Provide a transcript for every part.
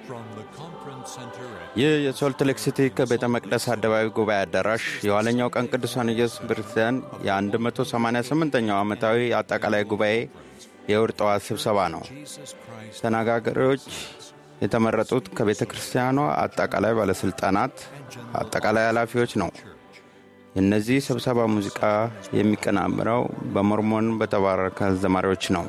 From the conference center at ይህ የሶልት ሌክ ሲቲ ከቤተ መቅደስ አደባባይ ጉባኤ አዳራሽ የኋለኛው ቀን ቅዱሳን ኢየሱስ ክርስቲያን የ188ኛው ዓመታዊ አጠቃላይ ጉባኤ የእሁድ ጠዋት ስብሰባ ነው። Jesus Christ ተነጋጋሪዎች የተመረጡት ከቤተ ክርስቲያኗ አጠቃላይ ባለሥልጣናት፣ አጠቃላይ ኃላፊዎች ነው። የእነዚህ ስብሰባ ሙዚቃ የሚቀናብረው በሞርሞን በተባረከ ዘማሪዎች ነው።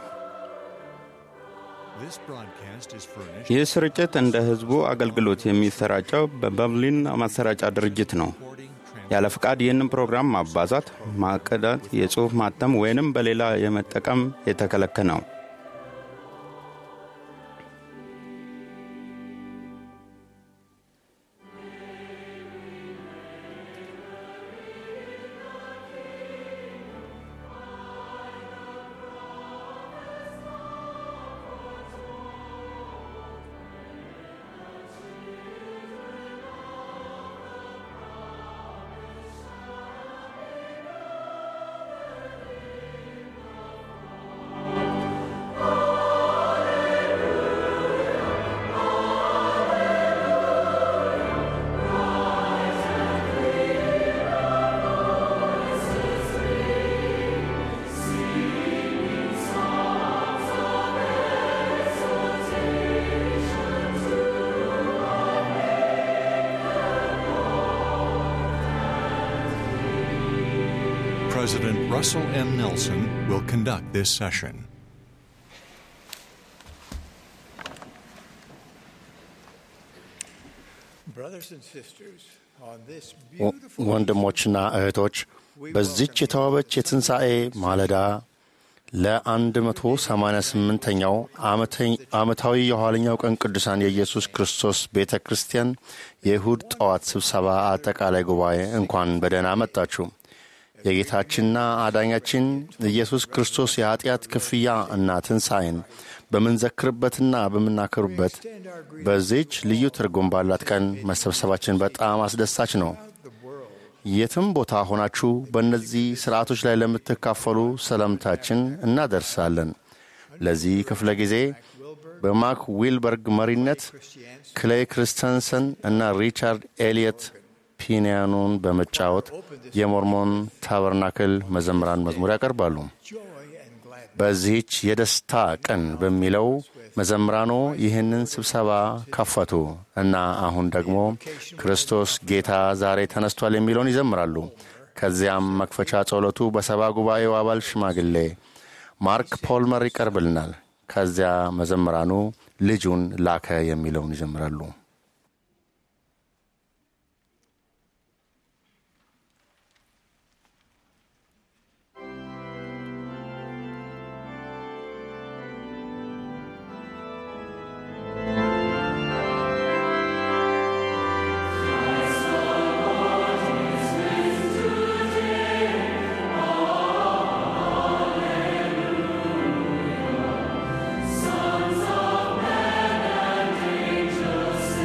This broadcast is furnished ይህ ስርጭት እንደ ሕዝቡ አገልግሎት የሚሰራጨው በበርሊን ማሰራጫ ድርጅት ነው። recording trans- ያለ ፍቃድ ይህንን ፕሮግራም ማባዛት፣ ማቀዳት፣ የጽሑፍ ማተም ወይንም በሌላ የመጠቀም የተከለከለ ነው። President Russell M. Nelson will conduct this session. Brothers and sisters, on this ወ- beautiful ወንድሞችና እህቶች በዚች የተዋበች የትንሣኤ ማለዳ ለ188ኛው ዓመታዊ የኋለኛው ቀን ቅዱሳን የኢየሱስ ክርስቶስ ቤተ ክርስቲያን የእሁድ ጠዋት ስብሰባ አጠቃላይ ጉባኤ እንኳን በደህና መጣችሁ። የጌታችንና አዳኛችን ኢየሱስ ክርስቶስ የኀጢአት ክፍያ እና ትንሣኤን በምንዘክርበትና በምናከሩበት በዚች ልዩ ትርጉም ባላት ቀን መሰብሰባችን በጣም አስደሳች ነው። የትም ቦታ ሆናችሁ በእነዚህ ሥርዓቶች ላይ ለምትካፈሉ ሰላምታችን እናደርሳለን። ለዚህ ክፍለ ጊዜ በማክ ዊልበርግ መሪነት ክሌይ ክርስተንሰን እና ሪቻርድ ኤሊየት ፒያኖን በመጫወት የሞርሞን ታበርናክል መዘምራን መዝሙር ያቀርባሉ። joy and gladness. በዚህች የደስታ ቀን በሚለው መዘምራኖ ይህንን ስብሰባ ከፈቱ እና አሁን ደግሞ ክርስቶስ ጌታ ዛሬ ተነስቷል የሚለውን ይዘምራሉ። ከዚያም መክፈቻ ጸሎቱ በሰባ ጉባኤው አባል ሽማግሌ ማርክ ፖልመር ይቀርብልናል። ከዚያ መዘምራኑ ልጁን ላከ የሚለውን ይዘምራሉ። Sons of men and angels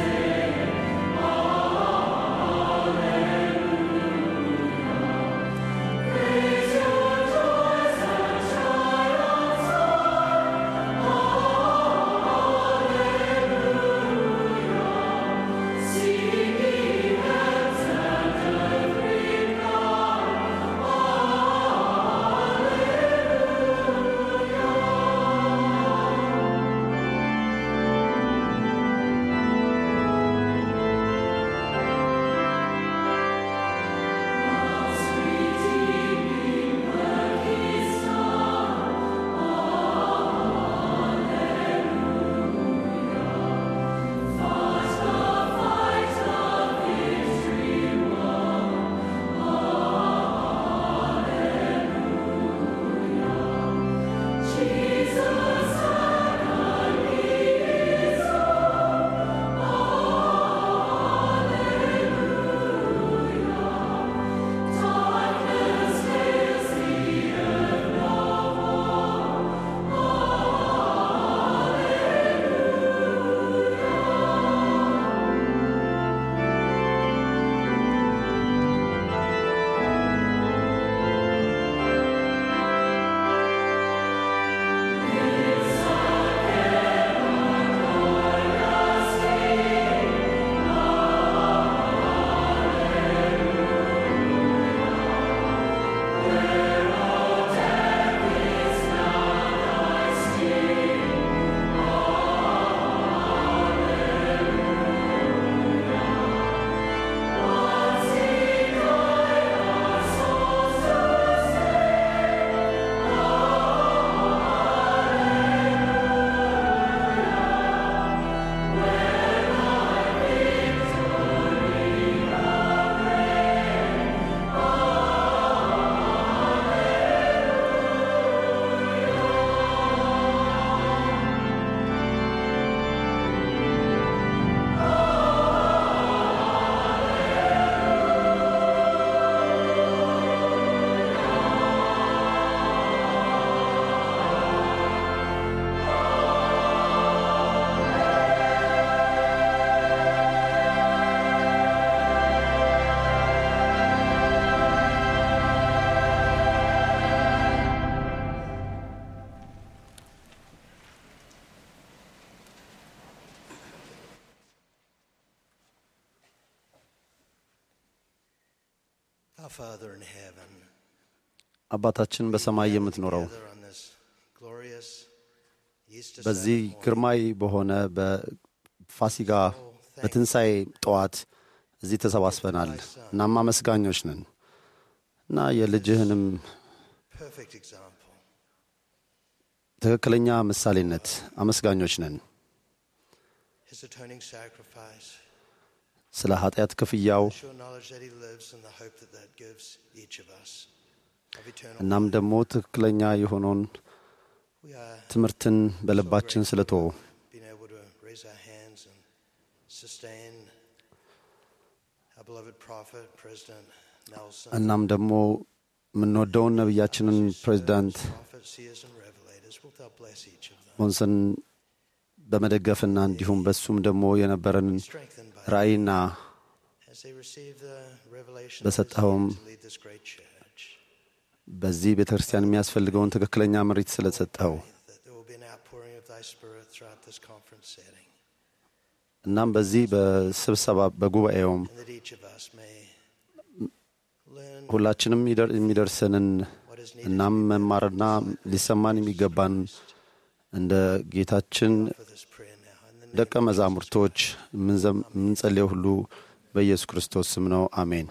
Our Father in heaven, አባታችን በሰማይ የምትኖረው gather on this glorious Easter በዚህ Sunday morning. ግርማዊ በሆነ በፋሲጋ በትንሣኤ ጠዋት እዚህ ተሰባስበናል። እናም አመስጋኞች ነን እና የልጅህንም Perfect example. ትክክለኛ ምሳሌነት አመስጋኞች ነን። His atoning sacrifice. ስለ ኃጢአት ክፍያው Sure knowledge that He lives and the hope that that gives each of us of eternal እናም life. ደግሞ ትክክለኛ የሆነውን We are ትምህርትን በልባችን ስለተወ being able to raise our hands and sustain our beloved prophet, President Nelson. እናም ደግሞ የምንወደውን ነቢያችንን ፕሬዚዳንት prophets, seers, and revelators. Wilt thou bless each of them? ሞንሰን በመደገፍና እንዲሁም በሱም ደግሞ የነበረንን Strengthened by ራእይና as they receive the revelation በሰጠኸውም to lead this great church. በዚህ ቤተ ክርስቲያን የሚያስፈልገውን ትክክለኛ ምሪት ስለሰጠኸው That there will be an outpouring of thy spirit throughout this conference setting. እናም በዚህ በስብሰባ በጉባኤውም And that each of us may learn ሁላችንም ይደር- የሚደርሰንን what is needed እናም መማርና ሊሰማን የሚገባን እንደ ጌታችን for this prayer now. In the name ደቀ መዛሙርቶች የምንዘም- የምንጸልየው ሁሉ በኢየሱስ ክርስቶስ ስም ነው። አሜን።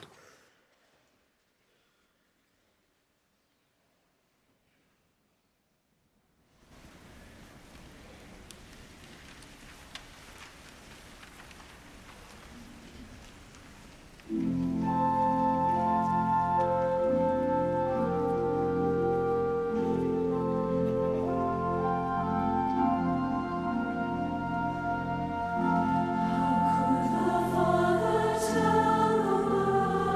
Father tell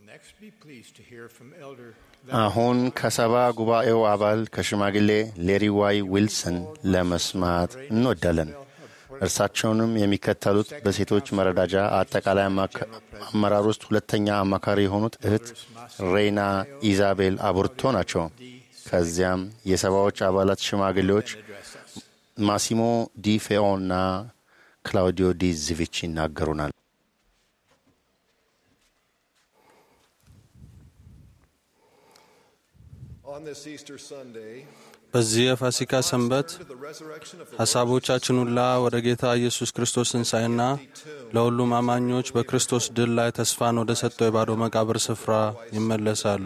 Next, be pleased to hear from Elder አሁን ከሰባ ጉባኤው አባል ከሽማግሌ ሌሪ ዋይ ዊልሰን ለመስማት እንወዳለን። እርሳቸውንም የሚከተሉት በሴቶች መረዳጃ አጠቃላይ አማካ- አመራር ውስጥ ሁለተኛ አማካሪ የሆኑት እህት ሬና ኢዛቤል አቡርቶ ናቸው። ከዚያም የሰባዎች አባላት ሽማግሌዎች ማሲሞ ዲ ፌኦና ክላውዲዮ ዲ ዝቪች ይናገሩናል። On this Easter Sunday, በዚህ የፋሲካ ሰንበት to the resurrection of the ሐሳቦቻችን ሁላ ወደ ጌታ ኢየሱስ ክርስቶስ ትንሣኤና ለሁሉም አማኞች በክርስቶስ ድል ላይ ተስፋን ወደ ሰጠው የባዶ መቃብር ስፍራ ይመለሳሉ።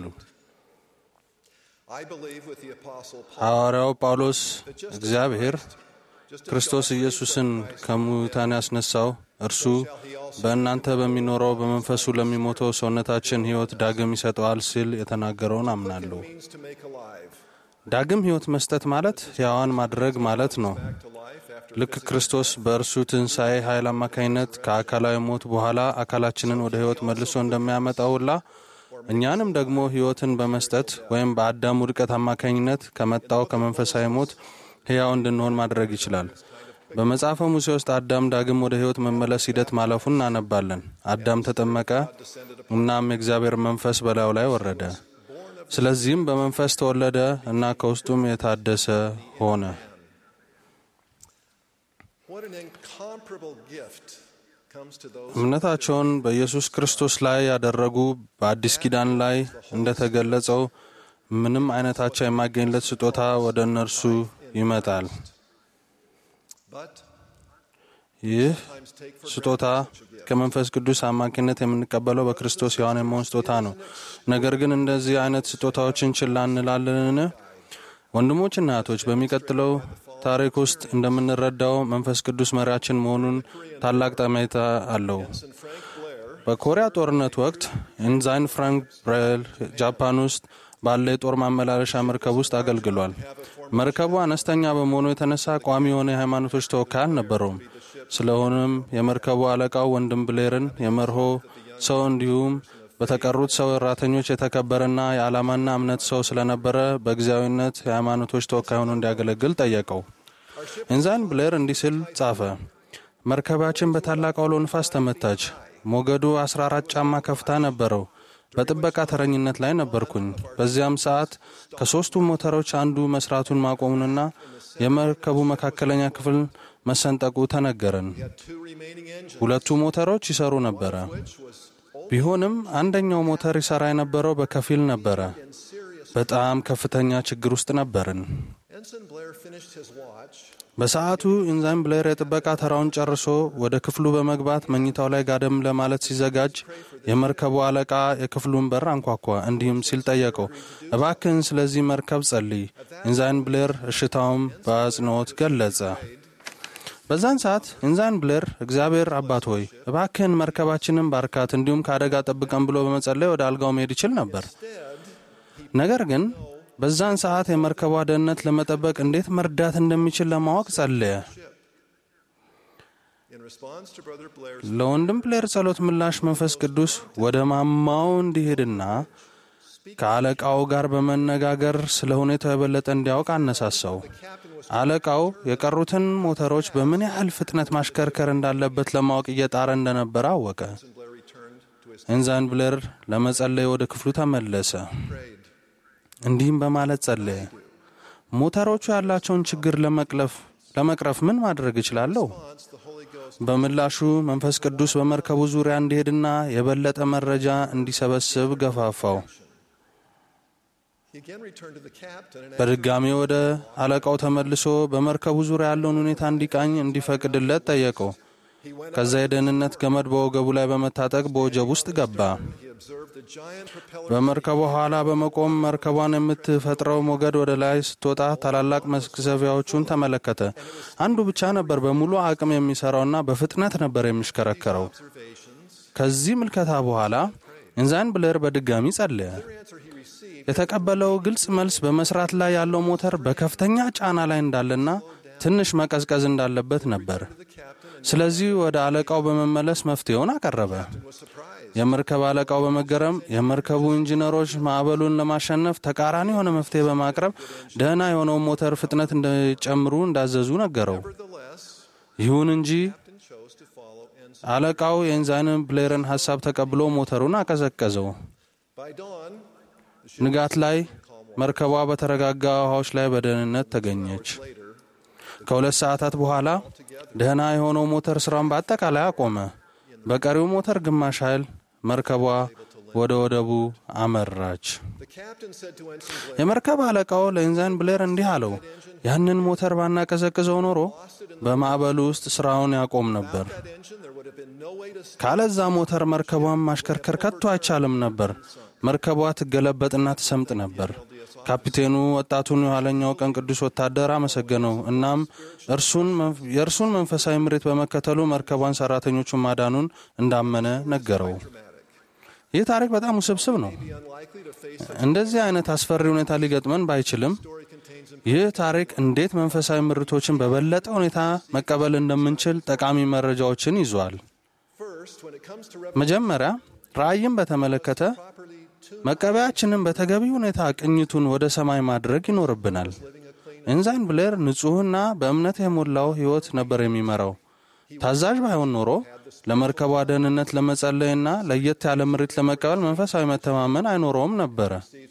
I believe with the Apostle Paul ሐዋርያው ጳውሎስ እግዚአብሔር ክርስቶስ ኢየሱስን ከሙታን ያስነሳው እርሱ በእናንተ በሚኖረው በመንፈሱ ለሚሞተው ሰውነታችን ሕይወት ዳግም ይሰጠዋል ሲል የተናገረውን አምናለሁ። means to make alive, ዳግም ሕይወት መስጠት ማለት ሕያዋን ማድረግ ማለት ነው። to life after ልክ ክርስቶስ በእርሱ ትንሣኤ ኃይል አማካኝነት ከአካላዊ ሞት በኋላ አካላችንን ወደ ሕይወት መልሶ እንደሚያመጣው ሁላ እኛንም ደግሞ ሕይወትን በመስጠት ወይም በአዳም ውድቀት አማካኝነት ከመጣው ከመንፈሳዊ ሞት ሕያው እንድንሆን ማድረግ ይችላል። በመጽሐፈ ሙሴ ውስጥ አዳም ዳግም ወደ ሕይወት መመለስ ሂደት ማለፉን እናነባለን። አዳም ተጠመቀ፣ እናም የእግዚአብሔር መንፈስ በላዩ ላይ ወረደ። ስለዚህም በመንፈስ ተወለደ እና ከውስጡም የታደሰ ሆነ። what an incomparable gift comes to those እምነታቸውን በኢየሱስ ክርስቶስ ላይ ያደረጉ በአዲስ ኪዳን ላይ እንደተገለጸው ምንም አይነት አቻ የማገኝለት ስጦታ ወደ እነርሱ ይመጣል። but ይህ ስጦታ ከመንፈስ ቅዱስ አማካኝነት የምንቀበለው በክርስቶስ ሕያዋን የመሆን ስጦታ ነው። ነገር ግን እንደዚህ አይነት ስጦታዎችን ችላ እንላለንን? ወንድሞችና እህቶች በሚቀጥለው ታሪክ ውስጥ እንደምንረዳው መንፈስ ቅዱስ መሪያችን መሆኑን ታላቅ ጠሜታ አለው። በኮሪያ ጦርነት ወቅት ኢንዛይን ፍራንክ ብሬል ጃፓን ውስጥ ባለ የጦር ማመላለሻ መርከብ ውስጥ አገልግሏል። መርከቡ አነስተኛ በመሆኑ የተነሳ ቋሚ የሆነ የሃይማኖቶች ተወካይ አልነበረውም። ስለሆነም የመርከቡ አለቃው ወንድም ብሌርን የመርሆ ሰው እንዲሁም በተቀሩት ሰው እራተኞች የተከበረና የዓላማና እምነት ሰው ስለነበረ በጊዜያዊነት የሃይማኖቶች ተወካይ ሆኖ እንዲያገለግል ጠየቀው። ኢንዛይን ብሌር እንዲህ ሲል ጻፈ። መርከባችን በታላቅ አውሎ ንፋስ ተመታች። ሞገዱ 14 ጫማ ከፍታ ነበረው። በጥበቃ ተረኝነት ላይ ነበርኩኝ። በዚያም ሰዓት ከሦስቱ ሞተሮች አንዱ መስራቱን ማቆሙንና የመርከቡ መካከለኛ ክፍል መሰንጠቁ ተነገረን። two remaining engines ሁለቱ ሞተሮች ይሰሩ ነበረ። ቢሆንም አንደኛው ሞተር ይሰራ የነበረው በከፊል ነበረ። በጣም ከፍተኛ ችግር ውስጥ ነበርን። Ensign Blair finished his watch በሰዓቱ ኢንዛይን ብሌር የጥበቃ ተራውን ጨርሶ ወደ ክፍሉ በመግባት መኝታው ላይ ጋደም ለማለት ሲዘጋጅ የመርከቡ አለቃ የክፍሉን በር አንኳኳ። እንዲህም ሲል ጠየቀው፣ እባክህን ስለዚህ መርከብ ጸልይ። ኢንዛይን ብሌር እሽታውም በአጽንኦት ገለጸ። በዛን ሰዓት ኢንዛይን ብሌር እግዚአብሔር አባት ሆይ እባክህን መርከባችንን ባርካት፣ እንዲሁም ከአደጋ ጠብቀን ብሎ በመጸለይ ወደ አልጋው መሄድ ይችል ነበር። ነገር ግን በዛን ሰዓት የመርከቧ ደህንነት ለመጠበቅ እንዴት መርዳት እንደሚችል ለማወቅ ጸለየ። in response to Brother Blair's ለወንድም ብሌር ጸሎት ምላሽ መንፈስ ቅዱስ ወደ ማማው እንዲሄድና ከአለቃው ጋር በመነጋገር ስለ ሁኔታው የበለጠ እንዲያውቅ አነሳሳው። አለቃው የቀሩትን ሞተሮች በምን ያህል ፍጥነት ማሽከርከር እንዳለበት ለማወቅ እየጣረ እንደነበረ አወቀ። ኢንዛይን ብሌር ለመጸለይ ወደ ክፍሉ ተመለሰ። እንዲህም በማለት ጸለየ። ሞተሮቹ ያላቸውን ችግር ለመቅለፍ ለመቅረፍ ምን ማድረግ እችላለሁ? በምላሹ መንፈስ ቅዱስ በመርከቡ ዙሪያ እንዲሄድና የበለጠ መረጃ እንዲሰበስብ ገፋፋው። he again returned to the captain and በድጋሚ ወደ አለቃው ተመልሶ በመርከቡ ዙሪያ ያለውን ሁኔታ እንዲቃኝ እንዲፈቅድለት ጠየቀው። ከዛ የደህንነት ገመድ በወገቡ ላይ በመታጠቅ በወጀብ ውስጥ ገባ። he observed the giant propeller በመርከቡ ኋላ በመቆም መርከቧን የምትፈጥረው ሞገድ ወደ ላይ ስትወጣ ታላላቅ መቅዘፊያዎቹን ተመለከተ። አንዱ ብቻ ነበር በሙሉ አቅም የሚሰራውና በፍጥነት ነበር የሚሽከረከረው። ከዚህ ምልከታ በኋላ ኢንዛይን ብሌር በድጋሚ ጸለየ። የተቀበለው ግልጽ መልስ በመስራት ላይ ያለው ሞተር በከፍተኛ ጫና ላይ እንዳለና ትንሽ መቀዝቀዝ እንዳለበት ነበር። ስለዚህ ወደ አለቃው በመመለስ መፍትሄውን አቀረበ። was surprised የመርከብ አለቃው በመገረም የመርከቡ ኢንጂነሮች ማዕበሉን ለማሸነፍ ተቃራኒ የሆነ መፍትሄ በማቅረብ ደህና የሆነውን ሞተር ፍጥነት እንዲጨምሩ እንዳዘዙ ነገረው። ይሁን እንጂ አለቃው የኤንዛይን ብሌርን ሀሳብ ተቀብሎ ሞተሩን አቀዘቀዘው። ንጋት ላይ መርከቧ በተረጋጋ ውሃዎች ላይ በደህንነት ተገኘች። ከሁለት ሰዓታት በኋላ ደህና የሆነው ሞተር ስራውን በአጠቃላይ አቆመ። በቀሪው ሞተር ግማሽ ኃይል መርከቧ ወደ ወደቡ አመራች። የመርከብ አለቃው ለኢንዛይን ብሌር እንዲህ አለው፣ ያንን ሞተር ባናቀዘቅዘው ኖሮ በማዕበሉ ውስጥ ስራውን ያቆም ነበር። ካለዛ ሞተር መርከቧን ማሽከርከር ከቶ አይቻልም ነበር። መርከቧ ትገለበጥና ትሰምጥ ነበር። ካፒቴኑ ወጣቱን የኋለኛው ቀን ቅዱስ ወታደር አመሰገነው። እናም የእርሱን መንፈሳዊ ምሬት በመከተሉ መርከቧን ሰራተኞቹን ማዳኑን እንዳመነ ነገረው። ይህ ታሪክ በጣም ውስብስብ ነው። እንደዚህ አይነት አስፈሪ ሁኔታ ሊገጥመን ባይችልም ይህ ታሪክ እንዴት መንፈሳዊ ምርቶችን በበለጠ ሁኔታ መቀበል እንደምንችል ጠቃሚ መረጃዎችን ይዟል። መጀመሪያ ራእይን በተመለከተ መቀበያችንን በተገቢ ሁኔታ ቅኝቱን ወደ ሰማይ ማድረግ ይኖርብናል። ኢንዛይን ብሌር ንጹሕና በእምነት የሞላው ሕይወት ነበር የሚመራው። ታዛዥ ባይሆን ኖሮ ለመርከቧ ደህንነት ለመጸለይና ለየት ያለ ምሪት ለመቀበል መንፈሳዊ መተማመን አይኖረውም ነበረ።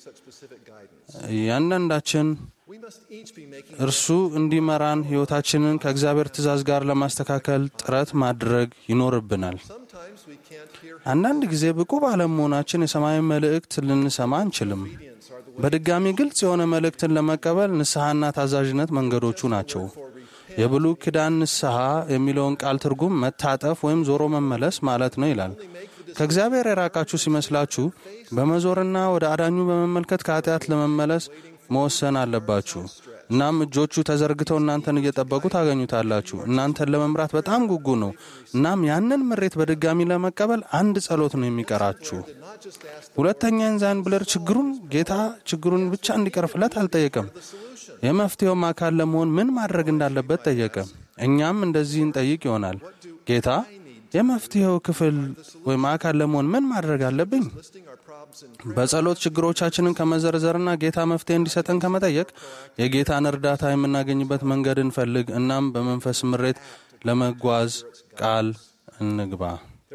እያንዳንዳችን እርሱ እንዲመራን ሕይወታችንን ከእግዚአብሔር ትእዛዝ ጋር ለማስተካከል ጥረት ማድረግ ይኖርብናል። አንዳንድ ጊዜ ብቁ ባለመሆናችን የሰማያዊ መልእክት ልንሰማ አንችልም። በድጋሚ ግልጽ የሆነ መልእክትን ለመቀበል ንስሐና ታዛዥነት መንገዶቹ ናቸው። የብሉይ ኪዳን ንስሐ የሚለውን ቃል ትርጉም መታጠፍ ወይም ዞሮ መመለስ ማለት ነው ይላል። ከእግዚአብሔር የራቃችሁ ሲመስላችሁ በመዞርና ወደ አዳኙ በመመልከት ከኃጢአት ለመመለስ መወሰን አለባችሁ። እናም እጆቹ ተዘርግተው እናንተን እየጠበቁ ታገኙታላችሁ። እናንተን ለመምራት በጣም ጉጉ ነው። እናም ያንን ምሬት በድጋሚ ለመቀበል አንድ ጸሎት ነው የሚቀራችሁ። ሁለተኛ ኢንዛይን ብሌር ችግሩን ጌታ ችግሩን ብቻ እንዲቀርፍለት አልጠየቀም። የመፍትሄውም አካል ለመሆን ምን ማድረግ እንዳለበት ጠየቀ። እኛም እንደዚህ እንጠይቅ ይሆናል። ጌታ የመፍትሄው ክፍል ወይም አካል ለመሆን ምን ማድረግ አለብኝ? በጸሎት ችግሮቻችንን ከመዘርዘርና ጌታ መፍትሄ እንዲሰጠን ከመጠየቅ የጌታን እርዳታ የምናገኝበት መንገድ እንፈልግ። እናም በመንፈስ ምሬት ለመጓዝ ቃል እንግባ።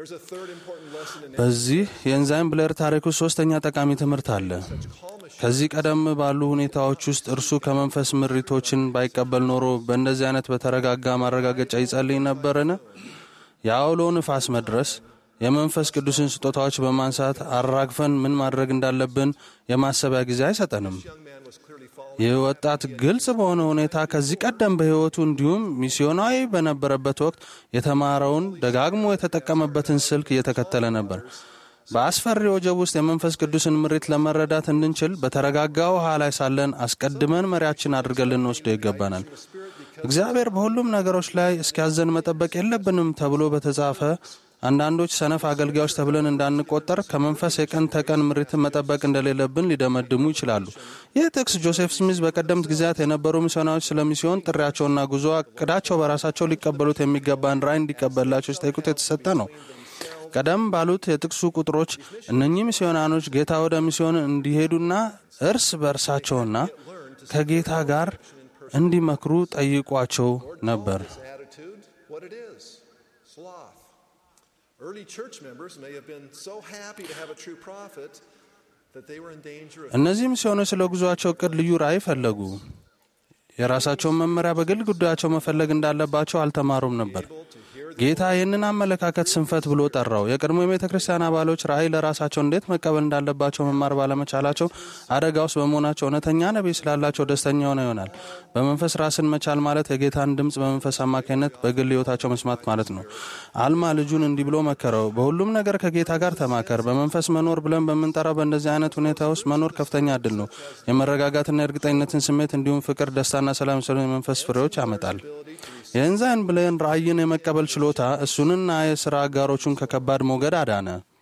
በዚህ የኢንዛይን ብሌር ታሪክ ውስጥ ሶስተኛ ጠቃሚ ትምህርት አለ። ከዚህ ቀደም ባሉ ሁኔታዎች ውስጥ እርሱ ከመንፈስ ምሪቶችን ባይቀበል ኖሮ በእንደዚህ አይነት በተረጋጋ ማረጋገጫ ይጸልይ ነበርን? የአውሎ ንፋስ መድረስ የመንፈስ ቅዱስን ስጦታዎች በማንሳት አራግፈን ምን ማድረግ እንዳለብን የማሰቢያ ጊዜ አይሰጠንም። ይህ ወጣት ግልጽ በሆነ ሁኔታ ከዚህ ቀደም በሕይወቱ እንዲሁም ሚስዮናዊ በነበረበት ወቅት የተማረውን ደጋግሞ የተጠቀመበትን ስልክ እየተከተለ ነበር። በአስፈሪ ወጀብ ውስጥ የመንፈስ ቅዱስን ምሪት ለመረዳት እንድንችል በተረጋጋ ውሃ ላይ ሳለን አስቀድመን መሪያችን አድርገን ልንወስደው ይገባናል። እግዚአብሔር በሁሉም ነገሮች ላይ እስኪያዘን መጠበቅ የለብንም ተብሎ በተጻፈ አንዳንዶች ሰነፍ አገልጋዮች ተብለን እንዳንቆጠር ከመንፈስ የቀን ተቀን ምሪትን መጠበቅ እንደሌለብን ሊደመድሙ ይችላሉ። ይህ ጥቅስ ጆሴፍ ስሚዝ በቀደምት ጊዜያት የነበሩ ሚስዮናዎች ስለ ሚስዮን ጥሪያቸውና ጉዞ እቅዳቸው በራሳቸው ሊቀበሉት የሚገባን ራዕይ እንዲቀበላቸው ሲጠይቁት የተሰጠ ነው። ቀደም ባሉት የጥቅሱ ቁጥሮች እነኚህ ሚስዮናኖች ጌታ ወደ ሚስዮን እንዲሄዱና እርስ በእርሳቸውና ከጌታ ጋር እንዲመክሩ ጠይቋቸው ነበር። Early church members may have been so happy to have a true prophet that they were in danger of እነዚህ ሚስዮኖች ስለ ጉዞአቸው እቅድ ልዩ ራዕይ ፈለጉ። የራሳቸውን መመሪያ በግል ጉዳያቸው መፈለግ እንዳለባቸው አልተማሩም ነበር። ጌታ ይህንን አመለካከት ስንፈት ብሎ ጠራው። የቀድሞ የቤተ ክርስቲያን አባሎች ራእይ ለራሳቸው እንዴት መቀበል እንዳለባቸው መማር ባለመቻላቸው አደጋ ውስጥ በመሆናቸው እውነተኛ ነቢይ ስላላቸው ደስተኛ ሆነ ይሆናል። በመንፈስ ራስን መቻል ማለት የጌታን ድምፅ በመንፈስ አማካኝነት በግል ሕይወታቸው መስማት ማለት ነው። አልማ ልጁን እንዲህ ብሎ መከረው፣ በሁሉም ነገር ከጌታ ጋር ተማከር። በመንፈስ መኖር ብለን በምንጠራው በእንደዚህ አይነት ሁኔታ ውስጥ መኖር ከፍተኛ እድል ነው። የመረጋጋትና የእርግጠኝነትን ስሜት እንዲሁም ፍቅር፣ ደስታና ሰላም የመሰሉ የመንፈስ ፍሬዎች ያመጣል። የኢንዛይን ብሌን ራእይን የመቀበል ችሎታ እሱንና የሥራ አጋሮቹን ከከባድ ሞገድ አዳነ።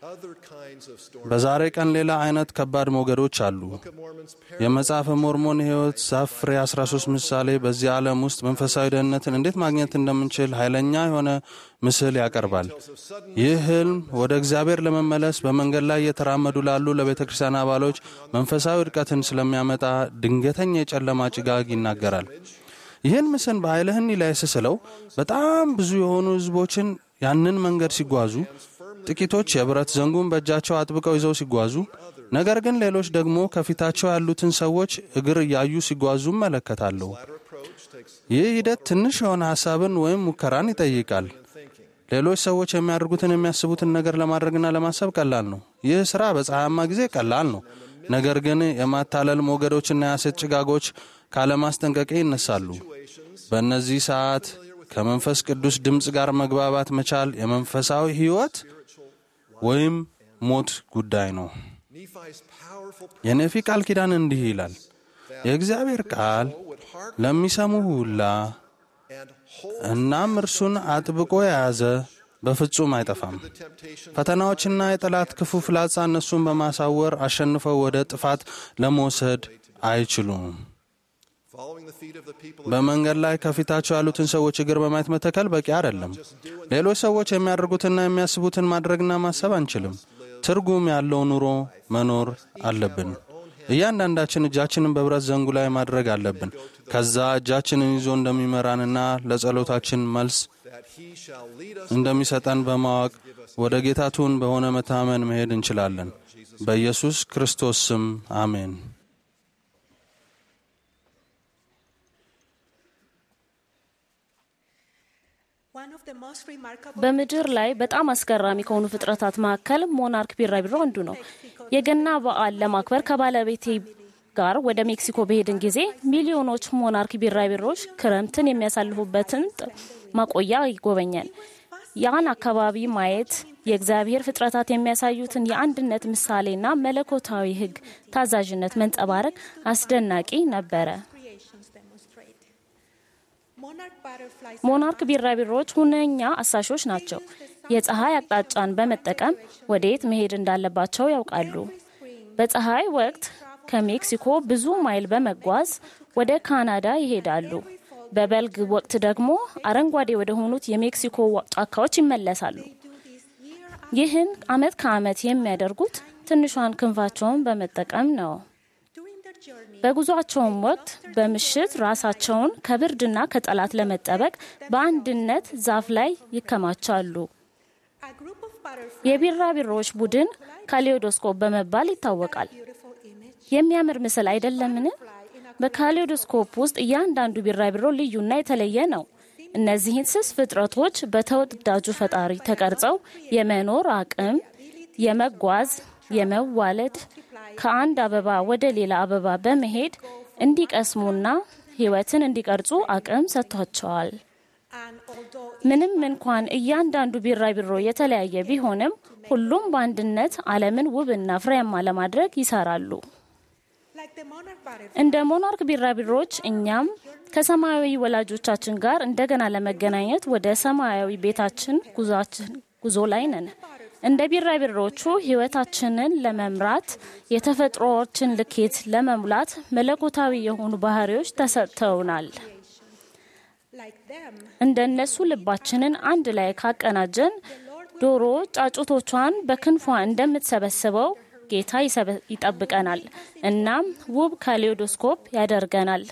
other kinds of storms. በዛሬ ቀን ሌላ አይነት ከባድ ሞገዶች አሉ። Book of Mormon's የመጽሐፈ ሞርሞን ሕይወት ዛፍ ፍሬ 13 ምሳሌ በዚህ ዓለም ውስጥ መንፈሳዊ ደህንነትን እንዴት ማግኘት እንደምንችል ኃይለኛ የሆነ ምስል ያቀርባል። ይህ ህልም ወደ እግዚአብሔር ለመመለስ በመንገድ ላይ እየተራመዱ ላሉ ለቤተ ክርስቲያን አባሎች መንፈሳዊ ውድቀትን ስለሚያመጣ ድንገተኛ የጨለማ ጭጋግ ይናገራል። ይህን ምስል በኃይልህኒ ላይ ስስለው በጣም ብዙ የሆኑ ህዝቦችን ያንን መንገድ ሲጓዙ ጥቂቶች የብረት ዘንጉን በእጃቸው አጥብቀው ይዘው ሲጓዙ፣ ነገር ግን ሌሎች ደግሞ ከፊታቸው ያሉትን ሰዎች እግር እያዩ ሲጓዙ እመለከታለሁ። ይህ ሂደት ትንሽ የሆነ ሐሳብን ወይም ሙከራን ይጠይቃል። ሌሎች ሰዎች የሚያደርጉትን የሚያስቡትን ነገር ለማድረግና ለማሰብ ቀላል ነው። ይህ ሥራ በፀሐያማ ጊዜ ቀላል ነው። ነገር ግን የማታለል ሞገዶችና የሐሰት ጭጋጎች ካለማስጠንቀቂያ ይነሳሉ። በእነዚህ ሰዓት ከመንፈስ ቅዱስ ድምፅ ጋር መግባባት መቻል የመንፈሳዊ ሕይወት ወይም ሞት ጉዳይ ነው። Nephi's powerful የኔፊ ቃል ኪዳን እንዲህ ይላል፣ የእግዚአብሔር ቃል ለሚሰሙ ሁላ and hold እናም እርሱን አጥብቆ የያዘ በፍጹም አይጠፋም። temptation ፈተናዎችና የጠላት ክፉ ፍላጻ እነሱን በማሳወር አሸንፈው ወደ ጥፋት ለመውሰድ አይችሉም። following the feet of the people በመንገድ ላይ ከፊታቸው ያሉትን ሰዎች እግር በማየት መተከል በቂ አይደለም። ሌሎች ሰዎች የሚያደርጉትና የሚያስቡትን ማድረግና ማሰብ አንችልም። ትርጉም ያለው ኑሮ መኖር አለብን። እያንዳንዳችን እጃችንን በብረት ዘንጉ ላይ ማድረግ አለብን። ከዛ እጃችንን ይዞ እንደሚመራንና ለጸሎታችን መልስ that he shall lead us እንደሚሰጠን በማወቅ ወደ ጌታቱን በሆነ መታመን መሄድ እንችላለን። በኢየሱስ ክርስቶስ ስም አሜን። በምድር ላይ በጣም አስገራሚ ከሆኑ ፍጥረታት መካከል ሞናርክ ቢራቢሮ አንዱ ነው። የገና በዓል ለማክበር ከባለቤቴ ጋር ወደ ሜክሲኮ በሄድን ጊዜ ሚሊዮኖች ሞናርክ ቢራቢሮች ክረምትን የሚያሳልፉበትን ጥ- ማቆያ ይጎበኛል። ያን አካባቢ ማየት የእግዚአብሔር ፍጥረታት የሚያሳዩትን የአንድነት ምሳሌና መለኮታዊ ሕግ ታዛዥነት መንጸባረቅ አስደናቂ ነበረ። ሞናርክ ቢራቢሮዎች ሁነኛ አሳሾች ናቸው። የፀሐይ አቅጣጫን በመጠቀም ወዴት መሄድ እንዳለባቸው ያውቃሉ። በፀሐይ ወቅት ከሜክሲኮ ብዙ ማይል በመጓዝ ወደ ካናዳ ይሄዳሉ። በበልግ ወቅት ደግሞ አረንጓዴ ወደ ሆኑት የሜክሲኮ ጫካዎች ይመለሳሉ። ይህን አመት ከአመት የሚያደርጉት ትንሿን ክንፋቸውን በመጠቀም ነው። በጉዟቸውም ወቅት በምሽት ራሳቸውን ከብርድና ከጠላት ለመጠበቅ በአንድነት ዛፍ ላይ ይከማቻሉ። የቢራቢሮዎች ቡድን ካሊዮዶስኮፕ በመባል ይታወቃል። የሚያምር ምስል አይደለምን? በካሊዮዶስኮፕ ውስጥ እያንዳንዱ ቢራቢሮ ልዩና የተለየ ነው። እነዚህን ስስ ፍጥረቶች በተወዳጁ ፈጣሪ ተቀርጸው የመኖር አቅም፣ የመጓዝ፣ የመዋለድ ከአንድ አበባ ወደ ሌላ አበባ በመሄድ እንዲቀስሙና ሕይወትን እንዲቀርጹ አቅም ሰጥቷቸዋል። ምንም እንኳን እያንዳንዱ ቢራቢሮ የተለያየ ቢሆንም ሁሉም በአንድነት ዓለምን ውብና ፍሬያማ ለማድረግ ይሰራሉ። እንደ ሞናርክ ቢራቢሮች እኛም ከሰማያዊ ወላጆቻችን ጋር እንደገና ለመገናኘት ወደ ሰማያዊ ቤታችን ጉዞ ላይ ነን። እንደ ቢራቢሮቹ ሕይወታችንን ለመምራት የተፈጥሮዎችን ልኬት ለመሙላት መለኮታዊ የሆኑ ባህሪዎች ተሰጥተውናል። እንደ እነሱ ልባችንን አንድ ላይ ካቀናጀን ዶሮ ጫጩቶቿን በክንፏ እንደምትሰበስበው ጌታ ይጠብቀናል። እናም ውብ ካሊዮዶስኮፕ ያደርገናል።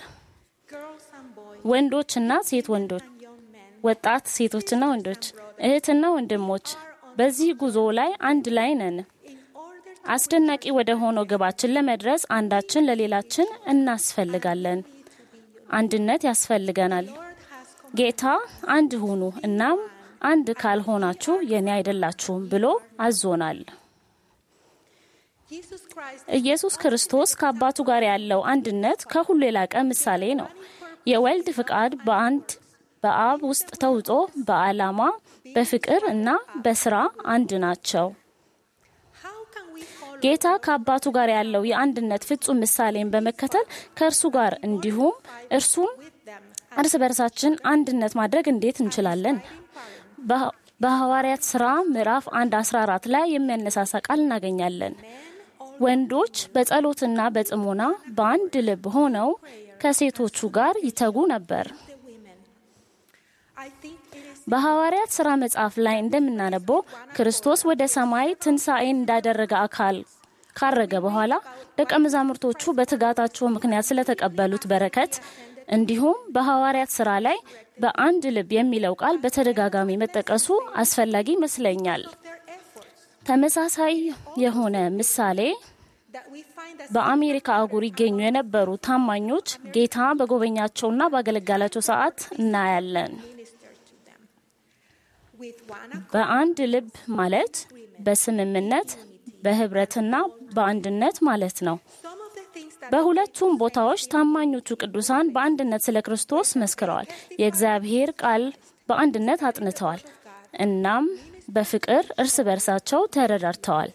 ወንዶችና ሴት ወንዶች፣ ወጣት ሴቶችና ወንዶች፣ እህትና ወንድሞች በዚህ ጉዞ ላይ አንድ ላይ ነን። አስደናቂ ወደ ሆነው ግባችን ለመድረስ አንዳችን ለሌላችን እናስፈልጋለን። አንድነት ያስፈልገናል። ጌታ አንድ ሁኑ፣ እናም አንድ ካልሆናችሁ የኔ አይደላችሁም ብሎ አዞናል። ኢየሱስ ክርስቶስ ከአባቱ ጋር ያለው አንድነት ከሁሉ የላቀ ምሳሌ ነው። የወልድ ፍቃድ በአንድ በአብ ውስጥ ተውጦ በዓላማ በፍቅር እና በስራ አንድ ናቸው። ጌታ ከአባቱ ጋር ያለው የአንድነት ፍጹም ምሳሌን በመከተል ከእርሱ ጋር እንዲሁም እርሱን እርስ በርሳችን አንድነት ማድረግ እንዴት እንችላለን? በሐዋርያት ሥራ ምዕራፍ 1 14 ላይ የሚያነሳሳ ቃል እናገኛለን። ወንዶች በጸሎትና በጥሞና በአንድ ልብ ሆነው ከሴቶቹ ጋር ይተጉ ነበር። በሐዋርያት ሥራ መጽሐፍ ላይ እንደምናነበው ክርስቶስ ወደ ሰማይ ትንሣኤን እንዳደረገ አካል ካረገ በኋላ ደቀ መዛሙርቶቹ በትጋታቸው ምክንያት ስለተቀበሉት በረከት እንዲሁም በሐዋርያት ሥራ ላይ በአንድ ልብ የሚለው ቃል በተደጋጋሚ መጠቀሱ አስፈላጊ ይመስለኛል። ተመሳሳይ የሆነ ምሳሌ በአሜሪካ አህጉር ይገኙ የነበሩ ታማኞች ጌታ በጎበኛቸውና ባገለጋላቸው ሰዓት እናያለን። በአንድ ልብ ማለት በስምምነት በህብረትና በአንድነት ማለት ነው። በሁለቱም ቦታዎች ታማኞቹ ቅዱሳን በአንድነት ስለ ክርስቶስ መስክረዋል። የእግዚአብሔር ቃል በአንድነት አጥንተዋል። እናም በፍቅር እርስ በርሳቸው ተረዳድተዋል።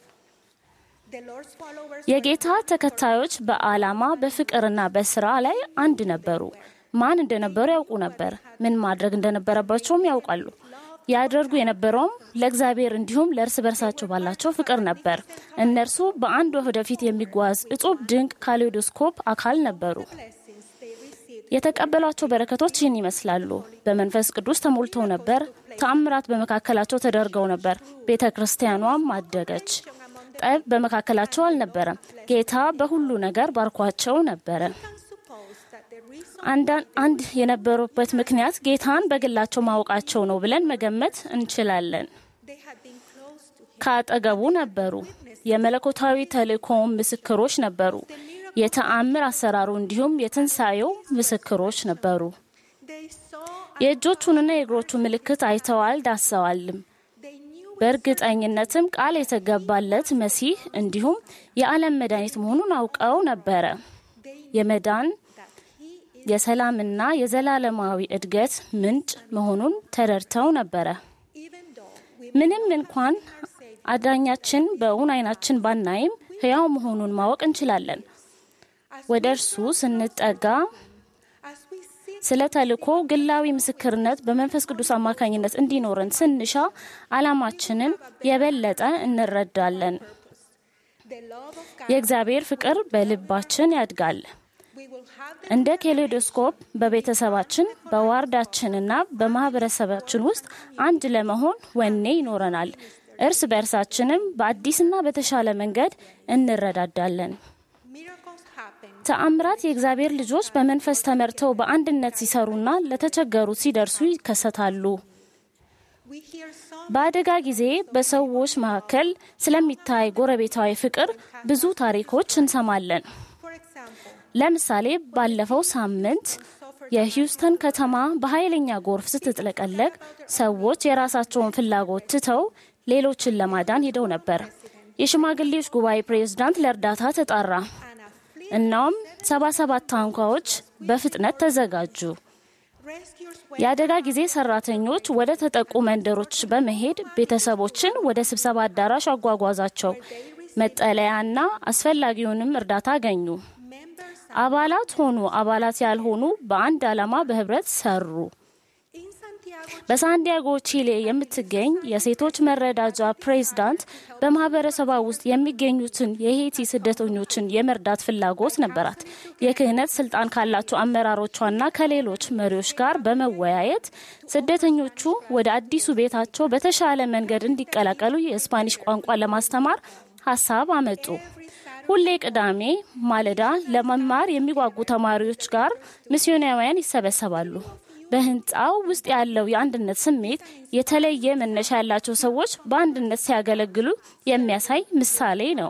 የጌታ ተከታዮች በዓላማ በፍቅርና በስራ ላይ አንድ ነበሩ። ማን እንደነበሩ ያውቁ ነበር። ምን ማድረግ እንደነበረባቸውም ያውቃሉ። ያደርጉ የነበረውም ለእግዚአብሔር እንዲሁም ለእርስ በርሳቸው ባላቸው ፍቅር ነበር። እነርሱ በአንድ ወደፊት የሚጓዝ እጹብ ድንቅ ካሌዶስኮፕ አካል ነበሩ። የተቀበሏቸው በረከቶች ይህን ይመስላሉ። በመንፈስ ቅዱስ ተሞልተው ነበር። ተአምራት በመካከላቸው ተደርገው ነበር። ቤተ ክርስቲያኗም አደገች። ጠብ በመካከላቸው አልነበረም። ጌታ በሁሉ ነገር ባርኳቸው ነበረ። አንድ የነበሩበት ምክንያት ጌታን በግላቸው ማወቃቸው ነው ብለን መገመት እንችላለን። ከአጠገቡ ነበሩ። የመለኮታዊ ተልእኮውን ምስክሮች ነበሩ። የተአምር አሰራሩ እንዲሁም የትንሣኤው ምስክሮች ነበሩ። የእጆቹንና የእግሮቹ ምልክት አይተዋል፣ ዳሰዋልም። በእርግጠኝነትም ቃል የተገባለት መሲህ እንዲሁም የዓለም መድኃኒት መሆኑን አውቀው ነበረ። የመዳን የሰላምና የዘላለማዊ እድገት ምንጭ መሆኑን ተረድተው ነበረ። ምንም እንኳን አዳኛችን በእውን አይናችን ባናይም ሕያው መሆኑን ማወቅ እንችላለን። ወደ እርሱ ስንጠጋ ስለ ተልእኮ ግላዊ ምስክርነት በመንፈስ ቅዱስ አማካኝነት እንዲኖረን ስንሻ ዓላማችንን የበለጠ እንረዳለን። የእግዚአብሔር ፍቅር በልባችን ያድጋል። እንደ ኬሌዶስኮፕ በቤተሰባችን በዋርዳችንና በማህበረሰባችን ውስጥ አንድ ለመሆን ወኔ ይኖረናል። እርስ በእርሳችንም በአዲስና በተሻለ መንገድ እንረዳዳለን። ተአምራት የእግዚአብሔር ልጆች በመንፈስ ተመርተው በአንድነት ሲሰሩና ለተቸገሩት ሲደርሱ ይከሰታሉ። በአደጋ ጊዜ በሰዎች መካከል ስለሚታይ ጎረቤታዊ ፍቅር ብዙ ታሪኮች እንሰማለን። ለምሳሌ ባለፈው ሳምንት የሂውስተን ከተማ በኃይለኛ ጎርፍ ስትጥለቀለቅ ሰዎች የራሳቸውን ፍላጎት ትተው ሌሎችን ለማዳን ሄደው ነበር። የሽማግሌዎች ጉባኤ ፕሬዝዳንት ለእርዳታ ተጣራ። እናም ሰባ ሰባት ታንኳዎች በፍጥነት ተዘጋጁ። የአደጋ ጊዜ ሰራተኞች ወደ ተጠቁ መንደሮች በመሄድ ቤተሰቦችን ወደ ስብሰባ አዳራሽ አጓጓዛቸው። መጠለያና አስፈላጊውንም እርዳታ አገኙ። አባላት ሆኑ አባላት ያልሆኑ በአንድ ዓላማ በህብረት ሰሩ። በሳንዲያጎ ቺሌ የምትገኝ የሴቶች መረዳጃ ፕሬዝዳንት በማህበረሰቧ ውስጥ የሚገኙትን የሄቲ ስደተኞችን የመርዳት ፍላጎት ነበራት። የክህነት ስልጣን ካላቸው አመራሮቿና ከሌሎች መሪዎች ጋር በመወያየት ስደተኞቹ ወደ አዲሱ ቤታቸው በተሻለ መንገድ እንዲቀላቀሉ የስፓኒሽ ቋንቋ ለማስተማር ሀሳብ አመጡ። ሁሌ ቅዳሜ ማለዳ ለመማር የሚጓጉ ተማሪዎች ጋር ሚስዮናውያን ይሰበሰባሉ። በህንፃው ውስጥ ያለው የአንድነት ስሜት የተለየ መነሻ ያላቸው ሰዎች በአንድነት ሲያገለግሉ የሚያሳይ ምሳሌ ነው።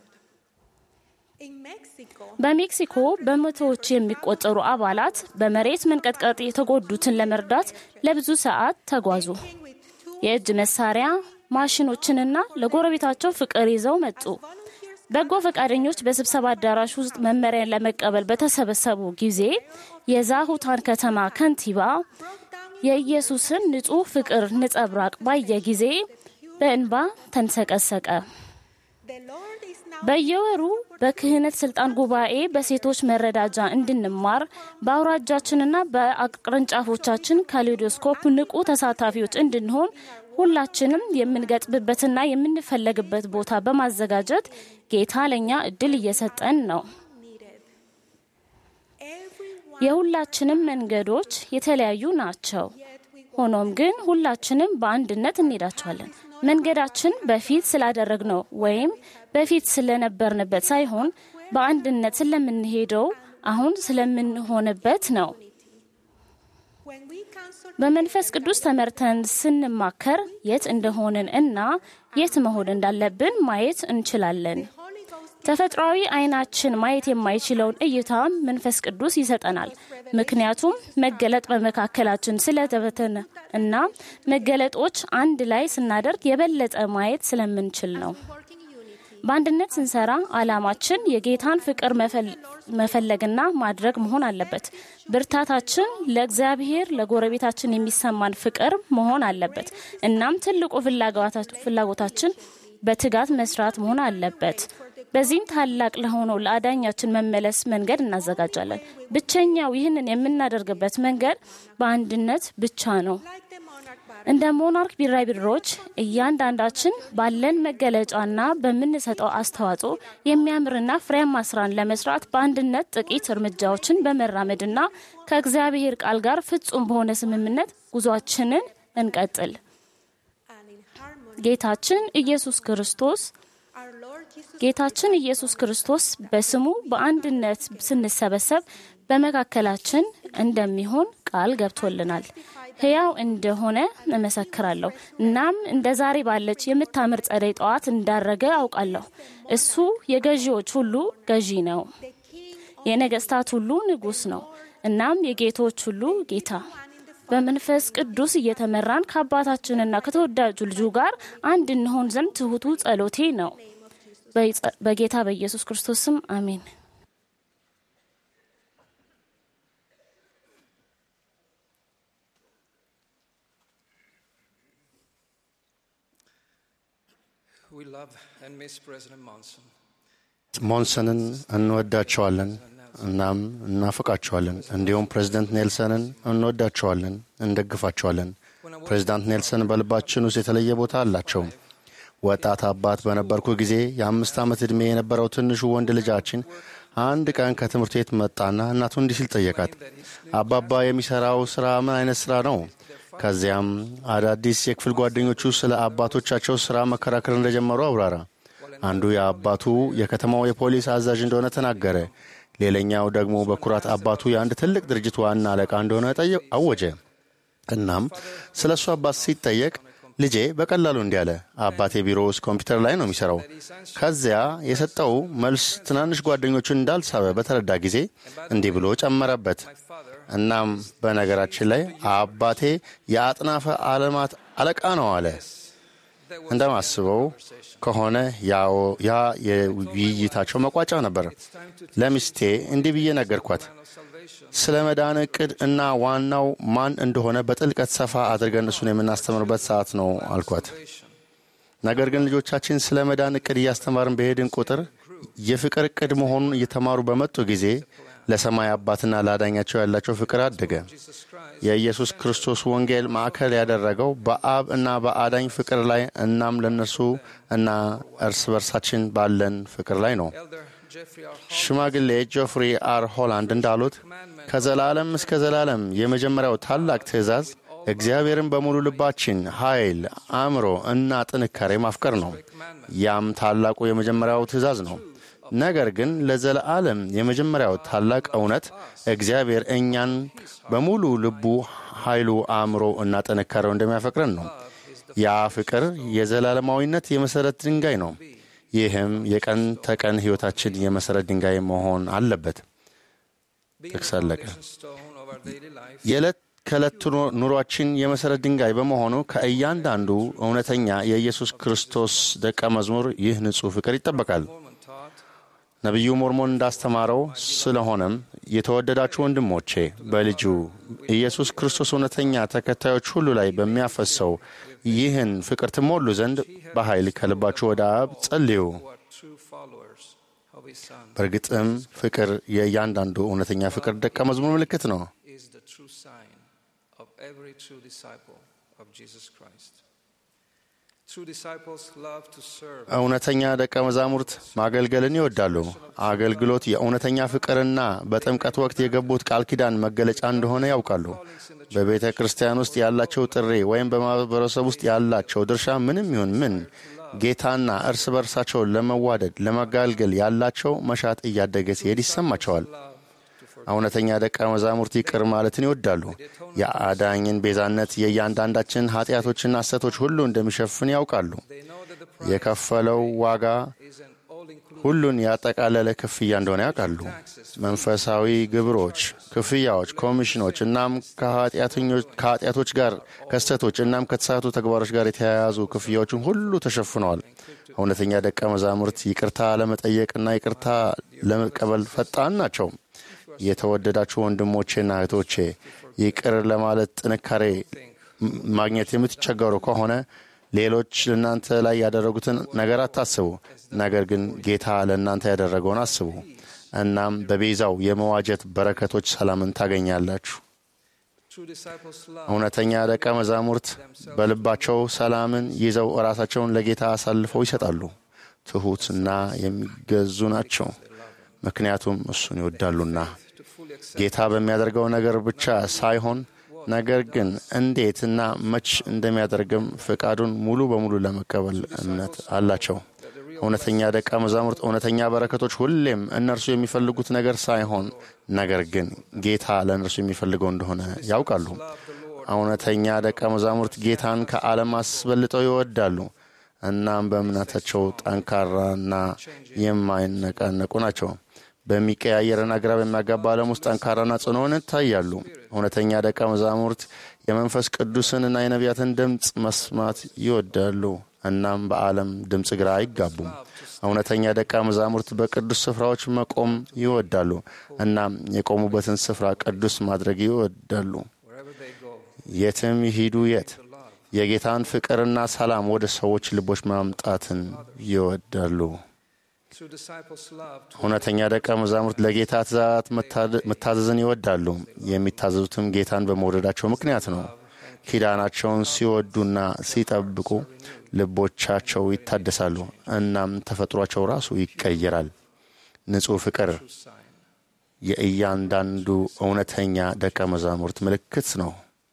በሜክሲኮ በመቶዎች የሚቆጠሩ አባላት በመሬት መንቀጥቀጥ የተጎዱትን ለመርዳት ለብዙ ሰዓት ተጓዙ። የእጅ መሳሪያ ማሽኖችንና ለጎረቤታቸው ፍቅር ይዘው መጡ። በጎ ፈቃደኞች በስብሰባ አዳራሽ ውስጥ መመሪያን ለመቀበል በተሰበሰቡ ጊዜ የዛሁታን ከተማ ከንቲባ የኢየሱስን ንጹሕ ፍቅር ነጸብራቅ ባየ ጊዜ በእንባ ተንሰቀሰቀ። በየወሩ በክህነት ስልጣን ጉባኤ በሴቶች መረዳጃ እንድንማር በአውራጃችንና በቅርንጫፎቻችን ካሌዶስኮፕ ንቁ ተሳታፊዎች እንድንሆን ሁላችንም የምንገጥምበትና የምንፈለግበት ቦታ በማዘጋጀት ጌታ ለእኛ እድል እየሰጠን ነው። የሁላችንም መንገዶች የተለያዩ ናቸው። ሆኖም ግን ሁላችንም በአንድነት እንሄዳቸዋለን። መንገዳችን በፊት ስላደረግነው ወይም በፊት ስለነበርንበት ሳይሆን በአንድነት ስለምንሄደው አሁን ስለምንሆንበት ነው። በመንፈስ ቅዱስ ተመርተን ስንማከር የት እንደሆንን እና የት መሆን እንዳለብን ማየት እንችላለን። ተፈጥሯዊ አይናችን ማየት የማይችለውን እይታ መንፈስ ቅዱስ ይሰጠናል። ምክንያቱም መገለጥ በመካከላችን ስለተበተነ እና መገለጦች አንድ ላይ ስናደርግ የበለጠ ማየት ስለምንችል ነው። በአንድነት ስንሰራ አላማችን የጌታን ፍቅር መፈለግና ማድረግ መሆን አለበት። ብርታታችን ለእግዚአብሔር ለጎረቤታችን የሚሰማን ፍቅር መሆን አለበት። እናም ትልቁ ፍላጎታችን በትጋት መስራት መሆን አለበት። በዚህም ታላቅ ለሆነው ለአዳኛችን መመለስ መንገድ እናዘጋጃለን። ብቸኛው ይህንን የምናደርግበት መንገድ በአንድነት ብቻ ነው። እንደ ሞናርክ ቢራቢሮዎች እያንዳንዳችን ባለን መገለጫና በምንሰጠው አስተዋጽኦ የሚያምርና ፍሬያማ ስራን ለመስራት በአንድነት ጥቂት እርምጃዎችን በመራመድና ከእግዚአብሔር ቃል ጋር ፍጹም በሆነ ስምምነት ጉዟችንን እንቀጥል። ጌታችን ኢየሱስ ክርስቶስ ጌታችን ኢየሱስ ክርስቶስ በስሙ በአንድነት ስንሰበሰብ በመካከላችን እንደሚሆን ቃል ገብቶልናል። ሕያው እንደሆነ እመሰክራለሁ። እናም እንደ ዛሬ ባለች የምታምር ጸደይ ጠዋት እንዳረገ አውቃለሁ። እሱ የገዢዎች ሁሉ ገዢ ነው። የነገስታት ሁሉ ንጉሥ ነው። እናም የጌቶች ሁሉ ጌታ በመንፈስ ቅዱስ እየተመራን ከአባታችንና ከተወዳጁ ልጁ ጋር አንድ እንሆን ዘንድ ትሑቱ ጸሎቴ ነው። በጌታ በኢየሱስ ክርስቶስ ስም አሜን። We love and miss President Monson. ሞንሰንን እንወዳቸዋለን እናም እናፍቃቸዋለን። እንዲሁም ፕሬዚደንት ኔልሰንን እንወዳቸዋለን፣ እንደግፋቸዋለን። ፕሬዚዳንት ኔልሰን በልባችን ውስጥ የተለየ ቦታ አላቸው። ወጣት አባት በነበርኩ ጊዜ የአምስት ዓመት ዕድሜ የነበረው ትንሹ ወንድ ልጃችን አንድ ቀን ከትምህርት ቤት መጣና እናቱ እንዲህ ሲል ጠየቃት፣ አባባ የሚሠራው ሥራ ምን አይነት ሥራ ነው? ከዚያም አዳዲስ የክፍል ጓደኞቹ ስለ አባቶቻቸው ሥራ መከራከር እንደጀመሩ አብራራ። አንዱ የአባቱ የከተማው የፖሊስ አዛዥ እንደሆነ ተናገረ። ሌላኛው ደግሞ በኩራት አባቱ የአንድ ትልቅ ድርጅት ዋና አለቃ እንደሆነ አወጀ። እናም ስለ እሱ አባት ሲጠየቅ ልጄ በቀላሉ እንዲህ አለ፣ አባቴ ቢሮ ውስጥ ኮምፒውተር ላይ ነው የሚሠራው። ከዚያ የሰጠው መልስ ትናንሽ ጓደኞቹን እንዳልሳበ በተረዳ ጊዜ እንዲህ ብሎ ጨመረበት። እናም በነገራችን ላይ አባቴ የአጥናፈ ዓለማት አለቃ ነው አለ። እንደማስበው ከሆነ ያ የውይይታቸው መቋጫ ነበር። ለሚስቴ እንዲህ ብዬ ነገርኳት። ስለ መዳን ዕቅድ እና ዋናው ማን እንደሆነ በጥልቀት ሰፋ አድርገን እሱን የምናስተምርበት ሰዓት ነው አልኳት። ነገር ግን ልጆቻችን ስለ መዳን ዕቅድ እያስተማርን በሄድን ቁጥር የፍቅር ዕቅድ መሆኑን እየተማሩ በመጡ ጊዜ ለሰማይ አባትና ለአዳኛቸው ያላቸው ፍቅር አደገ። የኢየሱስ ክርስቶስ ወንጌል ማዕከል ያደረገው በአብ እና በአዳኝ ፍቅር ላይ እናም ለእነርሱ እና እርስ በርሳችን ባለን ፍቅር ላይ ነው። ሽማግሌ ጆፍሪ አር ሆላንድ እንዳሉት ከዘላለም እስከ ዘላለም የመጀመሪያው ታላቅ ትእዛዝ እግዚአብሔርን በሙሉ ልባችን፣ ኃይል፣ አእምሮ እና ጥንካሬ ማፍቀር ነው። ያም ታላቁ የመጀመሪያው ትእዛዝ ነው። ነገር ግን ለዘለዓለም የመጀመሪያው ታላቅ እውነት እግዚአብሔር እኛን በሙሉ ልቡ፣ ኃይሉ፣ አእምሮ እና ጥንካሬው እንደሚያፈቅረን ነው። ያ ፍቅር የዘላለማዊነት የመሠረት ድንጋይ ነው። ይህም የቀን ተቀን ሕይወታችን የመሠረት ድንጋይ መሆን አለበት። ጥቅስ አለቀ። የዕለት ከዕለት ኑሯችን የመሠረት ድንጋይ በመሆኑ ከእያንዳንዱ እውነተኛ የኢየሱስ ክርስቶስ ደቀ መዝሙር ይህ ንጹሕ ፍቅር ይጠበቃል። ነቢዩ ሞርሞን እንዳስተማረው፣ ስለሆነም የተወደዳችሁ ወንድሞቼ በልጁ ኢየሱስ ክርስቶስ እውነተኛ ተከታዮች ሁሉ ላይ በሚያፈሰው ይህን ፍቅር ትሞሉ ዘንድ በኃይል ከልባችሁ ወደ አብ ጸልዩ። በእርግጥም ፍቅር የእያንዳንዱ እውነተኛ ፍቅር ደቀ መዝሙር ምልክት ነው። True disciples love to serve. እውነተኛ ደቀ መዛሙርት ማገልገልን ይወዳሉ። አገልግሎት የእውነተኛ ፍቅርና በጥምቀት ወቅት የገቡት ቃል ኪዳን መገለጫ እንደሆነ ያውቃሉ። በቤተ ክርስቲያን ውስጥ ያላቸው ጥሪ ወይም በማህበረሰብ ውስጥ ያላቸው ድርሻ ምንም ይሁን ምን ጌታና እርስ በርሳቸው ለመዋደድ ለመጋልገል ያላቸው መሻት እያደገ ሲሄድ ይሰማቸዋል። እውነተኛ ደቀ መዛሙርት ይቅር ማለትን ይወዳሉ። የአዳኝን ቤዛነት የእያንዳንዳችን ኃጢአቶችና ሐሰቶች ሁሉ እንደሚሸፍን ያውቃሉ። የከፈለው ዋጋ ሁሉን ያጠቃለለ ክፍያ እንደሆነ ያውቃሉ። መንፈሳዊ ግብሮች፣ ክፍያዎች፣ ኮሚሽኖች እናም ከኃጢአቶች ጋር ከስተቶች እናም ከተሳቱ ተግባሮች ጋር የተያያዙ ክፍያዎችን ሁሉ ተሸፍነዋል። እውነተኛ ደቀ መዛሙርት ይቅርታ ለመጠየቅና ይቅርታ ለመቀበል ፈጣን ናቸው። የተወደዳችሁ ወንድሞቼና እህቶቼ ይቅር ለማለት ጥንካሬ ማግኘት የምትቸገሩ ከሆነ ሌሎች ለእናንተ ላይ ያደረጉትን ነገር አታስቡ፣ ነገር ግን ጌታ ለእናንተ ያደረገውን አስቡ። እናም በቤዛው የመዋጀት በረከቶች ሰላምን ታገኛላችሁ። እውነተኛ ደቀ መዛሙርት በልባቸው ሰላምን ይዘው ራሳቸውን ለጌታ አሳልፈው ይሰጣሉ። ትሑትና የሚገዙ ናቸው፣ ምክንያቱም እሱን ይወዳሉና። ጌታ በሚያደርገው ነገር ብቻ ሳይሆን ነገር ግን እንዴትና መች እንደሚያደርግም ፍቃዱን ሙሉ በሙሉ ለመቀበል እምነት አላቸው። እውነተኛ ደቀ መዛሙርት እውነተኛ በረከቶች ሁሌም እነርሱ የሚፈልጉት ነገር ሳይሆን ነገር ግን ጌታ ለእነርሱ የሚፈልገው እንደሆነ ያውቃሉ። እውነተኛ ደቀ መዛሙርት ጌታን ከዓለም አስበልጠው ይወዳሉ። እናም በእምነታቸው ጠንካራና የማይነቃነቁ ናቸው። በሚቀያየርና ግራ በሚያጋባ ዓለም ውስጥ ጠንካራና ጽኑዓን ይታያሉ። እውነተኛ ደቀ መዛሙርት የመንፈስ ቅዱስንና የነቢያትን ድምፅ መስማት ይወዳሉ። እናም በዓለም ድምፅ ግራ አይጋቡም። እውነተኛ ደቀ መዛሙርት በቅዱስ ስፍራዎች መቆም ይወዳሉ። እናም የቆሙበትን ስፍራ ቅዱስ ማድረግ ይወዳሉ። የትም ይሂዱ የት የጌታን ፍቅርና ሰላም ወደ ሰዎች ልቦች ማምጣትን ይወዳሉ። እውነተኛ ደቀ መዛሙርት ለጌታ ትእዛዛት መታዘዝን ይወዳሉ። የሚታዘዙትም ጌታን በመውደዳቸው ምክንያት ነው። ኪዳናቸውን ሲወዱና ሲጠብቁ ልቦቻቸው ይታደሳሉ። እናም ተፈጥሯቸው ራሱ ይቀየራል። ንጹሕ ፍቅር የእያንዳንዱ እውነተኛ ደቀ መዛሙርት ምልክት ነው።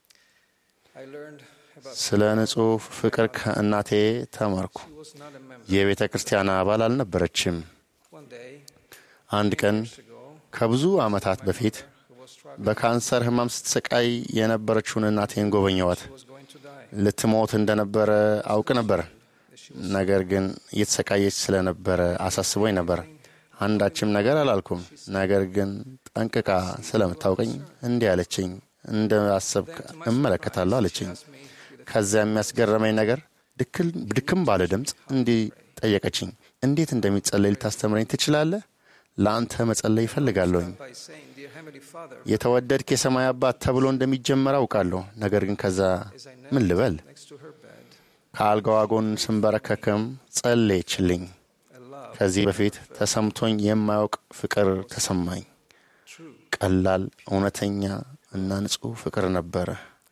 ስለ ንጹሕ ፍቅር ከእናቴ ተማርኩ። የቤተ ክርስቲያን አባል አልነበረችም። አንድ ቀን ከብዙ ዓመታት በፊት በካንሰር ሕማም ስትሰቃይ የነበረችውን እናቴን ጎበኘዋት። ልትሞት እንደነበረ አውቅ ነበር። ነገር ግን እየተሰቃየች ስለነበረ አሳስቦኝ ነበር። አንዳችም ነገር አላልኩም። ነገር ግን ጠንቅቃ ስለምታውቀኝ እንዲህ አለችኝ፣ እንደ አሰብክ እመለከታለሁ አለችኝ። ከዚያ የሚያስገረመኝ ነገር ድክም ባለ ድምፅ እንዲህ ጠየቀችኝ፣ እንዴት እንደሚጸለይ ልታስተምረኝ ትችላለህ? ለአንተ መጸለይ ይፈልጋለሁኝ። የተወደድክ የሰማይ አባት ተብሎ እንደሚጀመር አውቃለሁ። ነገር ግን ከዛ ምን ልበል? ከአልጋዋ ጎን ስንበረከክም ጸለየችልኝ። ከዚህ በፊት ተሰምቶኝ የማያውቅ ፍቅር ተሰማኝ። ቀላል፣ እውነተኛ እና ንጹሕ ፍቅር ነበረ።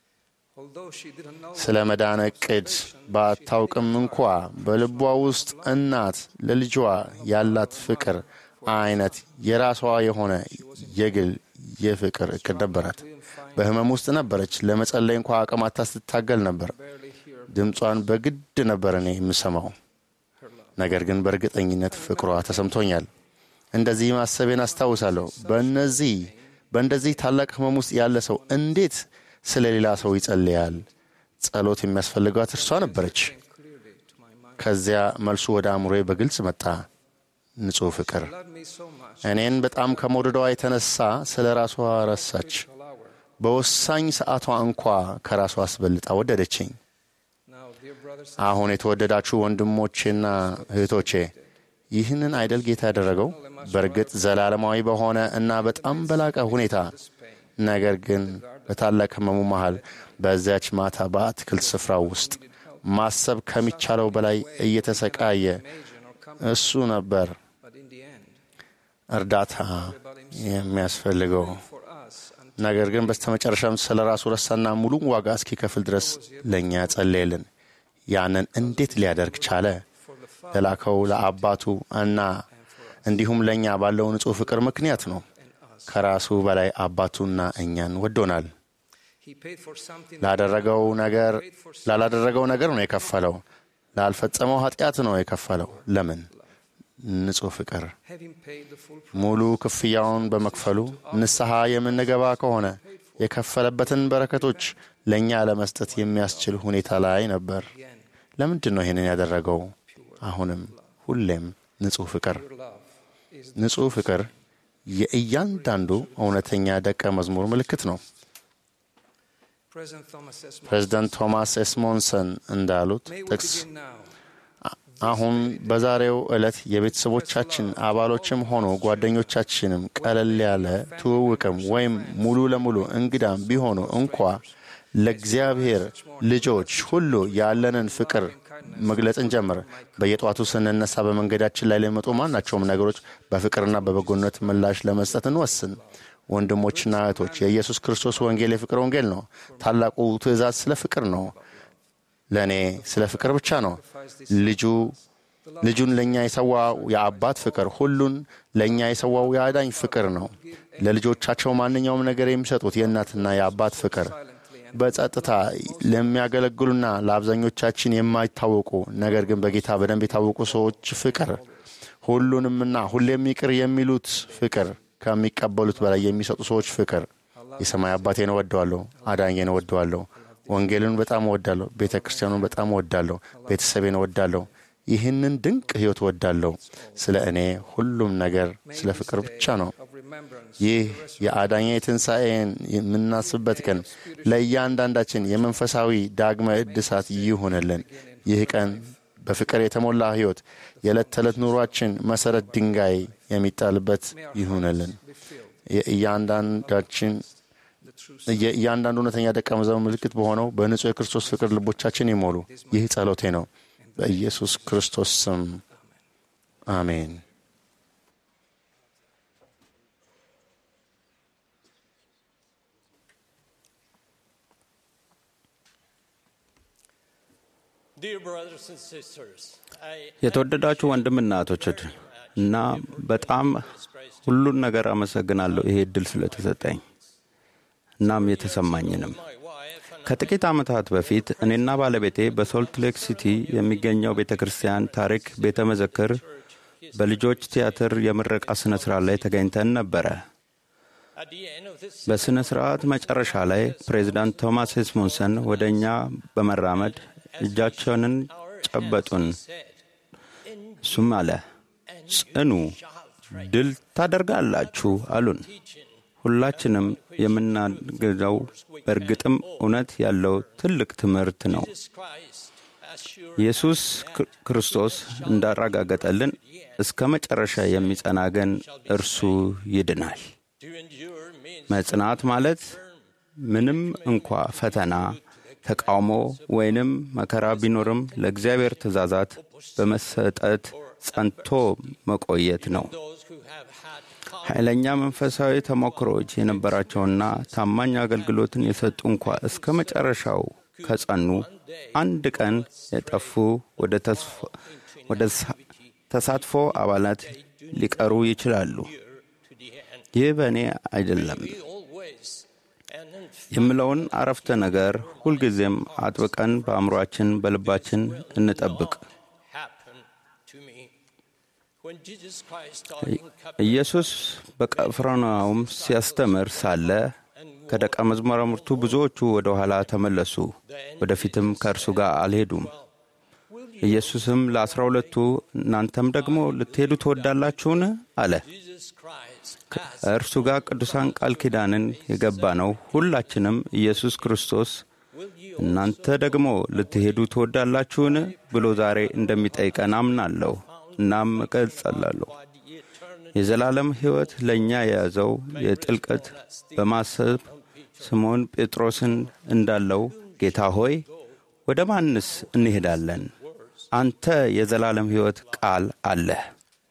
ስለ መዳን ዕቅድ ባታውቅም እንኳ በልቧ ውስጥ እናት ለልጇ ያላት ፍቅር አይነት የራሷ የሆነ የግል የፍቅር እቅድ ነበራት። በሕመም ውስጥ ነበረች። ለመጸለይ እንኳ አቅማታ ስትታገል ነበር። ድምጿን በግድ ነበር እኔ የምሰማው። ነገር ግን በእርግጠኝነት ፍቅሯ ተሰምቶኛል። እንደዚህ ማሰቤን አስታውሳለሁ። በእነዚህ በእንደዚህ ታላቅ ሕመም ውስጥ ያለ ሰው እንዴት ስለ ሌላ ሰው ይጸልያል? ጸሎት የሚያስፈልጋት እርሷ ነበረች። ከዚያ መልሱ ወደ አእምሮዬ በግልጽ መጣ። ንጹሕ ፍቅር እኔን በጣም ከመውደዷ የተነሳ ስለ ራሷ ረሳች። በወሳኝ ሰዓቷ እንኳ ከራሷ አስበልጣ ወደደችኝ። አሁን የተወደዳችሁ ወንድሞቼና እህቶቼ ይህንን አይደል ጌታ ያደረገው? በእርግጥ ዘላለማዊ በሆነ እና በጣም በላቀ ሁኔታ ነገር ግን በታላቅ ሕመሙ መሃል በዚያች ማታ በአትክልት ስፍራ ውስጥ ማሰብ ከሚቻለው በላይ እየተሰቃየ እሱ ነበር እርዳታ የሚያስፈልገው። ነገር ግን በስተመጨረሻም ስለ ራሱ ረሳና ሙሉን ዋጋ እስኪከፍል ድረስ ለእኛ ጸለየልን። ያንን እንዴት ሊያደርግ ቻለ? ለላከው ለአባቱ እና እንዲሁም ለእኛ ባለው ንጹሕ ፍቅር ምክንያት ነው። ከራሱ በላይ አባቱና እኛን ወዶናል። ላደረገው ነገር ላላደረገው ነገር ነው የከፈለው። ላልፈጸመው ኃጢአት ነው የከፈለው። ለምን? ንጹሕ ፍቅር። ሙሉ ክፍያውን በመክፈሉ ንስሐ የምንገባ ከሆነ የከፈለበትን በረከቶች ለእኛ ለመስጠት የሚያስችል ሁኔታ ላይ ነበር። ለምንድን ነው ይህንን ያደረገው? አሁንም ሁሌም ንጹሕ ፍቅር። ንጹሕ ፍቅር የእያንዳንዱ እውነተኛ ደቀ መዝሙር ምልክት ነው። ፕሬዚደንት ቶማስ ኤስሞንሰን እንዳሉት ጥቅስ አሁን በዛሬው ዕለት የቤተሰቦቻችን አባሎችም ሆኑ ጓደኞቻችንም ቀለል ያለ ትውውቅም ወይም ሙሉ ለሙሉ እንግዳም ቢሆኑ እንኳ ለእግዚአብሔር ልጆች ሁሉ ያለንን ፍቅር መግለጽን ጀምር። በየጠዋቱ ስንነሳ በመንገዳችን ላይ ለሚመጡ ማናቸውም ነገሮች በፍቅርና በበጎነት ምላሽ ለመስጠት እንወስን። ወንድሞችና እህቶች የኢየሱስ ክርስቶስ ወንጌል የፍቅር ወንጌል ነው። ታላቁ ትእዛዝ ስለ ፍቅር ነው። ለእኔ ስለ ፍቅር ብቻ ነው። ልጁ ልጁን ለእኛ የሰዋው የአባት ፍቅር፣ ሁሉን ለእኛ የሰዋው የአዳኝ ፍቅር ነው። ለልጆቻቸው ማንኛውም ነገር የሚሰጡት የእናትና የአባት ፍቅር በጸጥታ ለሚያገለግሉና ለአብዛኞቻችን የማይታወቁ ነገር ግን በጌታ በደንብ የታወቁ ሰዎች ፍቅር፣ ሁሉንምና ሁሌም ይቅር የሚሉት ፍቅር፣ ከሚቀበሉት በላይ የሚሰጡ ሰዎች ፍቅር። የሰማይ አባቴን እወደዋለሁ፣ አዳኜን እወደዋለሁ፣ ወንጌልን በጣም እወዳለሁ፣ ቤተ ክርስቲያኑን በጣም እወዳለሁ፣ ቤተሰቤን እወዳለሁ፣ ይህንን ድንቅ ሕይወት እወዳለሁ። ስለ እኔ ሁሉም ነገር ስለ ፍቅር ብቻ ነው። ይህ የአዳኛ የትንሣኤን የምናስብበት ቀን ለእያንዳንዳችን የመንፈሳዊ ዳግመ እድሳት ይሁንልን። ይህ ቀን በፍቅር የተሞላ ሕይወት የዕለት ተዕለት ኑሯችን መሠረት ድንጋይ የሚጣልበት ይሁንልን። የእያንዳንዳችን የእያንዳንዱ እውነተኛ ደቀ መዛሙርት ምልክት በሆነው በንጹሕ የክርስቶስ ፍቅር ልቦቻችን ይሞሉ። ይህ ጸሎቴ ነው። በኢየሱስ ክርስቶስ ስም አሜን። የተወደዳችሁ ወንድምና እህቶች እና በጣም ሁሉን ነገር አመሰግናለሁ ይሄ እድል ስለተሰጠኝ እናም የተሰማኝንም ከጥቂት ዓመታት በፊት እኔና ባለቤቴ በሶልት ሌክ ሲቲ የሚገኘው ቤተ ክርስቲያን ታሪክ ቤተ መዘክር በልጆች ቲያትር የምረቃ ሥነ ሥርዓት ላይ ተገኝተን ነበረ። በሥነ ሥርዓት መጨረሻ ላይ ፕሬዚዳንት ቶማስ ሄስሙንሰን ወደ እኛ በመራመድ እጃቸውንን ጨበጡን። እሱም አለ፣ ጽኑ፣ ድል ታደርጋላችሁ አሉን። ሁላችንም የምናገዘው በእርግጥም እውነት ያለው ትልቅ ትምህርት ነው። ኢየሱስ ክርስቶስ እንዳረጋገጠልን እስከ መጨረሻ የሚጸና ግን እርሱ ይድናል። መጽናት ማለት ምንም እንኳ ፈተና፣ ተቃውሞ ወይንም መከራ ቢኖርም ለእግዚአብሔር ትእዛዛት በመሰጠት ጸንቶ መቆየት ነው። ኃይለኛ መንፈሳዊ ተሞክሮዎች የነበራቸውና ታማኝ አገልግሎትን የሰጡ እንኳ እስከ መጨረሻው ከጸኑ አንድ ቀን የጠፉ ወደ ተሳትፎ አባላት ሊቀሩ ይችላሉ። ይህ በእኔ አይደለም የምለውን አረፍተ ነገር ሁልጊዜም አጥብቀን በአእምሯችን፣ በልባችን እንጠብቅ። ኢየሱስ በቅፍርናሆም ሲያስተምር ሳለ ከደቀ መዛሙርቱ ብዙዎቹ ወደ ኋላ ተመለሱ፣ ወደፊትም ከእርሱ ጋር አልሄዱም። ኢየሱስም ለአስራ ሁለቱ እናንተም ደግሞ ልትሄዱ ትወዳላችሁን? አለ። ከእርሱ ጋር ቅዱሳን ቃል ኪዳንን የገባ ነው። ሁላችንም ኢየሱስ ክርስቶስ እናንተ ደግሞ ልትሄዱ ትወዳላችሁን ብሎ ዛሬ እንደሚጠይቀን አምናለሁ። እናም እቀጥላለሁ። የዘላለም ሕይወት ለእኛ የያዘው የጥልቀት በማሰብ ስምዖን ጴጥሮስን እንዳለው ጌታ ሆይ ወደ ማንስ እንሄዳለን? አንተ የዘላለም ሕይወት ቃል አለህ።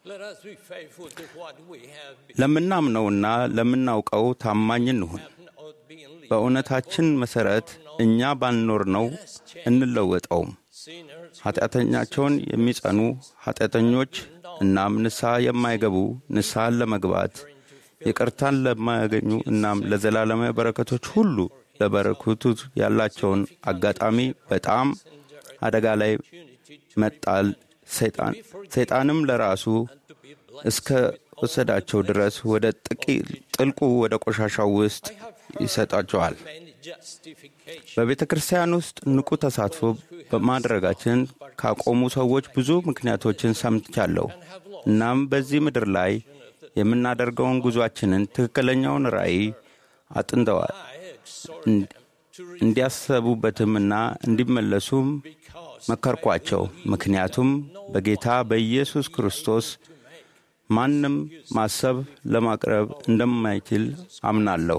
ለምናምነውና ለምናውቀው ታማኝ እንሁን። በእውነታችን መሠረት እኛ ባልኖር ነው እንለወጠውም። ኃጢአተኛቸውን የሚጸኑ ኃጢአተኞች እናም ንስሐ የማይገቡ ንስሐን ለመግባት ይቅርታን ለማያገኙ እናም ለዘላለማዊ በረከቶች ሁሉ ለበረከቱ ያላቸውን አጋጣሚ በጣም አደጋ ላይ መጣል ሰይጣንም ለራሱ እስከ ወሰዳቸው ድረስ ወደ ጥልቁ ወደ ቆሻሻው ውስጥ ይሰጣቸዋል። በቤተ ክርስቲያን ውስጥ ንቁ ተሳትፎ በማድረጋችን ካቆሙ ሰዎች ብዙ ምክንያቶችን ሰምቻለሁ። እናም በዚህ ምድር ላይ የምናደርገውን ጉዟችንን ትክክለኛውን ራእይ አጥንተዋል። እንዲያሰቡበትም እና እንዲመለሱም መከርኳቸው። ምክንያቱም በጌታ በኢየሱስ ክርስቶስ ማንም ማሰብ ለማቅረብ እንደማይችል አምናለሁ።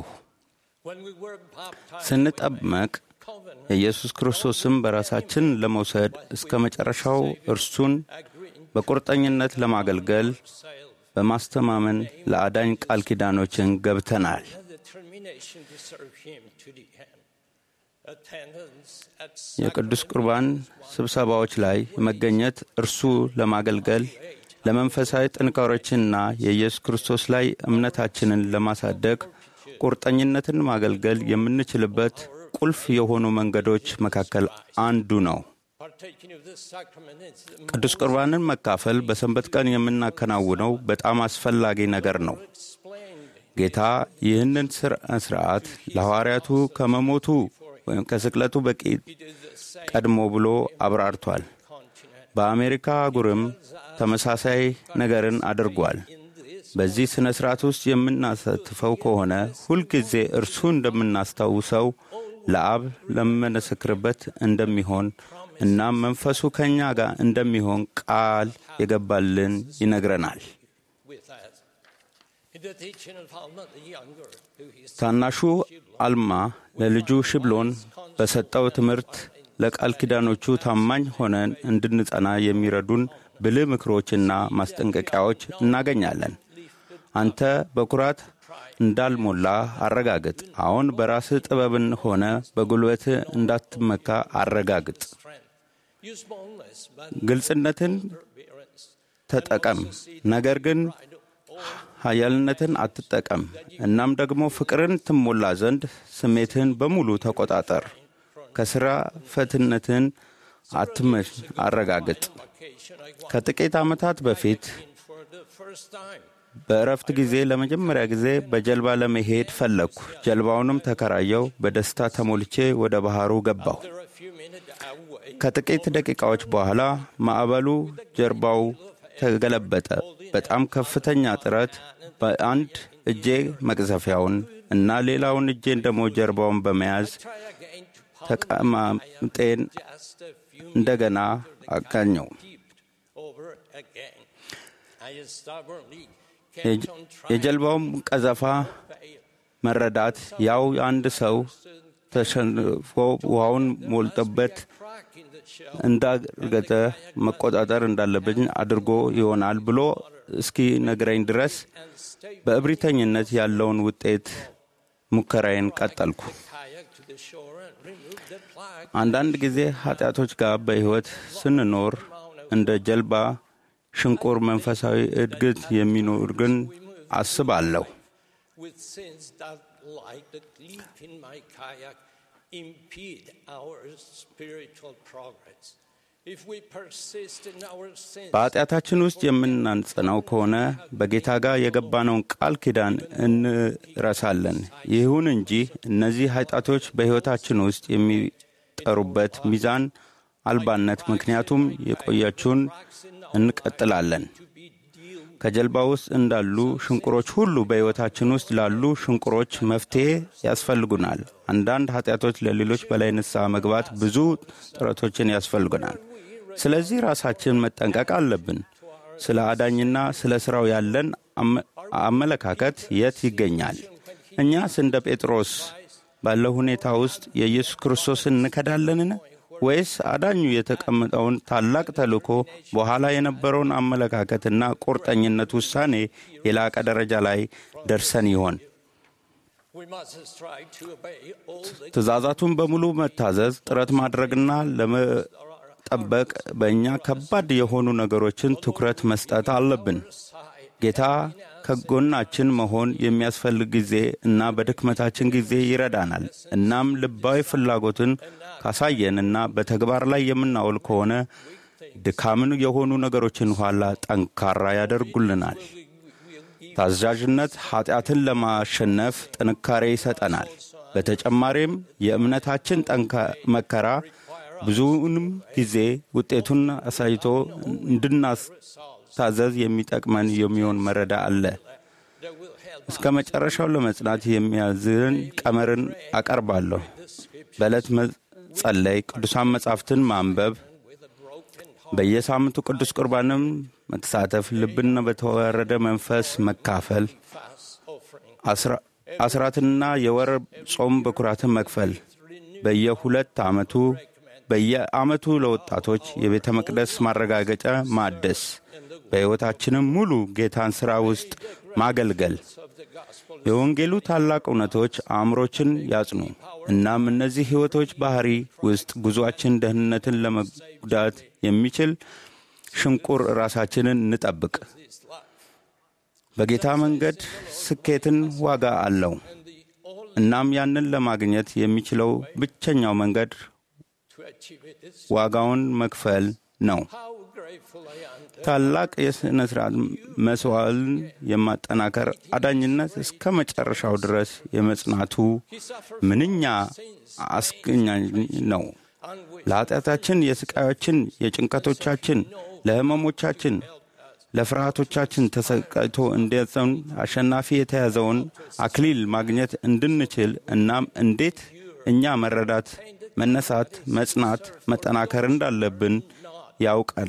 ስንጠመቅ የኢየሱስ ክርስቶስን በራሳችን ለመውሰድ እስከ መጨረሻው እርሱን በቁርጠኝነት ለማገልገል በማስተማመን ለአዳኝ ቃል ኪዳኖችን ገብተናል። የቅዱስ ቁርባን ስብሰባዎች ላይ መገኘት እርሱ ለማገልገል ለመንፈሳዊ ጥንካሬዎችንና የኢየሱስ ክርስቶስ ላይ እምነታችንን ለማሳደግ ቁርጠኝነትን ማገልገል የምንችልበት ቁልፍ የሆኑ መንገዶች መካከል አንዱ ነው። ቅዱስ ቁርባንን መካፈል በሰንበት ቀን የምናከናውነው በጣም አስፈላጊ ነገር ነው። ጌታ ይህንን ስርዓት ለሐዋርያቱ ከመሞቱ ወይም ከስቅለቱ በቂ ቀድሞ ብሎ አብራርቷል። በአሜሪካ አህጉርም ተመሳሳይ ነገርን አድርጓል። በዚህ ሥነ ሥርዓት ውስጥ የምናሳትፈው ከሆነ ሁልጊዜ እርሱ እንደምናስታውሰው ለአብ ለመመስክርበት እንደሚሆን እናም መንፈሱ ከእኛ ጋር እንደሚሆን ቃል የገባልን ይነግረናል። ታናሹ አልማ ለልጁ ሽብሎን በሰጠው ትምህርት ለቃል ኪዳኖቹ ታማኝ ሆነን እንድንጸና የሚረዱን ብልህ ምክሮችና ማስጠንቀቂያዎች እናገኛለን። አንተ በኩራት እንዳልሞላ አረጋግጥ። አሁን በራስህ ጥበብን ሆነ በጉልበትህ እንዳትመካ አረጋግጥ። ግልጽነትን ተጠቀም፣ ነገር ግን ኃያልነትን አትጠቀም። እናም ደግሞ ፍቅርን ትሞላ ዘንድ ስሜትህን በሙሉ ተቆጣጠር። ከሥራ ፈትነትን አትመሽ አረጋግጥ። ከጥቂት ዓመታት በፊት በእረፍት ጊዜ ለመጀመሪያ ጊዜ በጀልባ ለመሄድ ፈለግኩ። ጀልባውንም ተከራየው። በደስታ ተሞልቼ ወደ ባህሩ ገባሁ። ከጥቂት ደቂቃዎች በኋላ ማዕበሉ ጀርባው ተገለበጠ። በጣም ከፍተኛ ጥረት በአንድ እጄ መቅዘፊያውን እና ሌላውን እጄን ደግሞ ጀርባውን በመያዝ ተቀማምጤን እንደገና አጋኘው። የጀልባውም ቀዘፋ መረዳት ያው አንድ ሰው ተሸንፎ ውሃውን ሞልጦበት እንዳርገጠ መቆጣጠር እንዳለብኝ አድርጎ ይሆናል ብሎ እስኪ ነግረኝ ድረስ በእብሪተኝነት ያለውን ውጤት ሙከራዬን ቀጠልኩ። አንዳንድ ጊዜ ኃጢአቶች ጋር በሕይወት ስንኖር እንደ ጀልባ ሽንቁር መንፈሳዊ እድገት የሚኖር ግን አስባለሁ። በኃጢአታችን ውስጥ የምናንጽነው ከሆነ በጌታ ጋር የገባነውን ቃል ኪዳን እንረሳለን። ይሁን እንጂ እነዚህ ኃጢአቶች በሕይወታችን ውስጥ የሚጠሩበት ሚዛን አልባነት ምክንያቱም የቆያችውን እንቀጥላለን። ከጀልባ ውስጥ እንዳሉ ሽንቁሮች ሁሉ በሕይወታችን ውስጥ ላሉ ሽንቁሮች መፍትሔ ያስፈልጉናል። አንዳንድ ኃጢአቶች ለሌሎች በላይ ንስሐ መግባት ብዙ ጥረቶችን ያስፈልጉናል። ስለዚህ ራሳችን መጠንቀቅ አለብን። ስለ አዳኝና ስለ ሥራው ያለን አመለካከት የት ይገኛል? እኛስ እንደ ጴጥሮስ ባለው ሁኔታ ውስጥ የኢየሱስ ክርስቶስን እንከዳለንን? ወይስ አዳኙ የተቀመጠውን ታላቅ ተልእኮ በኋላ የነበረውን አመለካከትና ቁርጠኝነት ውሳኔ የላቀ ደረጃ ላይ ደርሰን ይሆን? ትእዛዛቱን በሙሉ መታዘዝ ጥረት ማድረግና ለመጠበቅ በእኛ ከባድ የሆኑ ነገሮችን ትኩረት መስጠት አለብን። ጌታ ከጎናችን መሆን የሚያስፈልግ ጊዜ እና በድክመታችን ጊዜ ይረዳናል። እናም ልባዊ ፍላጎትን ካሳየን እና በተግባር ላይ የምናውል ከሆነ ድካምን የሆኑ ነገሮችን ኋላ ጠንካራ ያደርጉልናል። ታዛዥነት ኃጢአትን ለማሸነፍ ጥንካሬ ይሰጠናል። በተጨማሪም የእምነታችን መከራ ብዙውንም ጊዜ ውጤቱን አሳይቶ እንድናስታዘዝ የሚጠቅመን የሚሆን መረዳ አለ። እስከ መጨረሻው ለመጽናት የሚያዝን ቀመርን አቀርባለሁ። በዕለት መጸለይ፣ ቅዱሳን መጻሕፍትን ማንበብ፣ በየሳምንቱ ቅዱስ ቁርባንም መተሳተፍ፣ ልብና በተዋረደ መንፈስ መካፈል፣ አስራትና የወር ጾም በኩራትን መክፈል፣ በየሁለት ዓመቱ በየዓመቱ ለወጣቶች የቤተ መቅደስ ማረጋገጫ ማደስ፣ በሕይወታችንም ሙሉ ጌታን ሥራ ውስጥ ማገልገል። የወንጌሉ ታላቅ እውነቶች አእምሮችን ያጽኑ። እናም እነዚህ ሕይወቶች ባሕሪ ውስጥ ጉዞአችን ደህንነትን ለመጉዳት የሚችል ሽንቁር ራሳችንን እንጠብቅ። በጌታ መንገድ ስኬትን ዋጋ አለው። እናም ያንን ለማግኘት የሚችለው ብቸኛው መንገድ ዋጋውን መክፈል ነው። ታላቅ የሥነ ሥርዓት መሥዋዕትን የማጠናከር አዳኝነት እስከ መጨረሻው ድረስ የመጽናቱ ምንኛ አስገኛኝ ነው። ለኀጢአታችን፣ የሥቃዮችን፣ የጭንቀቶቻችን፣ ለሕመሞቻችን፣ ለፍርሃቶቻችን ተሰቃይቶ እንዲያዘን አሸናፊ የተያዘውን አክሊል ማግኘት እንድንችል እናም እንዴት እኛ መረዳት፣ መነሳት፣ መጽናት፣ መጠናከር እንዳለብን ያውቃል።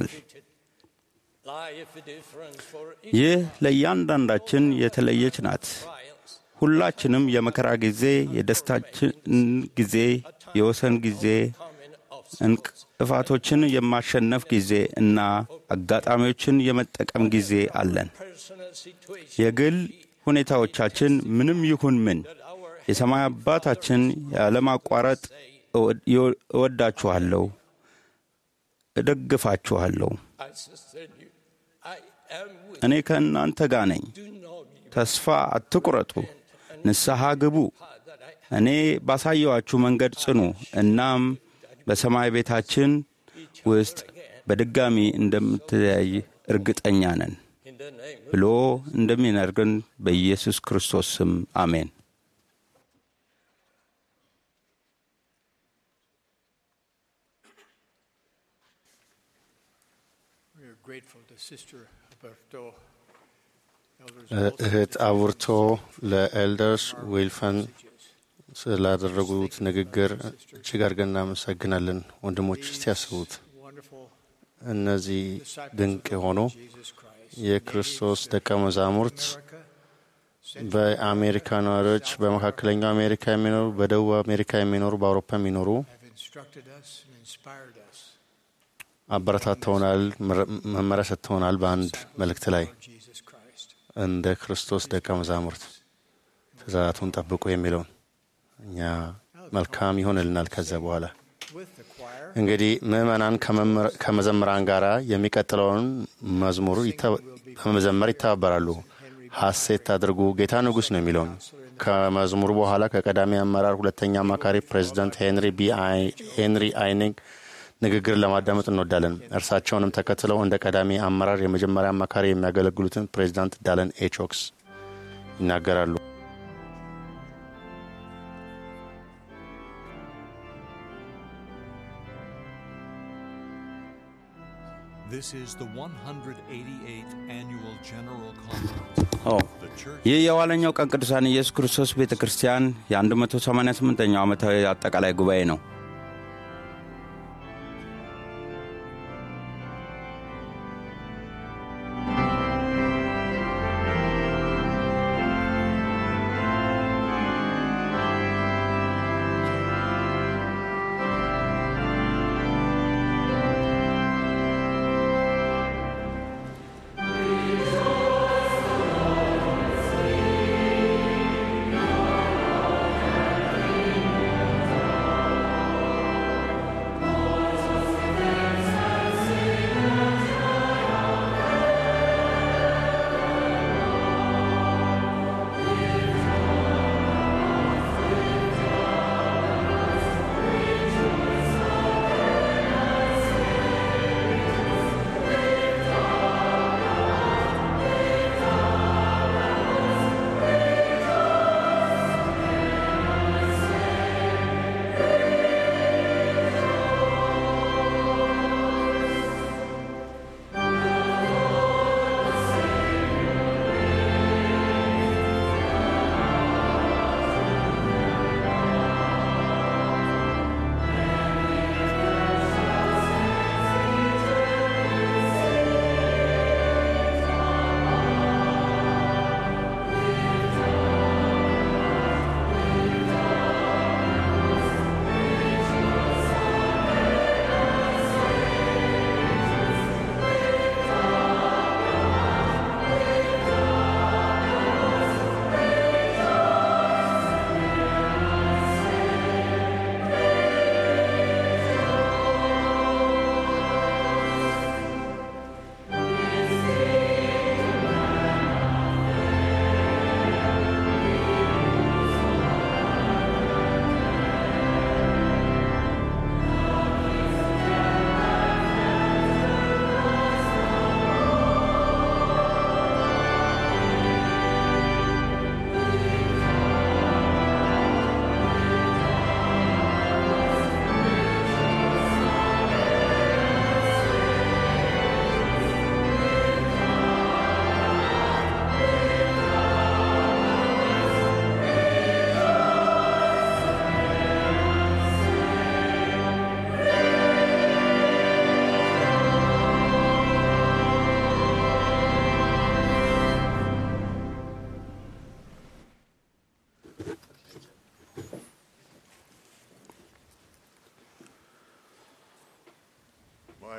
ይህ ለእያንዳንዳችን የተለየች ናት። ሁላችንም የመከራ ጊዜ፣ የደስታችን ጊዜ፣ የወሰን ጊዜ፣ እንቅፋቶችን የማሸነፍ ጊዜ እና አጋጣሚዎችን የመጠቀም ጊዜ አለን። የግል ሁኔታዎቻችን ምንም ይሁን ምን የሰማይ አባታችን ያለማቋረጥ እወዳችኋለሁ፣ እደግፋችኋለሁ፣ እኔ ከእናንተ ጋር ነኝ፣ ተስፋ አትቁረጡ፣ ንስሐ ግቡ፣ እኔ ባሳየዋችሁ መንገድ ጽኑ፣ እናም በሰማይ ቤታችን ውስጥ በድጋሚ እንደምትለያይ እርግጠኛ ነን ብሎ እንደሚነግረን በኢየሱስ ክርስቶስ ስም አሜን። እህት አቡርቶ ለኤልደርስ ዊልፈን ስላደረጉት ንግግር እጅግ አድርገን እናመሰግናለን። ወንድሞች እስቲ ያስቡት፣ እነዚህ ድንቅ የሆኑ የክርስቶስ ደቀ መዛሙርት በአሜሪካ ነዋሪዎች፣ በመካከለኛው አሜሪካ የሚኖሩ፣ በደቡብ አሜሪካ የሚኖሩ፣ በአውሮፓ የሚኖሩ አበረታተውናል፣ መመሪያ ሰጥተውናል። በአንድ መልእክት ላይ እንደ ክርስቶስ ደቀ መዛሙርት ትእዛዛቱን ጠብቁ የሚለውን እኛ መልካም ይሆንልናል። ከዚያ በኋላ እንግዲህ ምዕመናን ከመዘምራን ጋር የሚቀጥለውን መዝሙር በመዘመር ይተባበራሉ። ሐሴት አድርጉ ጌታ ንጉሥ ነው የሚለውን ከመዝሙሩ በኋላ ከቀዳሚ አመራር ሁለተኛ አማካሪ ፕሬዚዳንት ሄንሪ ቢ ሄንሪ አይኒግ ንግግር ለማዳመጥ እንወዳለን። እርሳቸውንም ተከትለው እንደ ቀዳሚ አመራር የመጀመሪያ አማካሪ የሚያገለግሉትን ፕሬዚዳንት ዳለን ኤቾክስ ይናገራሉ። This is the 188th annual general conference. ኦ ይህ የኋለኛው ቀን ቅዱሳን ኢየሱስ ክርስቶስ ቤተ ክርስቲያን የ188ኛው ዓመታዊ አጠቃላይ ጉባኤ ነው።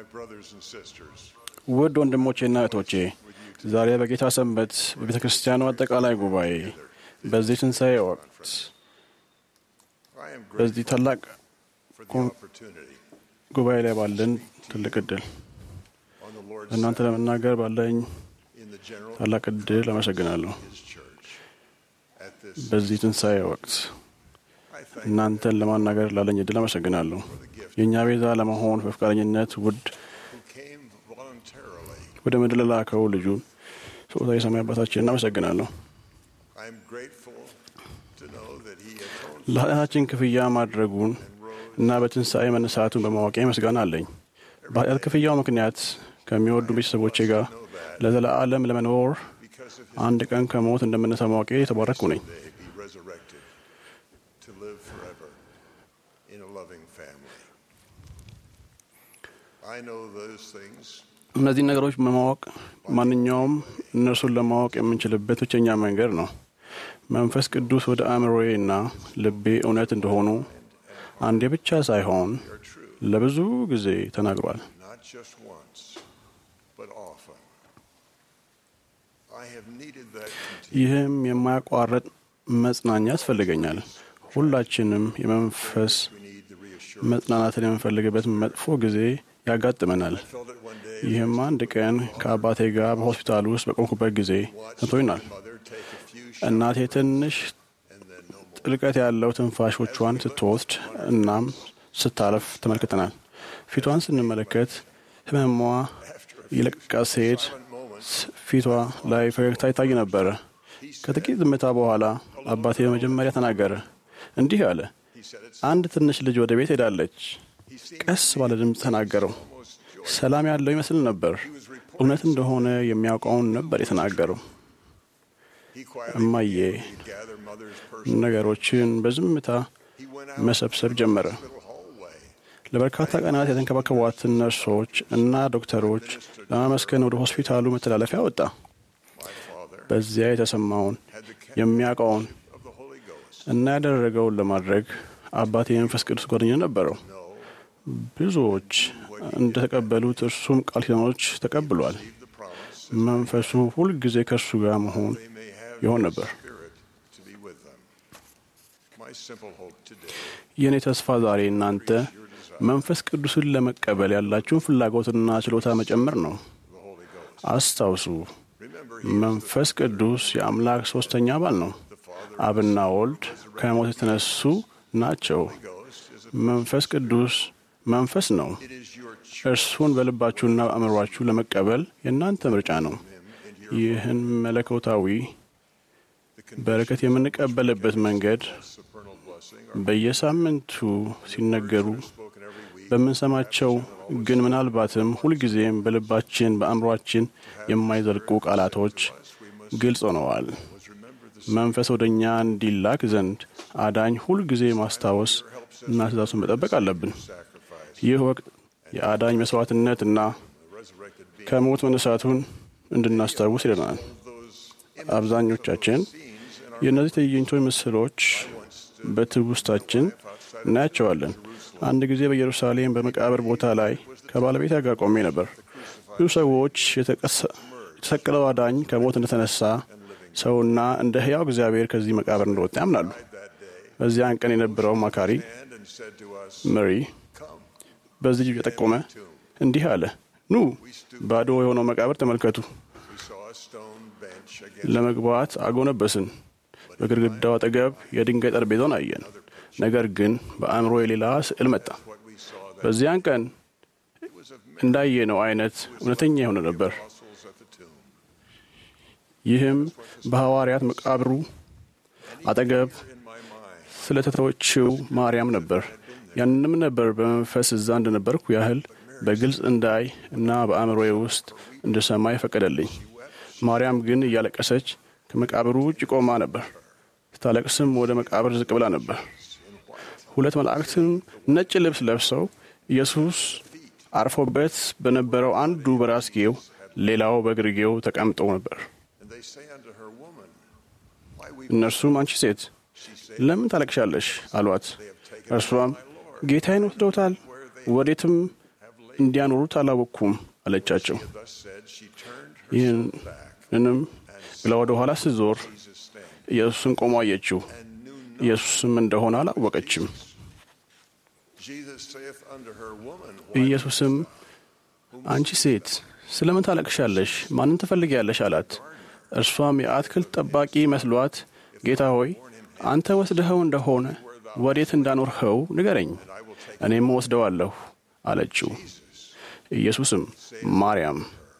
brothers and sisters, ውድ ወንድሞቼና እህቶቼ ዛሬ በጌታ ሰንበት በቤተ ክርስቲያኑ አጠቃላይ ጉባኤ በዚህ ትንሣኤ ወቅት I am በዚህ grateful ታላቅ for the ኮን- opportunity ጉባኤ ላይ ባለን ትልቅ እድል on the Lord's እናንተ Sabbath ለመናገር ባለኝ in the general ታላቅ እድል አመሰግናለሁ። His church. At this, በዚህ ትንሣኤ ወቅት I thank እናንተን ለማናገር ላለኝ እድል አመሰግናለሁ። የእኛ ቤዛ ለመሆን በፈቃደኝነት ውድ who came voluntarily. ወደ ምድር ለላከው ልጁ ስጦታ የሰማይ አባታችን እናመሰግናለሁ። I am grateful to know that He atoned ለኃጢአታችን ክፍያ ማድረጉን እና በትንሣኤ መነሳቱን በማወቄ ምስጋና አለኝ። በኃጢአት ክፍያው ምክንያት ከሚወዱ ቤተሰቦቼ ጋር ለዘለዓለም ለመኖር because of አንድ ቀን ከሞት እንደምነሳ ማወቄ የተባረኩ ነኝ። His day be resurrected to live forever in a loving family. I know those things እነዚህን ነገሮች በማወቅ ማንኛውም እነርሱን ለማወቅ የምንችልበት ብቸኛ መንገድ ነው። መንፈስ ቅዱስ ወደ አእምሮዬ እና ልቤ እውነት እንደሆኑ አንዴ ብቻ ሳይሆን ለብዙ ጊዜ ተናግሯል። not just once, but often. I have needed that continued ይህም የማያቋርጥ መጽናኛ ያስፈልገኛል። ሁላችንም የመንፈስ we need the reassurance. መጽናናትን የምንፈልግበት መጥፎ ጊዜ ያጋጥመናል። Felt it one day ይህም አንድ ቀን ከአባቴ ጋር በሆስፒታል ውስጥ በቆምኩበት ጊዜ ሰጥቶኛል። mother take a few እናቴ ትንሽ and then no more. ጥልቀት ያለው ትንፋሾቿን ስትወስድ እናም ስታለፍ ተመልክተናል። ፊቷን ስንመለከት ህመሟ እየለቀቃት ሲሄድ ስ- ፊቷ ላይ ፈገግታ ይታይ ነበረ። ከጥቂት ዝምታ በኋላ አባቴ በመጀመሪያ ተናገረ። እንዲህ አለ፣ አንድ ትንሽ ልጅ ወደ ቤት ሄዳለች። ቀስ ባለ ድምፅ ተናገረው። ሰላም ያለው ይመስል ነበር። እውነት እንደሆነ የሚያውቀውን ነበር የተናገረው። He quietly እማዬ began to gather mother's personal. ነገሮችን በዝምታ He went out መሰብሰብ ጀመረ። to the hallway. ለበርካታ ቀናት የተንከባከቧትን ነርሶች እና ዶክተሮች ለማመስገን ወደ ሆስፒታሉ መተላለፊያ ወጣ። My father በዚያ የተሰማውን had the counsel የሚያውቀውን of the Holy Ghost. እና ያደረገውን ለማድረግ አባቴ የመንፈስ ቅዱስ ጓደኛ ነበረው። ብዙዎች እንደተቀበሉት እርሱም ቃል ኪዳኖች ተቀብሏል። The promise መንፈሱ ሁልጊዜ ከእርሱ ጋር መሆን they may have ይሆን His ነበር። Spirit to be with them. My simple hope today የእኔ ተስፋ ዛሬ እናንተ መንፈስ ቅዱስን ለመቀበል ያላችሁን ፍላጎትና ችሎታ መጨመር ነው። the Holy Ghost. አስታውሱ፣ Remember, መንፈስ ቅዱስ የአምላክ ሶስተኛ አባል ነው። አብና ወልድ ከሞት የተነሱ ናቸው። Ghost is a, መንፈስ ቅዱስ መንፈስ ነው። it is your choice. እርሱን በልባችሁና አእምሯችሁ ለመቀበል የእናንተ ምርጫ ነው። ይህን መለኮታዊ በረከት የምንቀበልበት መንገድ supernal blessing በየሳምንቱ ሲነገሩ spoken every week. በምንሰማቸው ግን ምናልባትም ሁልጊዜም በልባችን በአእምሯችን የማይዘልቁ ቃላቶች ግልጽ ሆነዋል። መንፈስ ወደ እኛ እንዲላክ ዘንድ አዳኝ ሁልጊዜ ማስታወስ እና ትእዛዙን መጠበቅ አለብን። ይህ ወቅት የአዳኝ መስዋዕትነትና ከሞት መነሳቱን እንድናስታውስ ይለናል። አብዛኞቻችን የእነዚህ ትዕይንቶች ምስሎች በትውስታችን እናያቸዋለን። አንድ ጊዜ በኢየሩሳሌም በመቃብር ቦታ ላይ ከባለቤቴ ጋር ቆሜ ነበር። ብዙ ሰዎች የተቀሰ- የተሰቀለው አዳኝ ከሞት እንደተነሳ ሰውና እንደ ሕያው እግዚአብሔር ከዚህ መቃብር እንደወጣ ያምናሉ። በዚያን ቀን የነበረው አማካሪ And said to us, መሪ በዚህ እጅ የጠቆመ እንዲህ አለ፣ ኑ ባዶ የሆነው መቃብር ተመልከቱ። we saw a stone bench against ለመግባት አጎነበስን። በግድግዳው አጠገብ የድንጋይ ጠረጴዛውን አየን። ነገር ግን በአእምሮ የሌላ ስዕል መጣ። what we saw that በዚያን ቀን እንዳየነው አይነት እውነተኛ የሆነ ነበር። apostles at the tomb. ይህም በሐዋርያት መቃብሩ አጠገብ In my mind, ስለተተወችው ማርያም ነበር። ያንንም ነበር በመንፈስ እዛ እንደነበርኩ ያህል በግልጽ እንዳይ እና በአእምሮዬ ውስጥ እንድሰማ ይፈቀደልኝ። ማርያም ግን እያለቀሰች ከመቃብሩ ውጭ ቆማ ነበር። ስታለቅስም ወደ መቃብር ዝቅ ብላ ነበር። ሁለት መላእክትም ነጭ ልብስ ለብሰው ኢየሱስ አርፎበት በነበረው አንዱ በራስጌው ሌላው በግርጌው ተቀምጠው ነበር። and they say unto her, Woman, why weep? እነርሱም አንቺ ሴት ለምን ታለቅሻለሽ? አሏት። እርሷም ጌታዬን ወስደውታል፣ ወዴትም እንዲያኖሩት አላወቅኩም አለቻቸው። Thus said, she turned her ይህንንም ብላ ወደ ኋላ ስትዞር ኢየሱስን ቆሞ አየችው። ኢየሱስም እንደሆነ አላወቀችም። Jesus saith unto her, Woman, ኢየሱስም አንቺ ሴት ስለምን ታለቅሻለሽ? ማንን ትፈልጊያለሽ? አላት። እርሷም የአትክልት ጠባቂ መስሏት ጌታ ሆይ አንተ ወስደኸው እንደሆነ ወዴት እንዳኖርኸው ንገረኝ፣ እኔም ወስደዋለሁ አለችው። ኢየሱስም ማርያም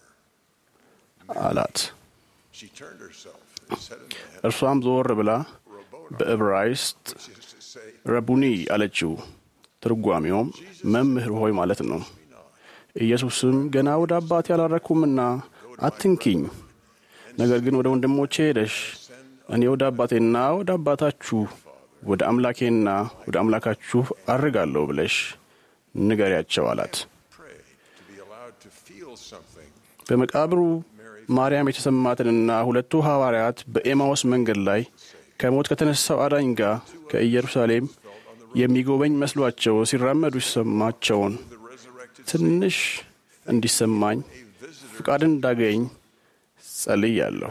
አላት። she turned herself and said unto him, እርሷም ዞር ብላ በዕብራይስጥ is to say, ረቡኒ አለችው። ትርጓሜውም መምህር ሆይ ማለት ነው። ኢየሱስም ገና ወደ አባቴ አላረኩምና አትንኪኝ፣ ነገር ግን ወደ ወንድሞቼ ሄደሽ እኔ ወደ አባቴና ወደ አባታችሁ ወደ አምላኬና ወደ አምላካችሁ አርጋለሁ ብለሽ ንገሪያቸው አላት። pray to be allowed to feel something. በመቃብሩ ማርያም የተሰማትንና ሁለቱ ሐዋርያት በኤማውስ መንገድ ላይ ከሞት ከተነሳው አዳኝ ጋር ከኢየሩሳሌም የሚጎበኝ መስሏቸው ሲራመዱ ሲሰማቸውን ትንሽ እንዲሰማኝ ፍቃድን እንዳገኝ ጸልያለሁ።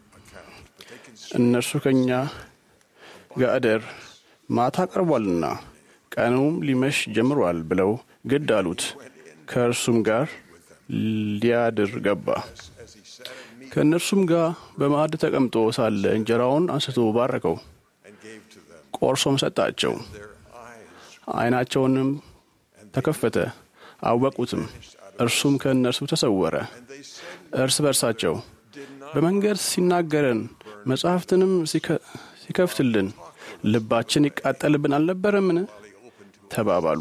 እነርሱ ከእኛ ጋር እደር ማታ ቀርቧልና ቀኑም ሊመሽ ጀምሯል ብለው ግድ አሉት። ከእርሱም ጋር ሊያድር ገባ። ከእነርሱም ጋር በማዕድ ተቀምጦ ሳለ እንጀራውን አንስቶ ባረከው፣ ቆርሶም ሰጣቸው። ዓይናቸውንም ተከፈተ፣ አወቁትም። እርሱም ከእነርሱ ተሰወረ። እርስ በርሳቸው በመንገድ ሲናገረን መጽሐፍትንም ሲከፍትልን ልባችን ይቃጠልብን አልነበረምን? ተባባሉ።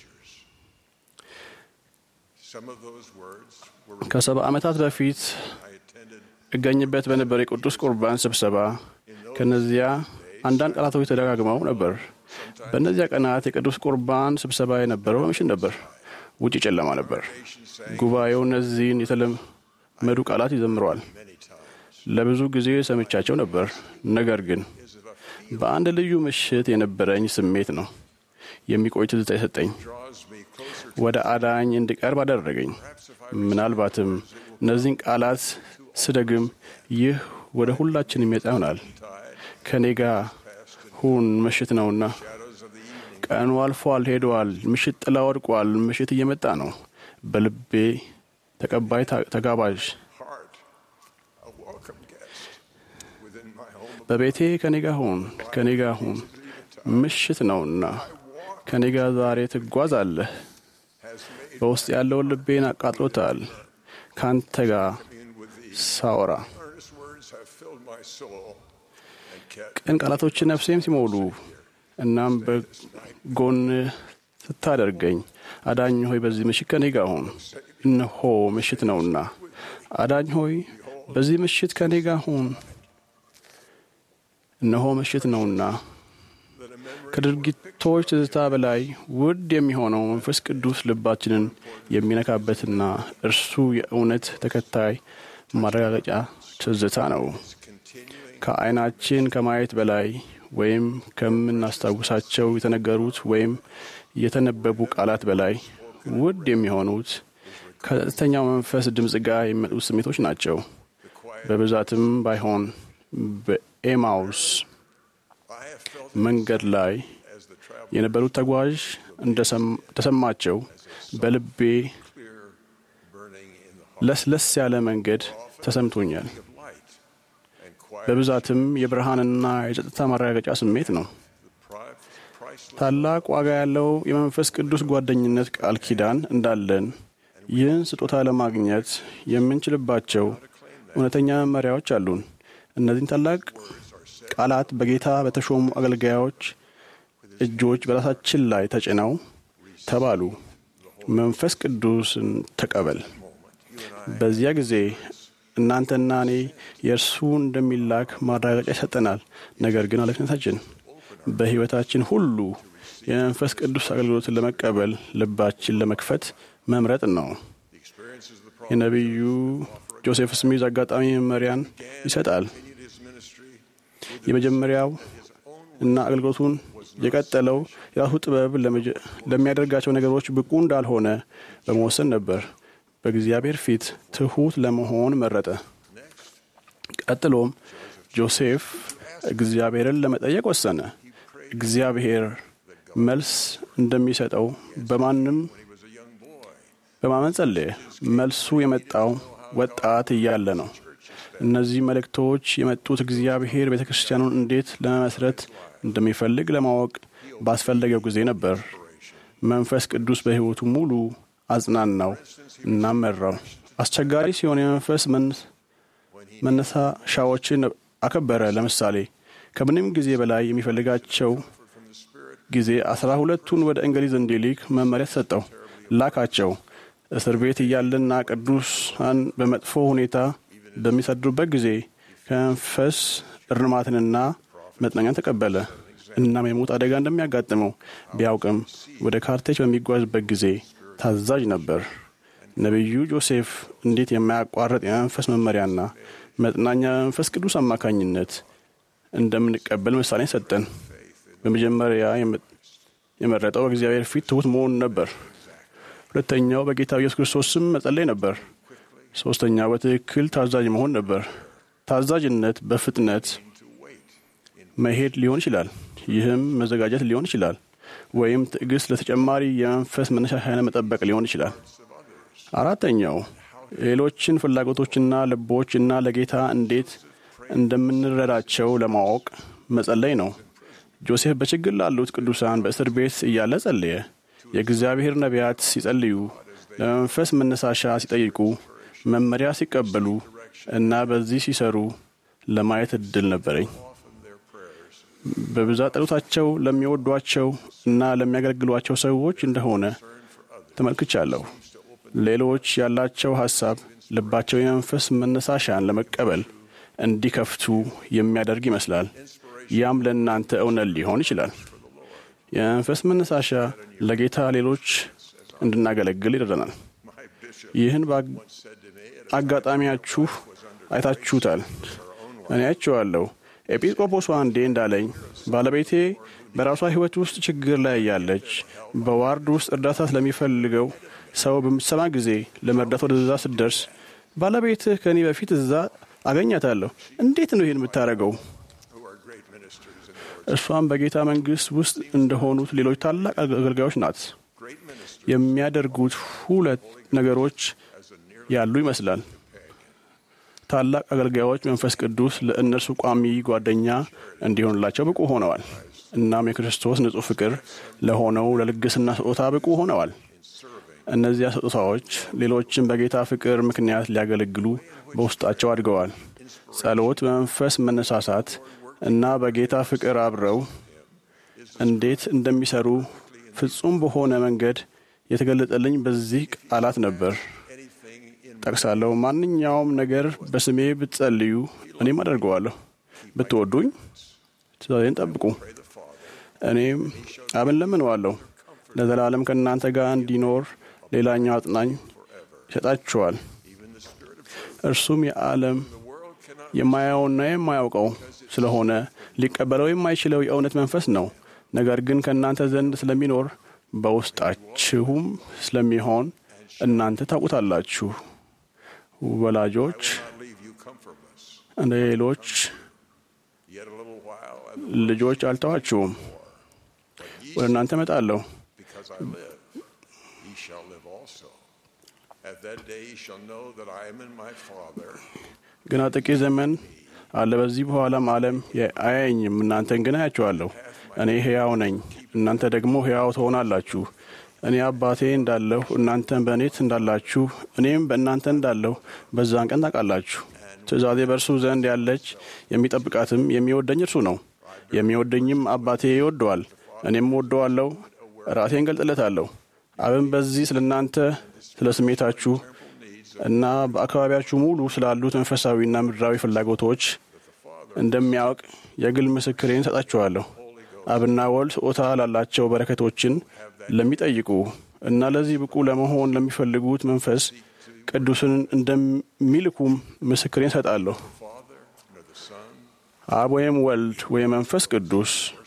Some of those words were ከሰባ ዓመታት በፊት እገኝበት በነበረ የቅዱስ ቁርባን ስብሰባ ከነዚያ አንዳንድ ቃላቶች ተደጋግመው ነበር። በእነዚያ ቀናት የቅዱስ ቁርባን ስብሰባ የነበረው በምሽት ነበር። ውጭ ጨለማ ነበር። ጉባኤው እነዚህን የተለመዱ ቃላት ይዘምረዋል። ለብዙ ጊዜ ሰምቻቸው ነበር። ነገር ግን በአንድ ልዩ ምሽት የነበረኝ ስሜት ነው የሚቆይ ትዝታ የሰጠኝ። ወደ አዳኝ እንድቀርብ አደረገኝ። ምናልባትም እነዚህን ቃላት ስደግም ይህ ወደ ሁላችን የሚመጣ ይሆናል። ከእኔ ጋር ሁን፣ ምሽት ነውና። ቀኑ አልፏል፣ ሄደዋል። ምሽት ጥላ ወድቋል። ምሽት እየመጣ ነው። በልቤ ተቀባይ ተጋባዥ a welcome guest within my home. በቤቴ ከኔ ጋር ሁን፣ ከኔ ጋር ሁን። ምሽት ነውና ከኔ ጋር ዛሬ ትጓዛለህ። በውስጥ ያለውን ልቤን አቃጥሎታል። ካንተ ጋር ሳወራ Earnest words have filled my soul and kept ቅን ቃላቶች ነፍሴም ሲሞሉ እናም በጎን ስታደርገኝ አዳኝ ሆይ በዚህ ምሽት ከኔ ጋር ሁን። እነሆ ምሽት ነውና አዳኝ ሆይ በዚህ ምሽት ከኔ ጋር ሁን። እነሆ ምሽት ነውና ከድርጊቶች ትዝታ በላይ ውድ የሚሆነው መንፈስ ቅዱስ ልባችንን የሚነካበትና እርሱ የእውነት ተከታይ ማረጋገጫ ትዝታ ነው። ከዓይናችን ከማየት በላይ ወይም ከምናስታውሳቸው የተነገሩት ወይም የተነበቡ ቃላት በላይ ውድ የሚሆኑት ከጸጥተኛው መንፈስ ድምፅ ጋር የሚመጡት ስሜቶች ናቸው። በብዛትም ባይሆን በኤማውስ መንገድ ላይ የነበሩት ተጓዥ እንደተሰማቸው በልቤ ለስለስ ያለ መንገድ ተሰምቶኛል። በብዛትም የብርሃንና የጸጥታ ማረጋገጫ ስሜት ነው። ታላቅ ዋጋ ያለው የመንፈስ ቅዱስ ጓደኝነት ቃል ኪዳን እንዳለን ይህን ስጦታ ለማግኘት የምንችልባቸው እውነተኛ መመሪያዎች አሉን። እነዚህን ታላቅ ቃላት በጌታ በተሾሙ አገልጋዮች እጆች በራሳችን ላይ ተጭነው ተባሉ፣ መንፈስ ቅዱስን ተቀበል። በዚያ ጊዜ እናንተና እኔ የእርሱ እንደሚላክ ማረጋገጫ ይሰጠናል። ነገር ግን ኃላፊነታችን በሕይወታችን ሁሉ የመንፈስ ቅዱስ አገልግሎትን ለመቀበል ልባችን ለመክፈት መምረጥ ነው። የነቢዩ ጆሴፍ ስሚዝ አጋጣሚ መመሪያን ይሰጣል። የመጀመሪያው እና አገልግሎቱን የቀጠለው የራሱ ጥበብ ለሚያደርጋቸው ነገሮች ብቁ እንዳልሆነ በመወሰን ነበር። በእግዚአብሔር ፊት ትሑት ለመሆን መረጠ። ቀጥሎም ጆሴፍ እግዚአብሔርን ለመጠየቅ ወሰነ። እግዚአብሔር መልስ እንደሚሰጠው በማንም በማመን ጸለየ። መልሱ የመጣው ወጣት እያለ ነው። እነዚህ መልእክቶች የመጡት እግዚአብሔር ቤተ ክርስቲያኑን እንዴት ለመመስረት እንደሚፈልግ ለማወቅ ባስፈለገው ጊዜ ነበር። መንፈስ ቅዱስ በሕይወቱ ሙሉ አጽናናው እና መራው። አስቸጋሪ ሲሆን የመንፈስ መነሳሻዎችን አከበረ። ለምሳሌ ከምንም ጊዜ በላይ የሚፈልጋቸው ጊዜ አስራ ሁለቱን ወደ እንግሊዝ እንዲልክ መመሪያ ተሰጠው። ላካቸው። እስር ቤት እያለና ቅዱሳን በመጥፎ ሁኔታ በሚሰድሩበት ጊዜ ከመንፈስ እርማትንና መጽናኛን ተቀበለ። እናም የሞት አደጋ እንደሚያጋጥመው ቢያውቅም ወደ ካርቴጅ በሚጓዝበት ጊዜ ታዛዥ ነበር። ነቢዩ ጆሴፍ እንዴት የማያቋርጥ የመንፈስ መመሪያና መጽናኛ በመንፈስ ቅዱስ አማካኝነት እንደምንቀበል ምሳሌ ሰጠን። በመጀመሪያ የመረጠው በእግዚአብሔር ፊት ትሑት መሆን ነበር። ሁለተኛው በጌታ ኢየሱስ ክርስቶስ ስም መጸለይ ነበር። ሦስተኛው በትክክል ታዛዥ መሆን ነበር። ታዛዥነት በፍጥነት መሄድ ሊሆን ይችላል። ይህም መዘጋጀት ሊሆን ይችላል። ወይም ትዕግስት ለተጨማሪ የመንፈስ መነሻሻያ መጠበቅ ሊሆን ይችላል። አራተኛው ሌሎችን ፍላጎቶችና ልቦች እና ለጌታ እንዴት እንደምንረዳቸው ለማወቅ መጸለይ ነው። ጆሴፍ በችግር ላሉት ቅዱሳን በእስር ቤት እያለ ጸለየ። የእግዚአብሔር ነቢያት ሲጸልዩ፣ ለመንፈስ መነሳሻ ሲጠይቁ፣ መመሪያ ሲቀበሉ እና በዚህ ሲሰሩ ለማየት እድል ነበረኝ። በብዛት ጸሎታቸው ለሚወዷቸው እና ለሚያገለግሏቸው ሰዎች እንደሆነ ተመልክቻለሁ። ሌሎች ያላቸው ሐሳብ ልባቸው የመንፈስ መነሳሻን ለመቀበል እንዲከፍቱ የሚያደርግ ይመስላል። ያም ለእናንተ እውነት ሊሆን ይችላል። የመንፈስ መነሳሻ ለጌታ ሌሎች እንድናገለግል ይረዳናል። ይህን አጋጣሚያችሁ አይታችሁታል። እኔ አይቼዋለሁ። ኤጲስቆጶሱ አንዴ እንዳለኝ ባለቤቴ በራሷ ሕይወት ውስጥ ችግር ላይ ያለች በዋርድ ውስጥ እርዳታ ስለሚፈልገው ሰው በምትሰማ ጊዜ ለመርዳት ወደዛ ስትደርስ ባለቤትህ ከእኔ በፊት እዛ አገኛታለሁ። እንዴት ነው ይህን የምታደርገው? እርሷም በጌታ መንግሥት ውስጥ እንደሆኑት ሌሎች ታላቅ አገልጋዮች ናት። የሚያደርጉት ሁለት ነገሮች ያሉ ይመስላል። ታላቅ አገልጋዮች መንፈስ ቅዱስ ለእነርሱ ቋሚ ጓደኛ እንዲሆንላቸው ብቁ ሆነዋል። እናም የክርስቶስ ንጹሕ ፍቅር ለሆነው ለልግስና ስጦታ ብቁ ሆነዋል። እነዚያ ስጦታዎች ሌሎችን በጌታ ፍቅር ምክንያት ሊያገለግሉ በውስጣቸው አድገዋል። ጸሎት፣ በመንፈስ መነሳሳት እና በጌታ ፍቅር አብረው እንዴት እንደሚሰሩ ፍጹም በሆነ መንገድ የተገለጠልኝ በዚህ ቃላት ነበር። ጠቅሳለሁ። ማንኛውም ነገር በስሜ ብትጸልዩ እኔም አደርገዋለሁ። ብትወዱኝ ትእዛዜን ጠብቁ። እኔም አብን ለምነዋለሁ ለዘላለም ከእናንተ ጋር እንዲኖር ሌላኛው አጽናኝ ይሰጣችኋል። እርሱም የዓለም የማያየውና የማያውቀው ስለሆነ ሊቀበለው የማይችለው የእውነት መንፈስ ነው። ነገር ግን ከእናንተ ዘንድ ስለሚኖር በውስጣችሁም ስለሚሆን እናንተ ታውቁታላችሁ። ወላጆች እንደ ሌሎች ልጆች አልተዋችሁም፣ ወደ እናንተ እመጣለሁ። ግና ጥቂት ዘመን አለ። በዚህ በኋላም ዓለም አያየኝም፣ እናንተን ግን አያችኋለሁ። እኔ ሕያው ነኝ፣ እናንተ ደግሞ ሕያው ትሆናላችሁ። እኔ አባቴ እንዳለሁ እናንተን በእኔት እንዳላችሁ እኔም በእናንተ እንዳለሁ በዛን ቀን ታውቃላችሁ። ትእዛዜ በእርሱ ዘንድ ያለች የሚጠብቃትም የሚወደኝ እርሱ ነው። የሚወደኝም አባቴ ይወደዋል፣ እኔም ወደዋለሁ፣ ራሴን ገልጥለታለሁ። አብን በዚህ ስለ እናንተ ስለ ስሜታችሁ እና በአካባቢያችሁ ሙሉ ስላሉት መንፈሳዊና ምድራዊ ፍላጎቶች እንደሚያውቅ የግል ምስክሬን ሰጣችኋለሁ። አብና ወልድ ስጦታ ላላቸው በረከቶችን ለሚጠይቁ እና ለዚህ ብቁ ለመሆን ለሚፈልጉት መንፈስ ቅዱስን እንደሚልኩም ምስክሬን ሰጣለሁ። አብ ወይም ወልድ ወይም መንፈስ ቅዱስ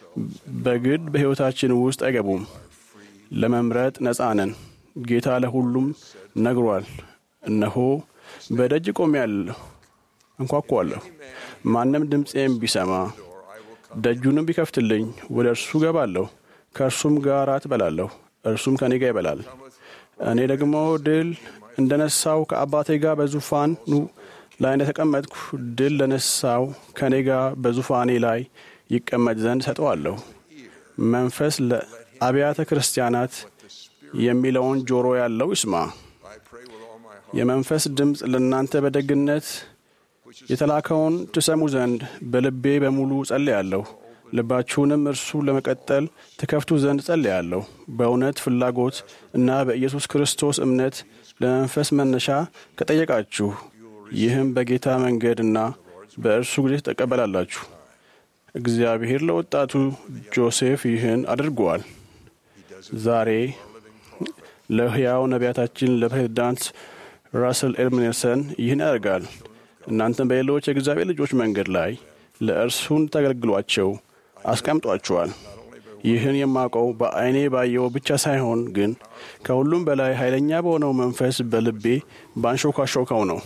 በግድ በሕይወታችን ውስጥ አይገቡም። ለመምረጥ ነፃ ነን። ጌታ ለሁሉም ነግሯል። እነሆ በደጅ ቆሜአለሁ፣ እንኳኳለሁ። ማንም ድምፄም ቢሰማ ደጁንም ቢከፍትልኝ ወደ እርሱ ገባለሁ፣ ከእርሱም ጋር እበላለሁ፣ እርሱም ከኔ ጋር ይበላል። እኔ ደግሞ ድል እንደ ነሳው ከአባቴ ጋር በዙፋኑ ላይ እንደተቀመጥኩ ድል ለነሳው ከእኔ ጋር በዙፋኔ ላይ ይቀመጥ ዘንድ ሰጠዋለሁ። መንፈስ ለአብያተ ክርስቲያናት የሚለውን ጆሮ ያለው ይስማ። የመንፈስ ድምፅ ለእናንተ በደግነት የተላከውን ትሰሙ ዘንድ በልቤ በሙሉ ጸልያለሁ። ልባችሁንም እርሱ ለመቀጠል ትከፍቱ ዘንድ ጸልያለሁ። በእውነት ፍላጎት እና በኢየሱስ ክርስቶስ እምነት ለመንፈስ መነሻ ከጠየቃችሁ ይህም በጌታ መንገድና በእርሱ ጊዜ ትቀበላላችሁ። እግዚአብሔር ለወጣቱ ጆሴፍ ይህን አድርጓል። ዛሬ ለሕያው ነቢያታችን ለፕሬዝዳንት ራስል ኤም ኔልሰን ይህን ያደርጋል። እናንተም በሌሎች የእግዚአብሔር ልጆች መንገድ ላይ ለእርሱ እንድታገለግሏቸው አስቀምጧችኋል። ይህን የማውቀው በዐይኔ ባየው ብቻ ሳይሆን ግን ከሁሉም በላይ ኃይለኛ በሆነው መንፈስ በልቤ ባንሾካሾከው ነው።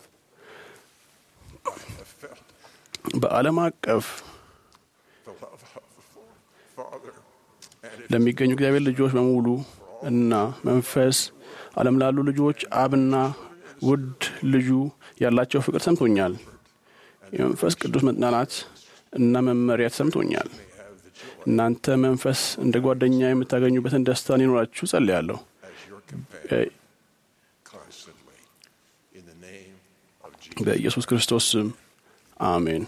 በዓለም አቀፍ ለሚገኙ እግዚአብሔር ልጆች በሙሉ እና መንፈስ ዓለም ላሉ ልጆች አብና ውድ ልጁ ያላቸው ፍቅር ሰምቶኛል። የመንፈስ ቅዱስ መጽናናት እና መመሪያ ተሰምቶኛል። እናንተ መንፈስ እንደ ጓደኛ የምታገኙበትን ደስታ እንዲኖራችሁ ጸልያለሁ። በኢየሱስ ክርስቶስ ስም አሜን።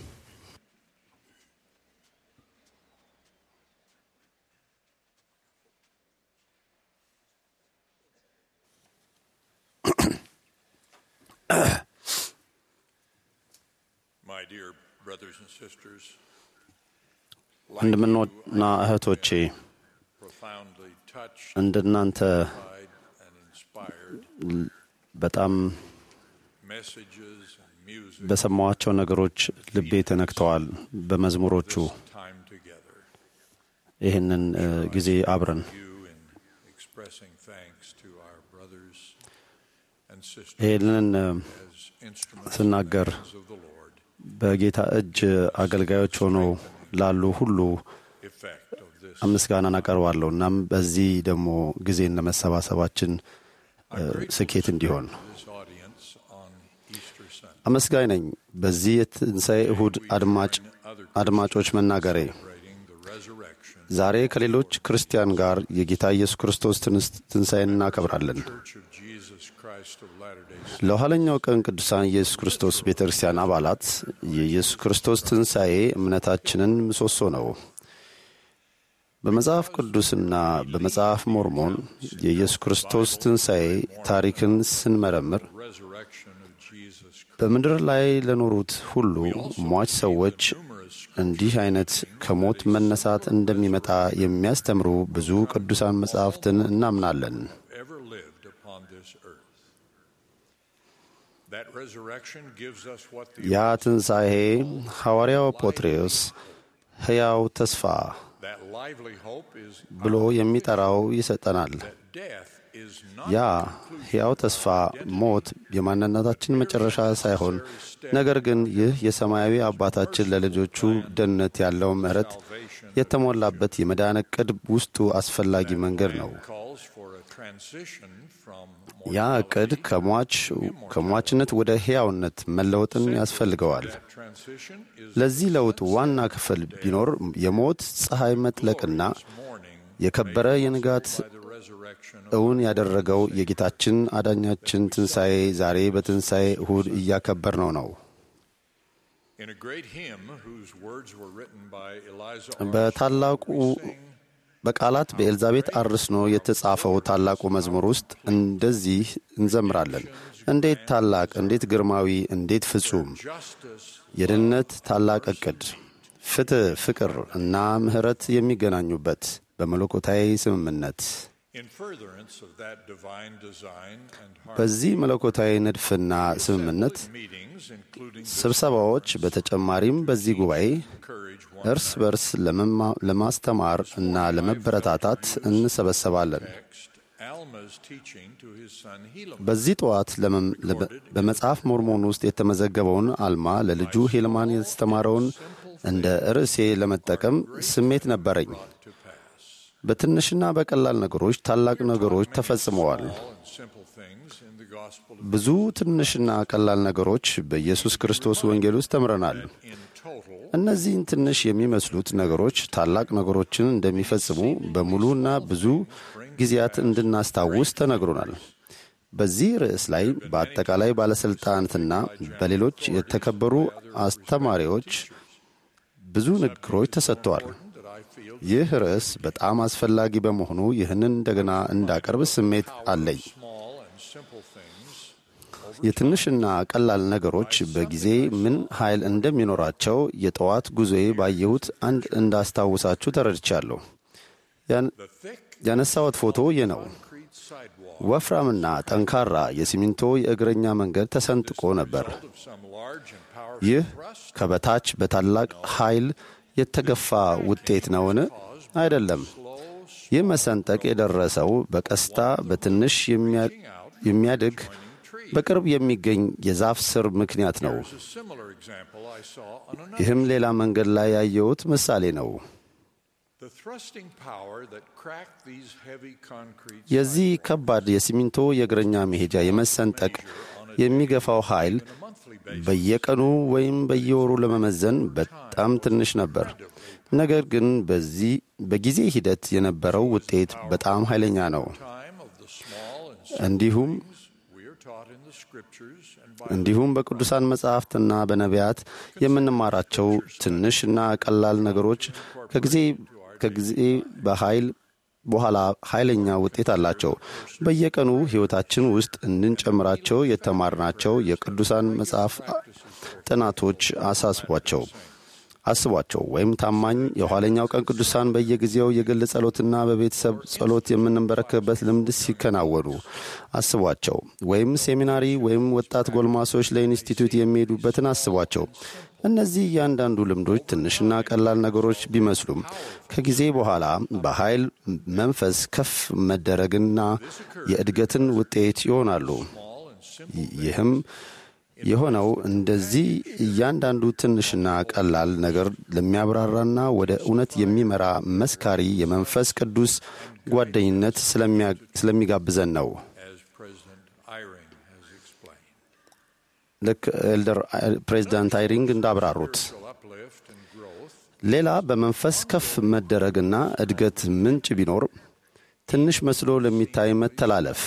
My dear brothers and sisters, ወንድምና እህቶቼ profoundly touched እንደናንተ and inspired በጣም messages and music በሰማኋቸው ነገሮች ልቤ ተነክተዋል። በመዝሙሮቹ time together. ይህንን እ, ጊዜ አብረን You in expressing thanks to our brothers and sisters ይህንን እ, as instruments ስናገር of the Lord, በጌታ እጅ አገልጋዮች ሆነው ላሉ ሁሉ effect of this. ምስጋናን አቀርባለሁ። እናም በዚህ ደግሞ ጊዜን ለመሰባሰባችን እ, ስኬት እንዲሆን This audience on Easter Sunday, አመስጋኝ ነኝ። በዚህ የትንሣኤ እሁድ አድማጭ አድማጮች መናገሬ celebrating the resurrection ዛሬ ከሌሎች ክርስቲያን ጋር የጌታ ኢየሱስ ክርስቶስ ትንስ- ትንሣኤን እናከብራለን። Church of Jesus Christ of Latter-day ለኋለኛው ቀን ቅዱሳን ኢየሱስ ክርስቶስ ቤተ ክርስቲያን አባላት የኢየሱስ ክርስቶስ ትንሣኤ እምነታችንን ምሰሶ ነው። በመጽሐፍ ቅዱስና በመጽሐፍ ሞርሞን የኢየሱስ ክርስቶስ ትንሣኤ ታሪክን ስንመረምር resurrection of Jesus Christ. በምድር ላይ ለኖሩት ሁሉ ሟች ሰዎች እንዲህ አይነት ከሞት መነሳት እንደሚመጣ የሚያስተምሩ ብዙ ቅዱሳን መጻሕፍትን እናምናለን። ever lived upon this earth. That resurrection gives us what the ያ ትንሣኤ ሐዋርያው ጴጥሮስ ሕያው ተስፋ that lively hope is ብሎ የሚጠራው ይሰጠናል። that death is ያ not ሕያው ተስፋ ሞት የማንነታችን መጨረሻ ሳይሆን ነገር ግን ይህ የሰማያዊ አባታችን ለልጆቹ ደህንነት ያለው ምሕረት የተሞላበት የመዳን ዕቅድ ውስጡ አስፈላጊ መንገድ ነው። calls for a transition from ያ ዕቅድ ከሟች ከሟችነት ወደ ሕያውነት መለወጥን ያስፈልገዋል። transition is ለዚህ ለውጥ ዋና ክፍል ቢኖር የሞት ፀሐይ መጥለቅና የከበረ የንጋት the resurrection እውን ያደረገው የጌታችን አዳኛችን ትንሣኤ ዛሬ በትንሣኤ እሁድ እያከበር ነው ነው። in a great hymn whose words were written by Eliza በታላቁ በቃላት በኤልዛቤት አርስኖ የተጻፈው ታላቁ መዝሙር ውስጥ እንደዚህ እንዘምራለን። እንዴት ታላቅ፣ እንዴት ግርማዊ፣ እንዴት ፍጹም የድነት ታላቅ ዕቅድ ፍትሕ፣ ፍቅር እና ምሕረት የሚገናኙበት በመለኮታዊ ስምምነት In furtherance of that divine design and በዚህ መለኮታዊ ንድፍና ስምምነት meetings, including ስብሰባዎች፣ በተጨማሪም በዚህ ጉባኤ እርስ በርስ ለመማ- ለማስተማር እና ለመበረታታት እንሰበሰባለን። Alma's teaching to his son Helaman. በዚህ ጠዋት ለመም- ለበ- በመጽሐፍ ሞርሞን ውስጥ የተመዘገበውን አልማ ለልጁ ሄልማን ያስተማረውን እንደ ርዕሴ ለመጠቀም ስሜት ነበረኝ። በትንሽና በቀላል ነገሮች ታላቅ ነገሮች ተፈጽመዋል። and simple things in the gospel of ብዙ ትንሽና ቀላል ነገሮች በኢየሱስ ክርስቶስ ወንጌል ውስጥ ተምረናል። in total እነዚህን ትንሽ የሚመስሉት ነገሮች ታላቅ ነገሮችን እንደሚፈጽሙ በሙሉና ብዙ ጊዜያት እንድናስታውስ ተነግሮናል። በዚህ ርዕስ ላይ በአጠቃላይ ባለሥልጣናትና በሌሎች የተከበሩ አስተማሪዎች ብዙ ንግግሮች ተሰጥተዋል። ይህ ርዕስ በጣም አስፈላጊ በመሆኑ ይህንን እንደገና እንዳቀርብ ስሜት አለኝ። small and simple things የትንሽና ቀላል ነገሮች በጊዜ ምን ኃይል እንደሚኖራቸው የጠዋት ጉዞዬ ባየሁት አንድ እንዳስታውሳችሁ ተረድቻለሁ። ያን- ያነሳሁት ፎቶ ይህ ነው። ወፍራምና ጠንካራ የሲሚንቶ የእግረኛ መንገድ ተሰንጥቆ ነበር። of some large and powerful ይህ ከበታች በታላቅ ኃይል የተገፋ ውጤት ነውን? አይደለም። ይህ መሰንጠቅ የደረሰው በቀስታ በትንሽ የሚያ- የሚያድግ በቅርብ የሚገኝ የዛፍ ስር ምክንያት ነው። a similar example I saw on another. ይህም ሌላ መንገድ ላይ ያየሁት ምሳሌ ነው። The thrusting power that cracked these heavy concrete የዚህ ከባድ የሲሚንቶ የእግረኛ መሄጃ የመሰንጠቅ የሚገፋው ኃይል በየቀኑ ወይም በየወሩ ለመመዘን በጣም ትንሽ ነበር። ነገር ግን በዚህ በጊዜ ሂደት የነበረው ውጤት በጣም ኃይለኛ ነው። time of the small and እንዲሁም we are taught in the scriptures and by እንዲሁም በቅዱሳን መጻሕፍትና በነቢያት የምንማራቸው ትንሽና ቀላል ነገሮች ከጊዜ ከጊዜ በኃይል በኋላ ኃይለኛ ውጤት አላቸው። በየቀኑ ሕይወታችን ውስጥ እንድንጨምራቸው የተማርናቸው የቅዱሳን መጽሐፍ ጥናቶች አሳስቧቸው አስቧቸው ወይም ታማኝ የኋለኛው ቀን ቅዱሳን በየጊዜው የግል ጸሎትና በቤተሰብ ጸሎት የምንበረከበት ልምድ ሲከናወኑ አስቧቸው። ወይም ሴሚናሪ ወይም ወጣት ጎልማሶች ለኢንስቲትዩት የሚሄዱበትን አስቧቸው። እነዚህ እያንዳንዱ ልምዶች ትንሽና ቀላል ነገሮች ቢመስሉም ከጊዜ በኋላ በኃይል መንፈስ ከፍ መደረግና የእድገትን ውጤት ይሆናሉ። ይህም የሆነው እንደዚህ እያንዳንዱ ትንሽና ቀላል ነገር ለሚያብራራና ወደ እውነት የሚመራ መስካሪ የመንፈስ ቅዱስ ጓደኝነት ስለሚጋብዘን ነው። as President Eyring has explained. ልክ ኤልደር ፕሬዚዳንት አይሪንግ እንዳብራሩት Uplift and growth ሌላ በመንፈስ ከፍ መደረግና እድገት ምንጭ ቢኖር ትንሽ መስሎ ለሚታይ መተላለፍ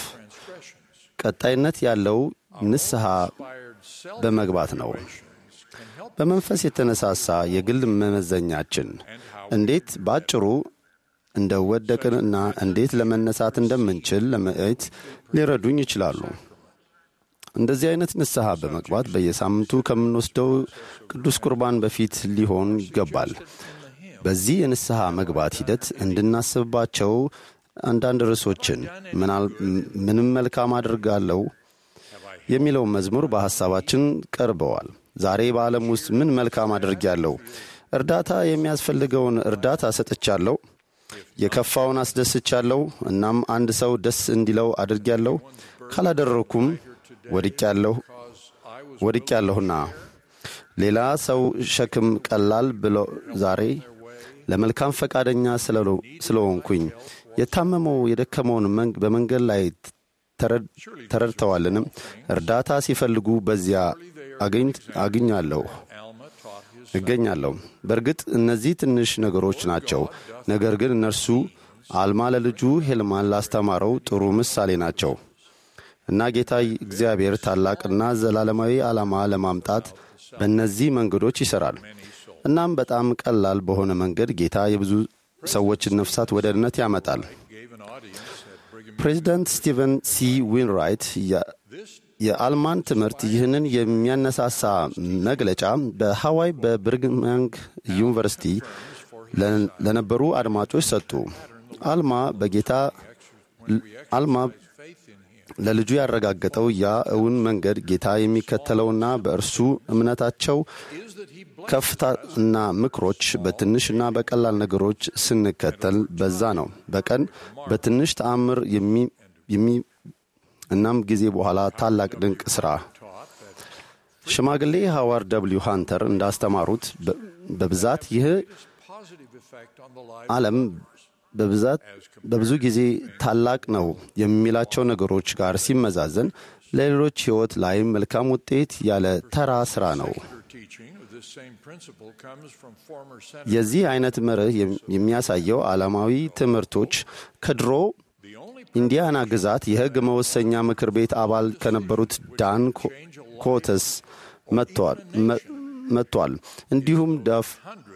ቀጣይነት ያለው ንስሐ በመግባት ነው። በመንፈስ የተነሳሳ የግል መመዘኛችን እንዴት በአጭሩ እንደ ወደቅንና እንዴት ለመነሳት እንደምንችል ለማየት ሊረዱኝ ይችላሉ። እንደዚህ አይነት ንስሐ በመግባት በየሳምንቱ ከምንወስደው ቅዱስ ቁርባን በፊት ሊሆን ይገባል። በዚህ የንስሐ መግባት ሂደት እንድናስብባቸው አንዳንድ ርዕሶችን ምንም መልካም አድርጋለሁ የሚለው መዝሙር በሐሳባችን ቀርበዋል። ዛሬ በዓለም ውስጥ ምን መልካም አድርጌያለሁ? እርዳታ የሚያስፈልገውን እርዳታ ሰጥቻለሁ። የከፋውን አስደስቻለሁ። እናም አንድ ሰው ደስ እንዲለው አድርጌያለሁ። ካላደረኩም ወድቄያለሁ ወድቄያለሁና ሌላ ሰው ሸክም ቀላል ብሎ ዛሬ ለመልካም ፈቃደኛ ስለሆንኩኝ የታመመው የደከመውን በመንገድ ላይ ተረድተዋልንም እርዳታ ሲፈልጉ በዚያ አግኛለሁ እገኛለሁ። በእርግጥ እነዚህ ትንሽ ነገሮች ናቸው። ነገር ግን እነርሱ አልማ ለልጁ ሄልማን ላስተማረው ጥሩ ምሳሌ ናቸው እና ጌታ እግዚአብሔር ታላቅና ዘላለማዊ ዓላማ ለማምጣት በእነዚህ መንገዶች ይሠራል። እናም በጣም ቀላል በሆነ መንገድ ጌታ የብዙ ሰዎችን ነፍሳት ወደ እድነት ያመጣል። ፕሬዚዳንት ስቲቨን ሲ ዊንራይት የአልማን ትምህርት ይህንን የሚያነሳሳ መግለጫ በሃዋይ በብርግማንግ ዩኒቨርሲቲ ለነበሩ አድማጮች ሰጡ። አልማ በጌታ አልማ ለልጁ ያረጋገጠው ያ እውን መንገድ ጌታ የሚከተለውና በእርሱ እምነታቸው ከፍታና ምክሮች በትንሽና በቀላል ነገሮች ስንከተል በዛ ነው። በቀን በትንሽ ተአምር የሚ እናም ጊዜ በኋላ ታላቅ ድንቅ ሥራ ሽማግሌ ሃዋርድ ደብልዩ ሃንተር እንዳስተማሩት በብዛት ይህ ዓለም በብዛት በብዙ ጊዜ ታላቅ ነው የሚላቸው ነገሮች ጋር ሲመዛዘን ለሌሎች ሕይወት ላይ መልካም ውጤት ያለ ተራ ሥራ ነው። የዚህ አይነት መርህ የሚያሳየው ዓለማዊ ትምህርቶች ከድሮ ኢንዲያና ግዛት የሕግ መወሰኛ ምክር ቤት አባል ከነበሩት ዳን ኮተስ መጥቷል። እንዲሁም ዳፍ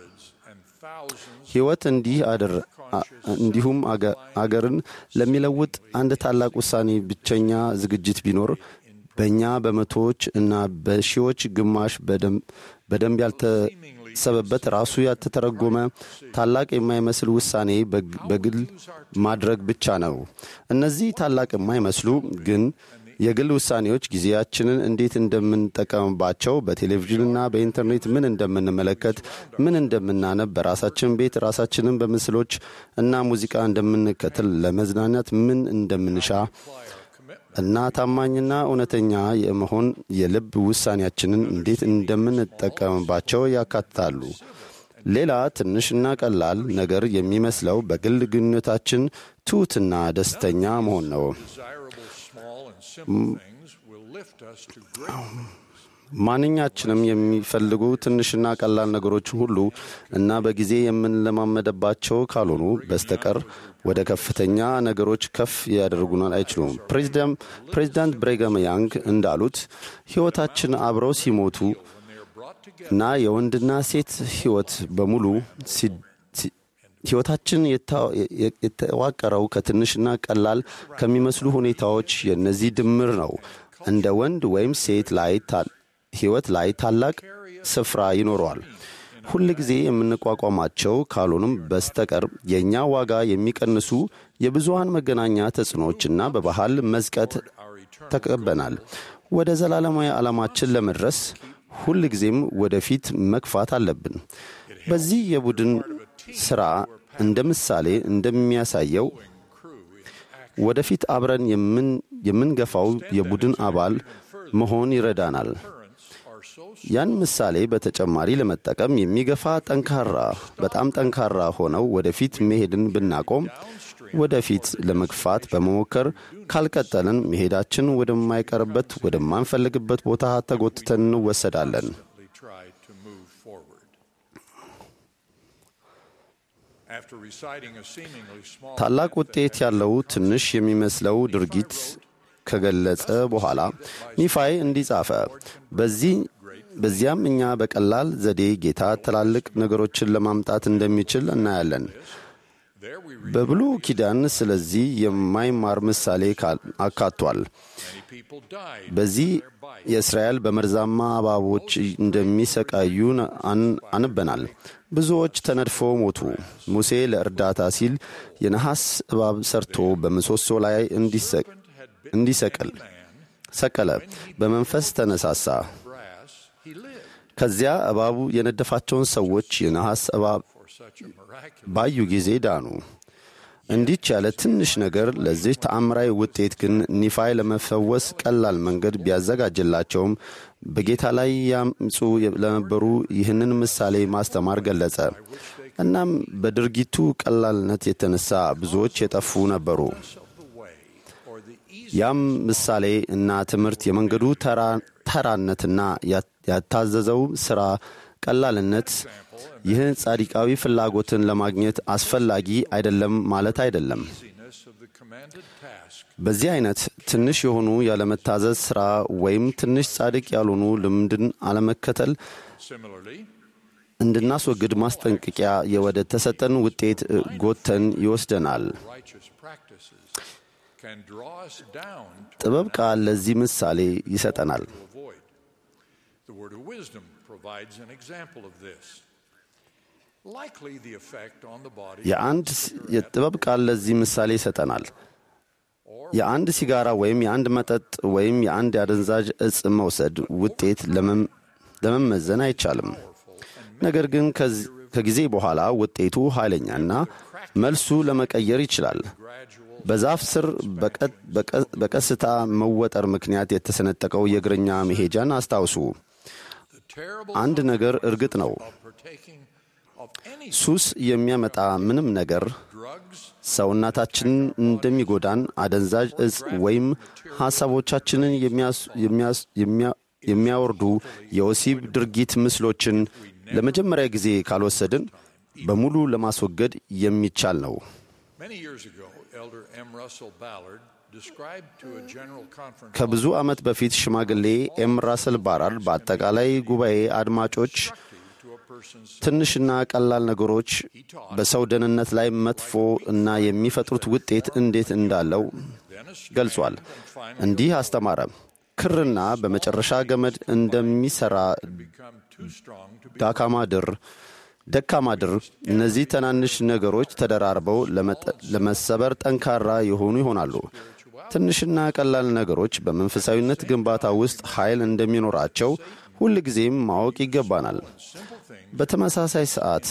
ሕይወት እንዲህ አድር እንዲሁም አገርን ለሚለውጥ አንድ ታላቅ ውሳኔ ብቸኛ ዝግጅት ቢኖር በእኛ በመቶዎች እና በሺዎች ግማሽ በደንብ ያልተሰበበት ራሱ ያልተተረጎመ ታላቅ የማይመስል ውሳኔ በግል ማድረግ ብቻ ነው። እነዚህ ታላቅ የማይመስሉ ግን የግል ውሳኔዎች ጊዜያችንን እንዴት እንደምንጠቀምባቸው፣ በቴሌቪዥንና በኢንተርኔት ምን እንደምንመለከት፣ ምን እንደምናነብ፣ በራሳችን ቤት ራሳችንን በምስሎች እና ሙዚቃ እንደምንከተል፣ ለመዝናናት ምን እንደምንሻ እና ታማኝና እውነተኛ የመሆን የልብ ውሳኔያችንን እንዴት እንደምንጠቀምባቸው ያካትታሉ። ሌላ ትንሽና ቀላል ነገር የሚመስለው በግል ግንኙነታችን ትሑትና ደስተኛ መሆን ነው። ማንኛችንም የሚፈልጉ ትንሽና ቀላል ነገሮችን ሁሉ እና በጊዜ የምንለማመደባቸው ካልሆኑ በስተቀር ወደ ከፍተኛ ነገሮች ከፍ ያደርጉናል አይችሉም። ፕሬዚዳንት ብሬገም ያንግ እንዳሉት ሕይወታችን አብረው ሲሞቱ እና የወንድና ሴት ሕይወት በሙሉ ሕይወታችን የተዋቀረው ከትንሽና ቀላል ከሚመስሉ ሁኔታዎች የእነዚህ ድምር ነው። እንደ ወንድ ወይም ሴት ላይ ሕይወት ላይ ታላቅ ስፍራ ይኖረዋል። ሁል ጊዜ የምንቋቋማቸው ካልሆኑም በስተቀር የእኛ ዋጋ የሚቀንሱ የብዙሃን መገናኛ ተጽዕኖዎችና በባህል መዝቀት ተቀበናል። ወደ ዘላለማዊ ዓላማችን ለመድረስ ሁል ጊዜም ወደፊት መግፋት አለብን። በዚህ የቡድን ሥራ እንደ ምሳሌ እንደሚያሳየው ወደፊት አብረን የምንገፋው የቡድን አባል መሆን ይረዳናል። ያን ምሳሌ በተጨማሪ ለመጠቀም የሚገፋ ጠንካራ በጣም ጠንካራ ሆነው ወደፊት መሄድን ብናቆም ወደፊት ለመግፋት በመሞከር ካልቀጠልን መሄዳችን ወደማይቀርበት ወደማንፈልግበት ቦታ ተጎትተን እንወሰዳለን። ታላቅ ውጤት ያለው ትንሽ የሚመስለው ድርጊት ከገለጸ በኋላ ኒፋይ እንዲህ ጻፈ። በዚያም እኛ በቀላል ዘዴ ጌታ ትላልቅ ነገሮችን ለማምጣት እንደሚችል እናያለን። በብሉ ኪዳን ስለዚህ የማይማር ምሳሌ አካቷል። በዚህ የእስራኤል በመርዛማ እባቦች እንደሚሰቃዩ አንበናል። ብዙዎች ተነድፈው ሞቱ። ሙሴ ለእርዳታ ሲል የነሐስ እባብ ሰርቶ በምሰሶ ላይ እንዲሰቅል ሰቀለ። በመንፈስ ተነሳሳ። ከዚያ እባቡ የነደፋቸውን ሰዎች የነሐስ እባብ ባዩ ጊዜ ዳኑ። እንዲች ያለ ትንሽ ነገር ለዚህ ተአምራዊ ውጤት ግን ኒፋይ ለመፈወስ ቀላል መንገድ ቢያዘጋጅላቸውም በጌታ ላይ ያምፁ ለነበሩ ይህንን ምሳሌ ማስተማር ገለጸ። እናም በድርጊቱ ቀላልነት የተነሳ ብዙዎች የጠፉ ነበሩ። ያም ምሳሌ እና ትምህርት የመንገዱ ተራነትና ያታዘዘው ሥራ ቀላልነት ይህን ጻዲቃዊ ፍላጎትን ለማግኘት አስፈላጊ አይደለም ማለት አይደለም። በዚህ አይነት ትንሽ የሆኑ ያለመታዘዝ ሥራ ወይም ትንሽ ጻድቅ ያልሆኑ ልምድን አለመከተል እንድናስወግድ ማስጠንቀቂያ የወደ ተሰጠን ውጤት ጎተን ይወስደናል። ጥበብ ቃል ለዚህ ምሳሌ ይሰጠናል። የአንድ የጥበብ ቃል ለዚህ ምሳሌ ይሰጠናል። የአንድ ሲጋራ ወይም የአንድ መጠጥ ወይም የአንድ የአደንዛዥ እጽ መውሰድ ውጤት ለመመዘን አይቻልም። ነገር ግን ከጊዜ በኋላ ውጤቱ ኃይለኛና መልሱ ለመቀየር ይችላል። በዛፍ ስር በቀስታ መወጠር ምክንያት የተሰነጠቀው የእግረኛ መሄጃን አስታውሱ። አንድ ነገር እርግጥ ነው፣ ሱስ የሚያመጣ ምንም ነገር ሰውነታችንን እንደሚጎዳን አደንዛዥ እጽ ወይም ሐሳቦቻችንን የሚያወርዱ የወሲብ ድርጊት ምስሎችን ለመጀመሪያ ጊዜ ካልወሰድን በሙሉ ለማስወገድ የሚቻል ነው። ከብዙ ዓመት በፊት ሽማግሌ ኤም ራስል ባራርድ በአጠቃላይ ጉባኤ አድማጮች ትንሽና ቀላል ነገሮች በሰው ደህንነት ላይ መጥፎ እና የሚፈጥሩት ውጤት እንዴት እንዳለው ገልጿል። እንዲህ አስተማረ። ክርና በመጨረሻ ገመድ እንደሚሠራ ዳካማ ድር ደካማ ድር እነዚህ ትናንሽ ነገሮች ተደራርበው ለመሰበር ጠንካራ የሆኑ ይሆናሉ። ትንሽና ቀላል ነገሮች በመንፈሳዊነት ግንባታ ውስጥ ኃይል እንደሚኖራቸው ሁል ጊዜም ማወቅ ይገባናል። በተመሳሳይ ሰዓት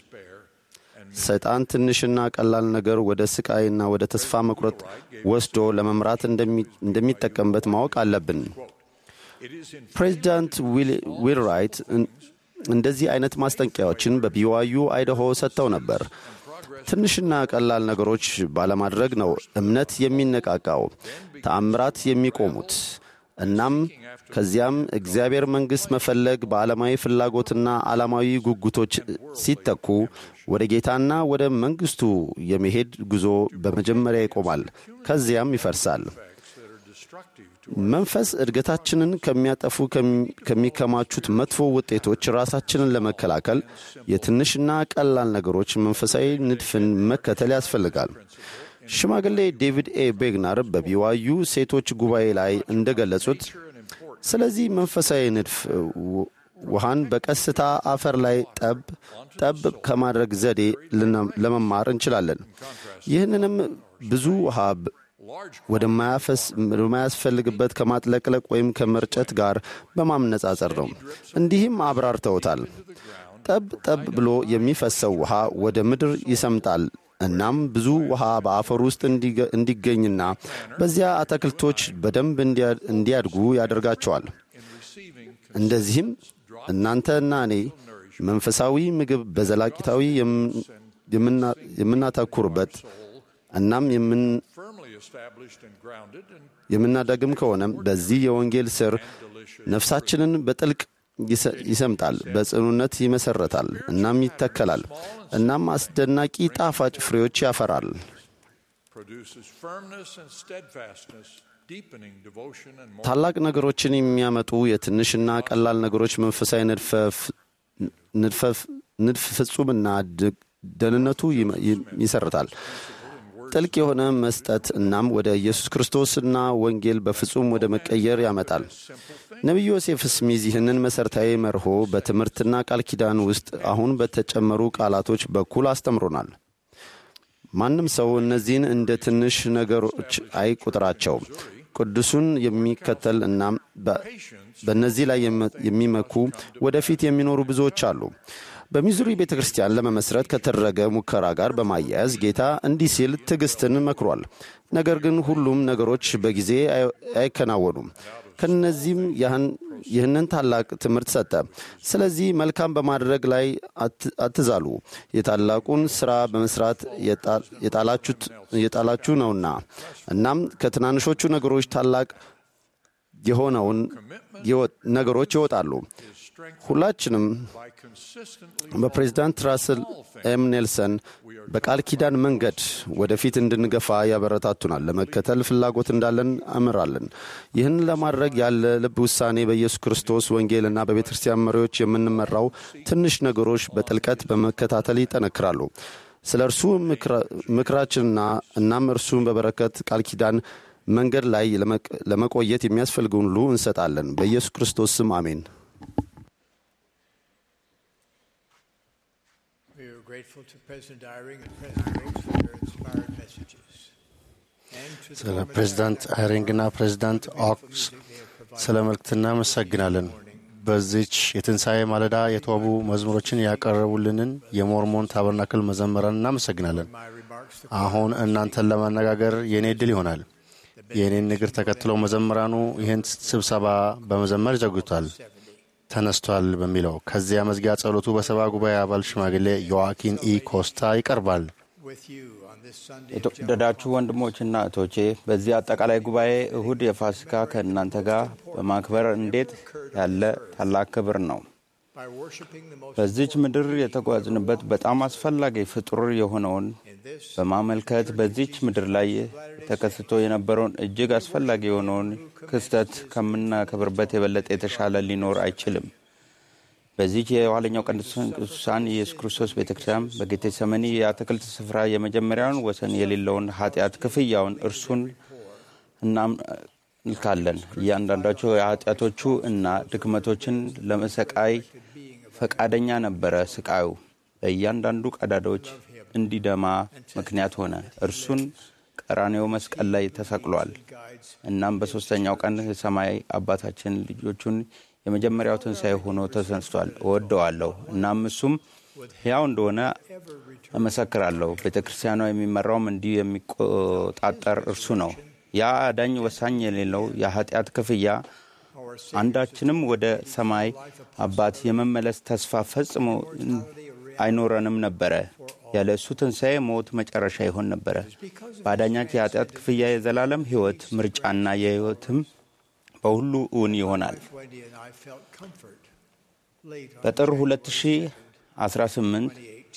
ሰይጣን ትንሽና ቀላል ነገር ወደ ስቃይና ወደ ተስፋ መቁረጥ ወስዶ ለመምራት እንደሚጠቀምበት ማወቅ አለብን። ፕሬዚዳንት ዊል ራይት እንደዚህ አይነት ማስጠንቀቂያዎችን በቢዋዩ አይደሆ ሰጥተው ነበር። ትንሽና ቀላል ነገሮች ባለማድረግ ነው እምነት የሚነቃቃው፣ ተአምራት የሚቆሙት። እናም ከዚያም እግዚአብሔር መንግሥት መፈለግ በዓለማዊ ፍላጎትና ዓላማዊ ጉጉቶች ሲተኩ ወደ ጌታና ወደ መንግሥቱ የመሄድ ጉዞ በመጀመሪያ ይቆማል፣ ከዚያም ይፈርሳል። መንፈስ እድገታችንን ከሚያጠፉ ከሚከማቹት መጥፎ ውጤቶች ራሳችንን ለመከላከል የትንሽና ቀላል ነገሮች መንፈሳዊ ንድፍን መከተል ያስፈልጋል። ሽማግሌ ዴቪድ ኤ ቤግናር በቢዋዩ ሴቶች ጉባኤ ላይ እንደገለጹት ስለዚህ መንፈሳዊ ንድፍ ውሃን በቀስታ አፈር ላይ ጠብ ጠብ ከማድረግ ዘዴ ለመማር እንችላለን። ይህንንም ብዙ ውሃ ወደማያስፈልግበት ከማጥለቅለቅ ወይም ከመርጨት ጋር በማነጻጸር ነው። እንዲህም አብራርተውታል። ጠብ ጠብ ብሎ የሚፈሰው ውሃ ወደ ምድር ይሰምጣል። እናም ብዙ ውሃ በአፈር ውስጥ እንዲገኝና በዚያ አትክልቶች በደንብ እንዲያድጉ ያደርጋቸዋል። እንደዚህም እናንተና እኔ መንፈሳዊ ምግብ በዘላቂታዊ የምናተኩርበት እናም የምናደግም ከሆነ በዚህ የወንጌል ስር ነፍሳችንን በጥልቅ ይሰምጣል፣ በጽኑነት ይመሰረታል፣ እናም ይተከላል፣ እናም አስደናቂ ጣፋጭ ፍሬዎች ያፈራል። ታላቅ ነገሮችን የሚያመጡ የትንሽና ቀላል ነገሮች መንፈሳዊ ንድፍ ፍጹምና ደህንነቱ ይሰርታል። ጥልቅ የሆነ መስጠት እናም ወደ ኢየሱስ ክርስቶስና ወንጌል በፍጹም ወደ መቀየር ያመጣል። ነቢዩ ዮሴፍ ስሚዝ ይህንን መሠረታዊ መርሆ በትምህርትና ቃል ኪዳን ውስጥ አሁን በተጨመሩ ቃላቶች በኩል አስተምሮናል። ማንም ሰው እነዚህን እንደ ትንሽ ነገሮች አይቁጥራቸው። ቅዱሱን የሚከተል እናም በእነዚህ ላይ የሚመኩ ወደፊት የሚኖሩ ብዙዎች አሉ። በሚዙሪ ቤተ ክርስቲያን ለመመስረት ከተደረገ ሙከራ ጋር በማያያዝ ጌታ እንዲህ ሲል ትዕግስትን መክሯል። ነገር ግን ሁሉም ነገሮች በጊዜ አይከናወኑም። ከነዚህም ይህንን ታላቅ ትምህርት ሰጠ። ስለዚህ መልካም በማድረግ ላይ አትዛሉ፣ የታላቁን ሥራ በመስራት የጣላችሁ ነውና። እናም ከትናንሾቹ ነገሮች ታላቅ የሆነውን ነገሮች ይወጣሉ። ሁላችንም በፕሬዚዳንት ራስል ኤም ኔልሰን በቃል ኪዳን መንገድ ወደፊት እንድንገፋ ያበረታቱናል። ለመከተል ፍላጎት እንዳለን አምራለን። ይህን ለማድረግ ያለ ልብ ውሳኔ በኢየሱስ ክርስቶስ ወንጌልና በቤተ ክርስቲያን መሪዎች የምንመራው ትንሽ ነገሮች በጥልቀት በመከታተል ይጠነክራሉ። ስለ እርሱ ምክራችንና እናም እርሱን በበረከት ቃል ኪዳን መንገድ ላይ ለመቆየት የሚያስፈልገውን ሁሉ እንሰጣለን። በኢየሱስ ክርስቶስ ስም አሜን። grateful to President Eyring and President Rhodes for their inspired messages. ስለ ፕሬዚዳንት አይሪንግና ፕሬዚዳንት ኦክስ ስለ መልእክት እናመሰግናለን። በዚች የትንሣኤ ማለዳ የተዋቡ መዝሙሮችን ያቀረቡልንን የሞርሞን ታበርናክል መዘመራን እናመሰግናለን። አሁን እናንተን ለማነጋገር የእኔ ዕድል ይሆናል። የእኔን ንግር ተከትለው መዘምራኑ ይህን ስብሰባ በመዘመር ይዘጉታል። ተነስቷል በሚለው ከዚያ መዝጊያ ጸሎቱ በሰባ ጉባኤ አባል ሽማግሌ ዮዋኪን ኢ ኮስታ ይቀርባል። የተወደዳችሁ ወንድሞችና እህቶቼ በዚህ አጠቃላይ ጉባኤ እሁድ የፋሲካ ከእናንተ ጋር በማክበር እንዴት ያለ ታላቅ ክብር ነው። በዚች ምድር የተጓዝንበት በጣም አስፈላጊ ፍጡር የሆነውን በማመልከት በዚች ምድር ላይ ተከስቶ የነበረውን እጅግ አስፈላጊ የሆነውን ክስተት ከምናከብርበት የበለጠ የተሻለ ሊኖር አይችልም። በዚች የኋለኛው ቅዱሳን ኢየሱስ ክርስቶስ ቤተ ክርስቲያን በጌቴሰመኒ የአትክልት ስፍራ የመጀመሪያውን ወሰን የሌለውን ኃጢአት ክፍያውን እርሱን እናመልካለን። እያንዳንዳቸው የኃጢአቶቹ እና ድክመቶችን ለመሰቃይ ፈቃደኛ ነበረ። ስቃዩ በእያንዳንዱ ቀዳዳዎች እንዲደማ ምክንያት ሆነ። እርሱን ቀራኔው መስቀል ላይ ተሰቅሏል። እናም በሦስተኛው ቀን የሰማይ አባታችን ልጆቹን የመጀመሪያው ትንሣኤ ሆኖ ተሰንስቷል። እወደዋለሁ። እናም እሱም ሕያው እንደሆነ እመሰክራለሁ። ቤተ ክርስቲያኗ የሚመራውም እንዲሁ የሚቆጣጠር እርሱ ነው። ያ አዳኝ ወሳኝ የሌለው የኃጢአት ክፍያ አንዳችንም ወደ ሰማይ አባት የመመለስ ተስፋ ፈጽሞ አይኖረንም ነበረ። ያለ እሱ ትንሣኤ ሞት መጨረሻ ይሆን ነበረ። በአዳኛች የኃጢአት ክፍያ የዘላለም ሕይወት ምርጫና የሕይወትም በሁሉ እውን ይሆናል። በጥር 2018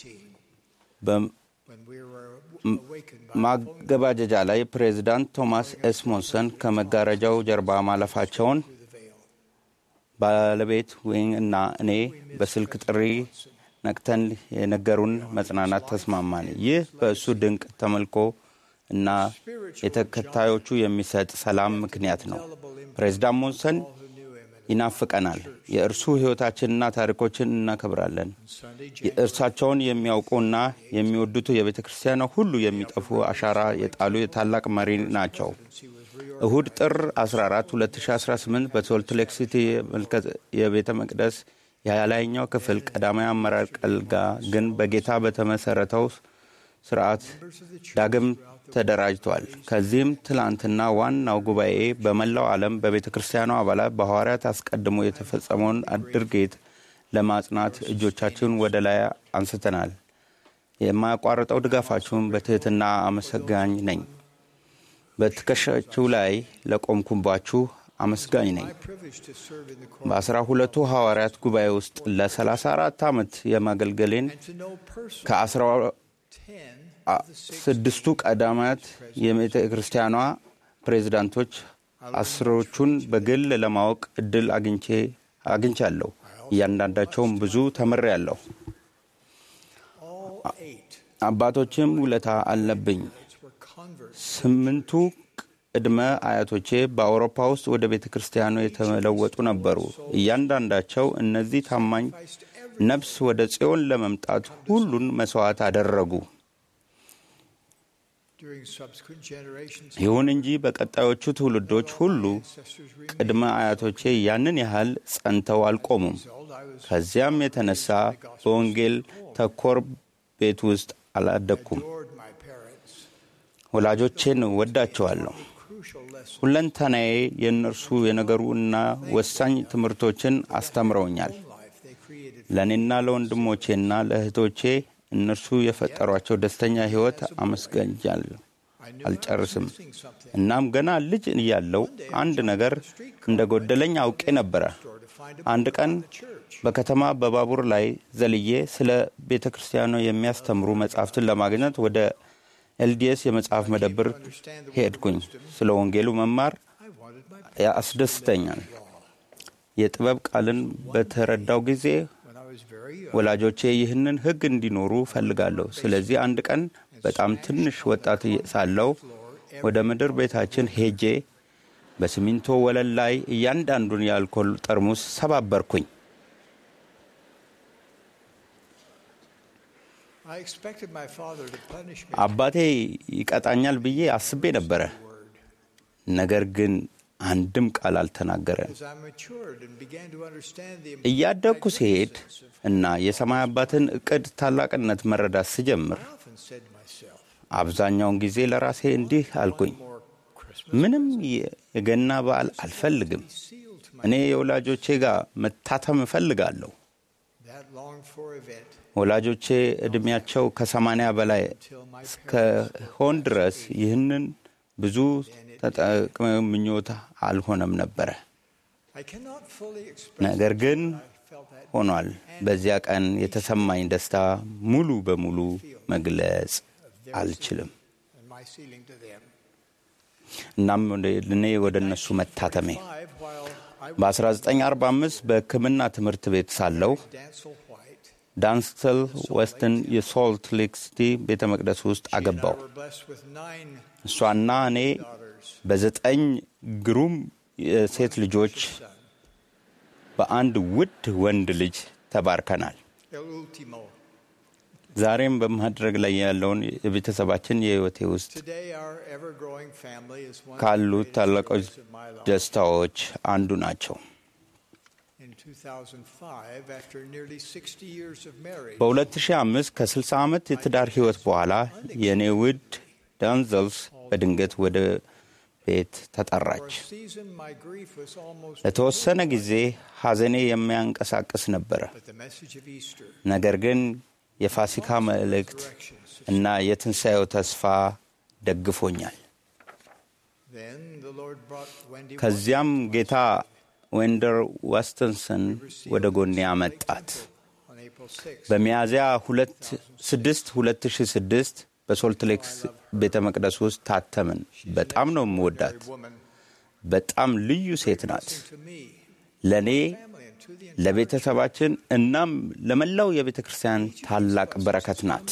በማገባደጃ ላይ ፕሬዚዳንት ቶማስ ኤስሞንሰን ከመጋረጃው ጀርባ ማለፋቸውን ባለቤት ዊን እና እኔ በስልክ ጥሪ ነቅተን የነገሩን መጽናናት ተስማማን። ይህ በእሱ ድንቅ ተመልኮ እና የተከታዮቹ የሚሰጥ ሰላም ምክንያት ነው። ፕሬዚዳንት ሞንሰን ይናፍቀናል። የእርሱ ሕይወታችንና ታሪኮችን እናከብራለን። እርሳቸውን የሚያውቁና የሚወዱት የቤተ ክርስቲያኗ ሁሉ የሚጠፉ አሻራ የጣሉ የታላቅ መሪ ናቸው። እሁድ ጥር 14 2018 በሶልት ሌክ ሲቲ የቤተ መቅደስ የላይኛው ክፍል ቀዳማዊ አመራር ቀልጋ ግን በጌታ በተመሰረተው ስርዓት ዳግም ተደራጅቷል። ከዚህም ትላንትና ዋናው ጉባኤ በመላው ዓለም በቤተ ክርስቲያኗ አባላት በሐዋርያት አስቀድሞ የተፈጸመውን ድርጊት ለማጽናት እጆቻችሁን ወደ ላይ አንስተናል። የማያቋርጠው ድጋፋችሁን በትሕትና አመሰጋኝ ነኝ። በትከሻችሁ ላይ ለቆምኩባችሁ አመስጋኝ ነኝ። በአስራ ሁለቱ ሐዋርያት ጉባኤ ውስጥ ለሰላሳ አራት ዓመት የማገልገሌን ከአስራ ስድስቱ ቀዳማት የቤተ ክርስቲያኗ ፕሬዚዳንቶች አስሮቹን በግል ለማወቅ እድል አግኝቼ አግኝቻለሁ። እያንዳንዳቸውም ብዙ ተምሬያለሁ። አባቶችም ውለታ አለብኝ። ስምንቱ ቅድመ አያቶቼ በአውሮፓ ውስጥ ወደ ቤተ ክርስቲያኑ የተለወጡ ነበሩ። እያንዳንዳቸው እነዚህ ታማኝ ነፍስ ወደ ጽዮን ለመምጣት ሁሉን መሥዋዕት አደረጉ። ይሁን እንጂ በቀጣዮቹ ትውልዶች ሁሉ ቅድመ አያቶቼ ያንን ያህል ጸንተው አልቆሙም። ከዚያም የተነሳ በወንጌል ተኮር ቤት ውስጥ አላደግኩም። ወላጆቼን ወዳቸዋለሁ። ሁለንተናዬ የእነርሱ የነገሩ እና ወሳኝ ትምህርቶችን አስተምረውኛል። ለእኔና ለወንድሞቼና ለእህቶቼ እነርሱ የፈጠሯቸው ደስተኛ ሕይወት አመስገኛለሁ አልጨርስም። እናም ገና ልጅ እያለው አንድ ነገር እንደ ጎደለኝ አውቄ ነበረ። አንድ ቀን በከተማ በባቡር ላይ ዘልዬ ስለ ቤተ ክርስቲያኗ የሚያስተምሩ መጻሕፍትን ለማግኘት ወደ ኤልዲኤስ የመጽሐፍ መደብር ሄድኩኝ። ስለ ወንጌሉ መማር ያስደስተኛል። የጥበብ ቃልን በተረዳው ጊዜ ወላጆቼ ይህንን ሕግ እንዲኖሩ ፈልጋለሁ። ስለዚህ አንድ ቀን በጣም ትንሽ ወጣት ሳለው ወደ ምድር ቤታችን ሄጄ በሲሚንቶ ወለል ላይ እያንዳንዱን የአልኮል ጠርሙስ ሰባበርኩኝ። አባቴ ይቀጣኛል ብዬ አስቤ ነበረ። ነገር ግን አንድም ቃል አልተናገረም። እያደግኩ ሲሄድ እና የሰማይ አባትን እቅድ ታላቅነት መረዳት ስጀምር አብዛኛውን ጊዜ ለራሴ እንዲህ አልኩኝ፣ ምንም የገና በዓል አልፈልግም። እኔ የወላጆቼ ጋር መታተም እፈልጋለሁ። ወላጆቼ ዕድሜያቸው ከሰማንያ በላይ እስከሆን ድረስ ይህንን ብዙ ተጠቅመው ምኞት አልሆነም ነበረ። ነገር ግን ሆኗል። በዚያ ቀን የተሰማኝ ደስታ ሙሉ በሙሉ መግለጽ አልችልም። እናም እኔ ወደ እነሱ መታተሜ በ1945 በሕክምና ትምህርት ቤት ሳለሁ ዳንስተል ዌስትን የሶልት ሌክ ሲቲ ቤተ መቅደስ ውስጥ አገባው። እሷና እኔ በዘጠኝ ግሩም የሴት ልጆች በአንድ ውድ ወንድ ልጅ ተባርከናል። ዛሬም በማድረግ ላይ ያለውን የቤተሰባችን የሕይወቴ ውስጥ ካሉት ታላቆች ደስታዎች አንዱ ናቸው። በ2005 ከ60 ዓመት የትዳር ሕይወት በኋላ የእኔ ውድ ዳንዘልስ በድንገት ወደ ቤት ተጠራች። ለተወሰነ ጊዜ ሐዘኔ የሚያንቀሳቅስ ነበረ። ነገር ግን የፋሲካ መልእክት እና የትንሣኤው ተስፋ ደግፎኛል። ከዚያም ጌታ ዌንደር ዋስተንሰን ወደ ጎኔ አመጣት። በሚያዝያ 6 2006 በሶልት ሌክ ቤተ መቅደስ ውስጥ ታተምን። በጣም ነው የምወዳት። በጣም ልዩ ሴት ናት። ለእኔ ለቤተሰባችን እናም ለመላው የቤተ ክርስቲያን ታላቅ በረከት ናት።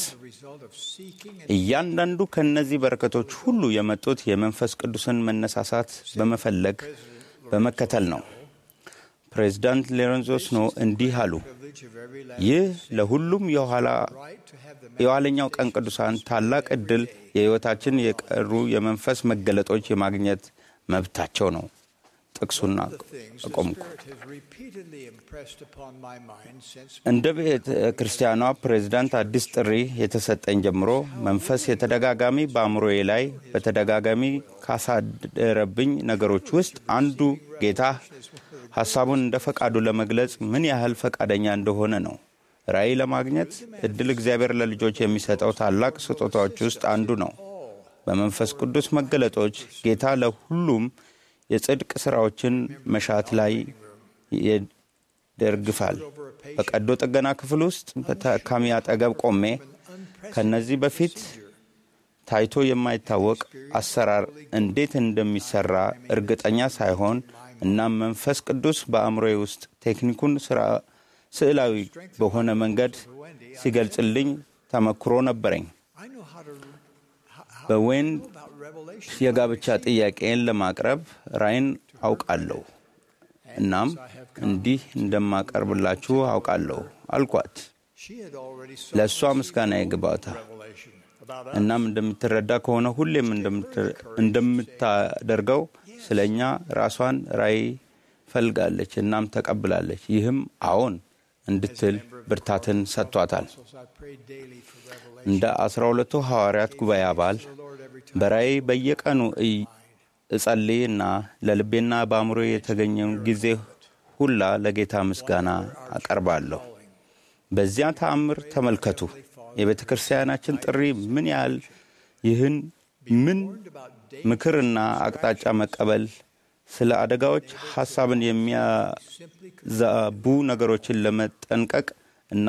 እያንዳንዱ ከእነዚህ በረከቶች ሁሉ የመጡት የመንፈስ ቅዱስን መነሳሳት በመፈለግ በመከተል ነው። ፕሬዚዳንት ሎሬንዞ ስኖ እንዲህ አሉ። ይህ ለሁሉም የኋለኛው ቀን ቅዱሳን ታላቅ ዕድል የሕይወታችን የቀሩ የመንፈስ መገለጦች የማግኘት መብታቸው ነው። ጥቅሱና አቆምኩ። እንደ ቤተ ክርስቲያኗ ፕሬዝዳንት አዲስ ጥሪ የተሰጠኝ ጀምሮ መንፈስ የተደጋጋሚ በአእምሮዬ ላይ በተደጋጋሚ ካሳደረብኝ ነገሮች ውስጥ አንዱ ጌታ ሐሳቡን እንደ ፈቃዱ ለመግለጽ ምን ያህል ፈቃደኛ እንደሆነ ነው። ራእይ ለማግኘት እድል እግዚአብሔር ለልጆች የሚሰጠው ታላቅ ስጦታዎች ውስጥ አንዱ ነው። በመንፈስ ቅዱስ መገለጦች ጌታ ለሁሉም የጽድቅ ሥራዎችን መሻት ላይ ይደርግፋል። በቀዶ ጥገና ክፍል ውስጥ በታካሚ አጠገብ ቆሜ ከነዚህ በፊት ታይቶ የማይታወቅ አሰራር እንዴት እንደሚሰራ እርግጠኛ ሳይሆን እናም መንፈስ ቅዱስ በአእምሮዬ ውስጥ ቴክኒኩን ስራ ስዕላዊ በሆነ መንገድ ሲገልጽልኝ ተመክሮ ነበረኝ። በዌን የጋብቻ ጥያቄን ለማቅረብ ራይን አውቃለሁ። እናም እንዲህ እንደማቀርብላችሁ አውቃለሁ አልኳት። ለእሷ ምስጋና ይግባታ። እናም እንደምትረዳ ከሆነ ሁሌም እንደምታደርገው ስለ እኛ ራሷን ራእይ ፈልጋለች እናም ተቀብላለች። ይህም አዎን እንድትል ብርታትን ሰጥቷታል። እንደ አስራ ሁለቱ ሐዋርያት ጉባኤ አባል በራእይ በየቀኑ እጸልይ እና ለልቤና በአእምሮ የተገኘውን ጊዜ ሁላ ለጌታ ምስጋና አቀርባለሁ። በዚያ ተአምር ተመልከቱ። የቤተ ክርስቲያናችን ጥሪ ምን ያህል ይህን ምን ምክርና አቅጣጫ መቀበል ስለ አደጋዎች ሐሳብን የሚያዛቡ ነገሮችን ለመጠንቀቅ እና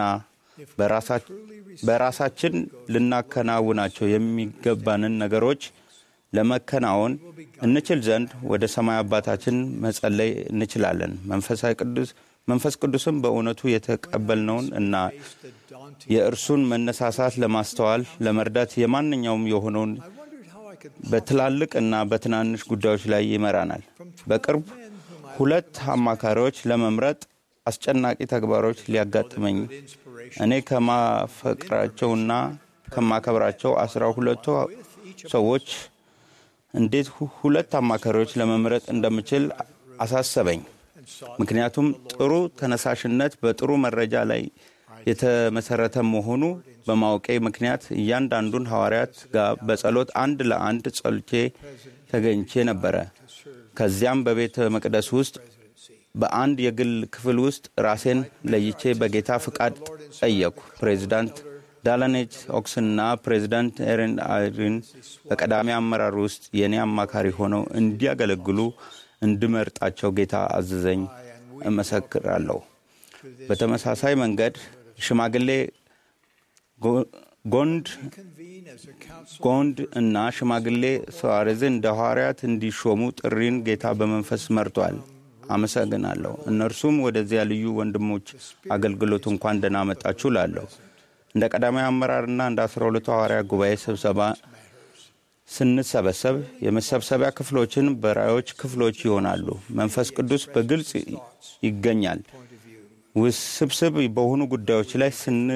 በራሳችን ልናከናውናቸው የሚገባንን ነገሮች ለመከናወን እንችል ዘንድ ወደ ሰማይ አባታችን መጸለይ እንችላለን። መንፈሳዊ ቅዱስ መንፈስ ቅዱስም በእውነቱ የተቀበልነውን እና የእርሱን መነሳሳት ለማስተዋል ለመርዳት የማንኛውም የሆነውን በትላልቅ እና በትናንሽ ጉዳዮች ላይ ይመራናል። በቅርብ ሁለት አማካሪዎች ለመምረጥ አስጨናቂ ተግባሮች ሊያጋጥመኝ እኔ ከማፈቅራቸውና ከማከብራቸው አስራ ሁለቱ ሰዎች እንዴት ሁለት አማካሪዎች ለመምረጥ እንደምችል አሳሰበኝ። ምክንያቱም ጥሩ ተነሳሽነት በጥሩ መረጃ ላይ የተመሰረተ መሆኑ በማወቄ ምክንያት እያንዳንዱን ሐዋርያት ጋር በጸሎት አንድ ለአንድ ጸልቼ ተገኝቼ ነበረ። ከዚያም በቤተ መቅደስ ውስጥ በአንድ የግል ክፍል ውስጥ ራሴን ለይቼ በጌታ ፍቃድ ጠየቅኩ። ፕሬዚዳንት ዳላኔች ኦክስና ፕሬዚዳንት ኤረን አይሪን በቀዳሚ አመራር ውስጥ የእኔ አማካሪ ሆነው እንዲያገለግሉ እንድመርጣቸው ጌታ አዘዘኝ። እመሰክራለሁ። በተመሳሳይ መንገድ ሽማግሌ ጎንድ ጎንድ እና ሽማግሌ ሱዋሬዝን እንደ ሐዋርያት እንዲሾሙ ጥሪን ጌታ በመንፈስ መርቷል። አመሰግናለሁ። እነርሱም ወደዚያ ልዩ ወንድሞች አገልግሎት እንኳን ደህና መጣችሁ ላለሁ እንደ ቀዳማዊ አመራርና እንደ አስራ ሁለቱ ሐዋርያ ጉባኤ ስብሰባ ስንሰበሰብ የመሰብሰቢያ ክፍሎችን በራዮች ክፍሎች ይሆናሉ። መንፈስ ቅዱስ በግልጽ ይገኛል። ውስብስብ በሆኑ ጉዳዮች ላይ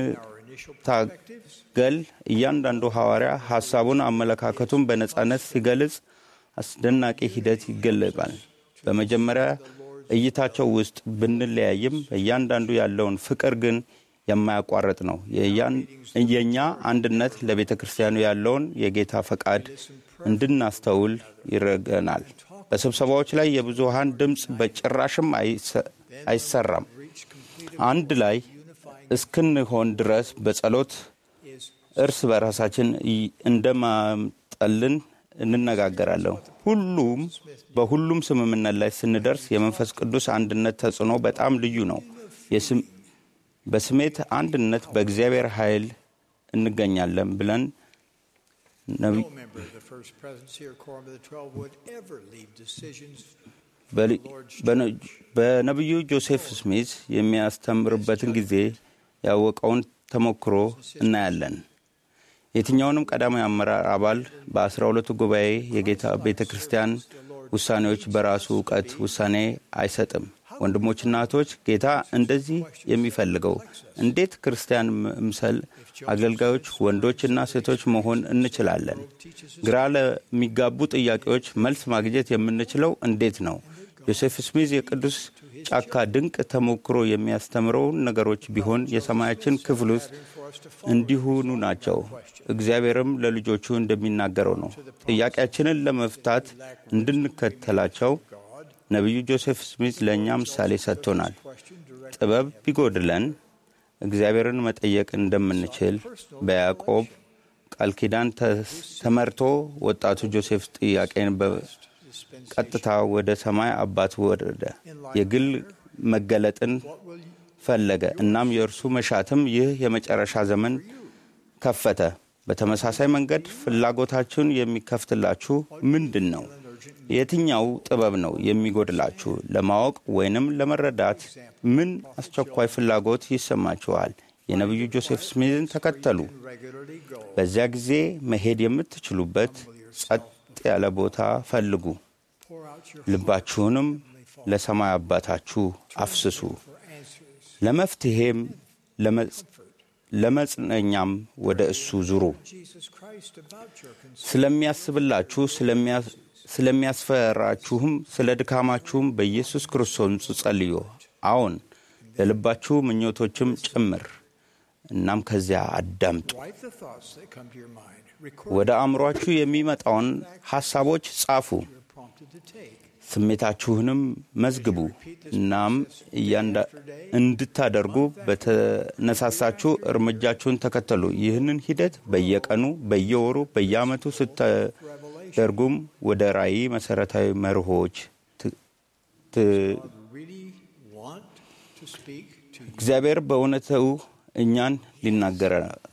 ስንታገል እያንዳንዱ ሐዋርያ ሐሳቡን፣ አመለካከቱን በነጻነት ሲገልጽ አስደናቂ ሂደት ይገለባል። በመጀመሪያ እይታቸው ውስጥ ብንለያይም እያንዳንዱ ያለውን ፍቅር ግን የማያቋርጥ ነው። የእኛ አንድነት ለቤተ ክርስቲያኑ ያለውን የጌታ ፈቃድ እንድናስተውል ይረገናል። በስብሰባዎች ላይ የብዙሃን ድምፅ በጭራሽም አይሰራም። አንድ ላይ እስክንሆን ድረስ በጸሎት እርስ በራሳችን እንደማጠልን እንነጋገራለን። ሁሉም በሁሉም ስምምነት ላይ ስንደርስ የመንፈስ ቅዱስ አንድነት ተጽዕኖ በጣም ልዩ ነው። በስሜት አንድነት በእግዚአብሔር ኃይል እንገኛለን ብለን በነቢዩ ጆሴፍ ስሚዝ የሚያስተምርበትን ጊዜ ያወቀውን ተሞክሮ እናያለን። የትኛውንም ቀዳማዊ አመራር አባል በአስራ ሁለቱ ጉባኤ የጌታ ቤተ ክርስቲያን ውሳኔዎች በራሱ እውቀት ውሳኔ አይሰጥም። ወንድሞችና እህቶች፣ ጌታ እንደዚህ የሚፈልገው እንዴት ክርስቲያን ምምሰል አገልጋዮች ወንዶችና ሴቶች መሆን እንችላለን? ግራ ለሚጋቡ ጥያቄዎች መልስ ማግኘት የምንችለው እንዴት ነው? ዮሴፍ ስሚዝ የቅዱስ ጫካ ድንቅ ተሞክሮ የሚያስተምረውን ነገሮች ቢሆን የሰማያችን ክፍል ውስጥ እንዲሆኑ ናቸው። እግዚአብሔርም ለልጆቹ እንደሚናገረው ነው። ጥያቄያችንን ለመፍታት እንድንከተላቸው ነቢዩ ጆሴፍ ስሚት ለእኛ ምሳሌ ሰጥቶናል። ጥበብ ቢጎድለን እግዚአብሔርን መጠየቅ እንደምንችል በያዕቆብ ቃል ኪዳን ተመርቶ ወጣቱ ጆሴፍ ጥያቄን በቀጥታ ወደ ሰማይ አባት ወረደ። የግል መገለጥን ፈለገ። እናም የእርሱ መሻትም ይህ የመጨረሻ ዘመን ከፈተ። በተመሳሳይ መንገድ ፍላጎታችሁን የሚከፍትላችሁ ምንድን ነው? የትኛው ጥበብ ነው የሚጎድላችሁ? ለማወቅ ወይንም ለመረዳት ምን አስቸኳይ ፍላጎት ይሰማችኋል? የነቢዩ ጆሴፍ ስሚዝን ተከተሉ። በዚያ ጊዜ መሄድ የምትችሉበት ጸጥ ያለ ቦታ ፈልጉ። ልባችሁንም ለሰማይ አባታችሁ አፍስሱ። ለመፍትሔም ለመጽነኛም ወደ እሱ ዙሩ። ስለሚያስብላችሁ ስለሚያስፈራችሁም ስለ ድካማችሁም በኢየሱስ ክርስቶስ ጸልዩ። አዎን ለልባችሁ ምኞቶችም ጭምር። እናም ከዚያ አዳምጡ። ወደ አእምሯችሁ የሚመጣውን ሐሳቦች ጻፉ፣ ስሜታችሁንም መዝግቡ። እናም እንድታደርጉ በተነሳሳችሁ እርምጃችሁን ተከተሉ። ይህንን ሂደት በየቀኑ፣ በየወሩ፣ በየዓመቱ ስታደርጉም ወደ ራእይ መሠረታዊ መርሆች እግዚአብሔር በእውነቱ እኛን ሊናገረ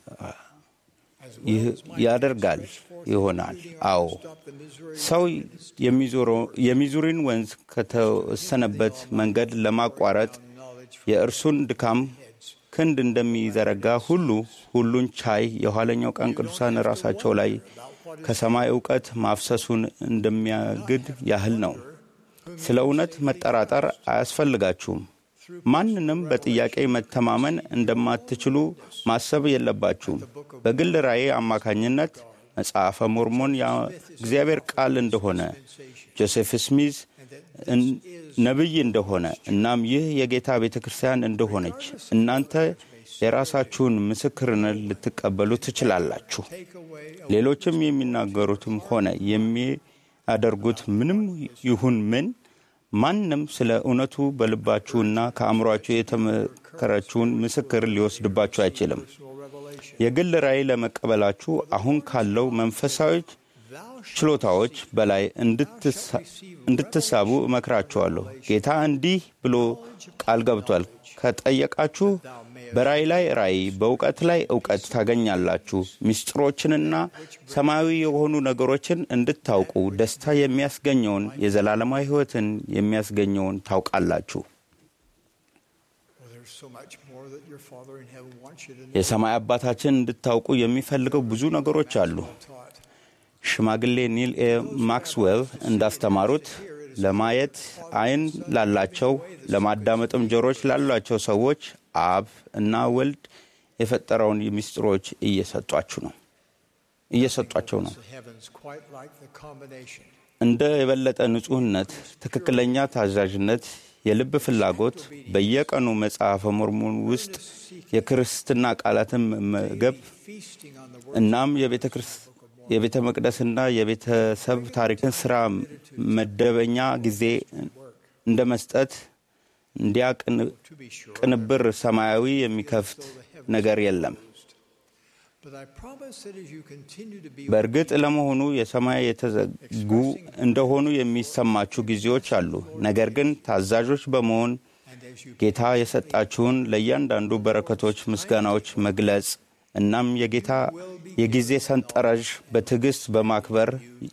ያደርጋል ይሆናል። አዎ ሰው የሚዙሪን ወንዝ ከተወሰነበት መንገድ ለማቋረጥ የእርሱን ድካም ክንድ እንደሚዘረጋ ሁሉ ሁሉን ቻይ የኋለኛው ቀን ቅዱሳን ራሳቸው ላይ ከሰማይ እውቀት ማፍሰሱን እንደሚያግድ ያህል ነው። ስለ እውነት መጠራጠር አያስፈልጋችሁም። ማንንም በጥያቄ መተማመን እንደማትችሉ ማሰብ የለባችሁም። በግል ራእይ አማካኝነት መጽሐፈ ሞርሞን የእግዚአብሔር ቃል እንደሆነ ጆሴፍ ስሚዝ ነቢይ እንደሆነ እናም ይህ የጌታ ቤተ ክርስቲያን እንደሆነች እናንተ የራሳችሁን ምስክርነት ልትቀበሉ ትችላላችሁ። ሌሎችም የሚናገሩትም ሆነ የሚያደርጉት ምንም ይሁን ምን ማንም ስለ እውነቱ በልባችሁና ከአእምሯችሁ የተመከረችውን ምስክር ሊወስድባችሁ አይችልም። የግል ራእይ ለመቀበላችሁ አሁን ካለው መንፈሳዊ ችሎታዎች በላይ እንድትሳቡ እመክራችኋለሁ። ጌታ እንዲህ ብሎ ቃል ገብቷል። ከጠየቃችሁ በራእይ ላይ ራእይ፣ በእውቀት ላይ እውቀት ታገኛላችሁ። ምስጢሮችንና ሰማያዊ የሆኑ ነገሮችን እንድታውቁ ደስታ የሚያስገኘውን የዘላለማዊ ሕይወትን የሚያስገኘውን ታውቃላችሁ። የሰማይ አባታችን እንድታውቁ የሚፈልገው ብዙ ነገሮች አሉ። ሽማግሌ ኒል ኤ ማክስዌል እንዳስተማሩት ለማየት ዓይን ላላቸው ለማዳመጥም ጆሮች ላሏቸው ሰዎች አብ እና ወልድ የፈጠረውን ምስጢሮች እየሰጧችሁ ነው እየሰጧቸው ነው። እንደ የበለጠ ንጹሕነት፣ ትክክለኛ ታዛዥነት፣ የልብ ፍላጎት በየቀኑ መጽሐፈ ሞርሞን ውስጥ የክርስትና ቃላትን መገብ እናም የቤተ መቅደስና የቤተሰብ ታሪክን ስራ መደበኛ ጊዜ እንደ መስጠት እንዲያ ቅንብር ሰማያዊ የሚከፍት ነገር የለም። በእርግጥ ለመሆኑ የሰማይ የተዘጉ እንደሆኑ የሚሰማችሁ ጊዜዎች አሉ። ነገር ግን ታዛዦች በመሆን ጌታ የሰጣችሁን ለእያንዳንዱ በረከቶች ምስጋናዎች መግለጽ እናም የጌታ የጊዜ ሰንጠረዥ በትዕግሥት በማክበር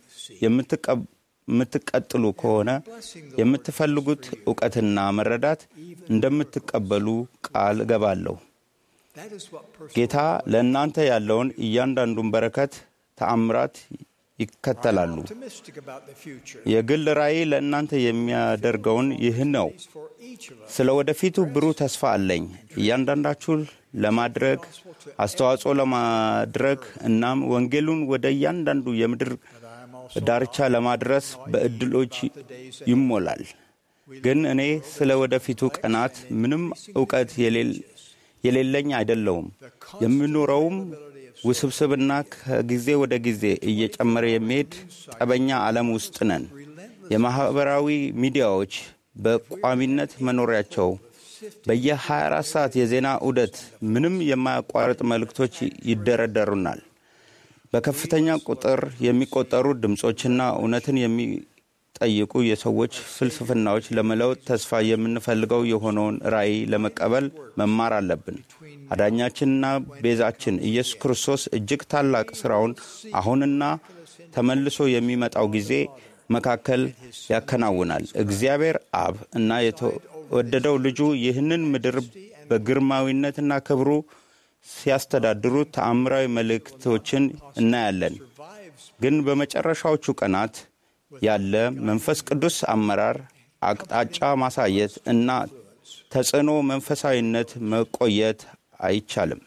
የምትቀጥሉ ከሆነ የምትፈልጉት እውቀትና መረዳት እንደምትቀበሉ ቃል እገባለሁ። ጌታ ለእናንተ ያለውን እያንዳንዱን በረከት ተአምራት ይከተላሉ። የግል ራእይ ለእናንተ የሚያደርገውን ይህ ነው። ስለ ወደፊቱ ብሩህ ተስፋ አለኝ። እያንዳንዳችሁ ለማድረግ አስተዋጽኦ ለማድረግ እናም ወንጌሉን ወደ እያንዳንዱ የምድር ዳርቻ ለማድረስ በእድሎች ይሞላል። ግን እኔ ስለ ወደፊቱ ቀናት ምንም እውቀት የሌለኝ አይደለውም። የምኖረውም ውስብስብና ከጊዜ ወደ ጊዜ እየጨመረ የሚሄድ ጠበኛ ዓለም ውስጥ ነን። የማኅበራዊ ሚዲያዎች በቋሚነት መኖሪያቸው በየ24 ሰዓት የዜና ዑደት ምንም የማያቋርጥ መልእክቶች ይደረደሩናል። በከፍተኛ ቁጥር የሚቆጠሩ ድምፆችና እውነትን የሚጠይቁ የሰዎች ፍልስፍናዎች ለመለወጥ ተስፋ የምንፈልገው የሆነውን ራእይ ለመቀበል መማር አለብን። አዳኛችንና ቤዛችን ኢየሱስ ክርስቶስ እጅግ ታላቅ ሥራውን አሁንና ተመልሶ የሚመጣው ጊዜ መካከል ያከናውናል። እግዚአብሔር አብ እና የተወደደው ልጁ ይህንን ምድር በግርማዊነትና ክብሩ ሲያስተዳድሩ ተአምራዊ መልእክቶችን እናያለን። ግን በመጨረሻዎቹ ቀናት ያለ መንፈስ ቅዱስ አመራር፣ አቅጣጫ ማሳየት እና ተጽዕኖ መንፈሳዊነት መቆየት አይቻልም።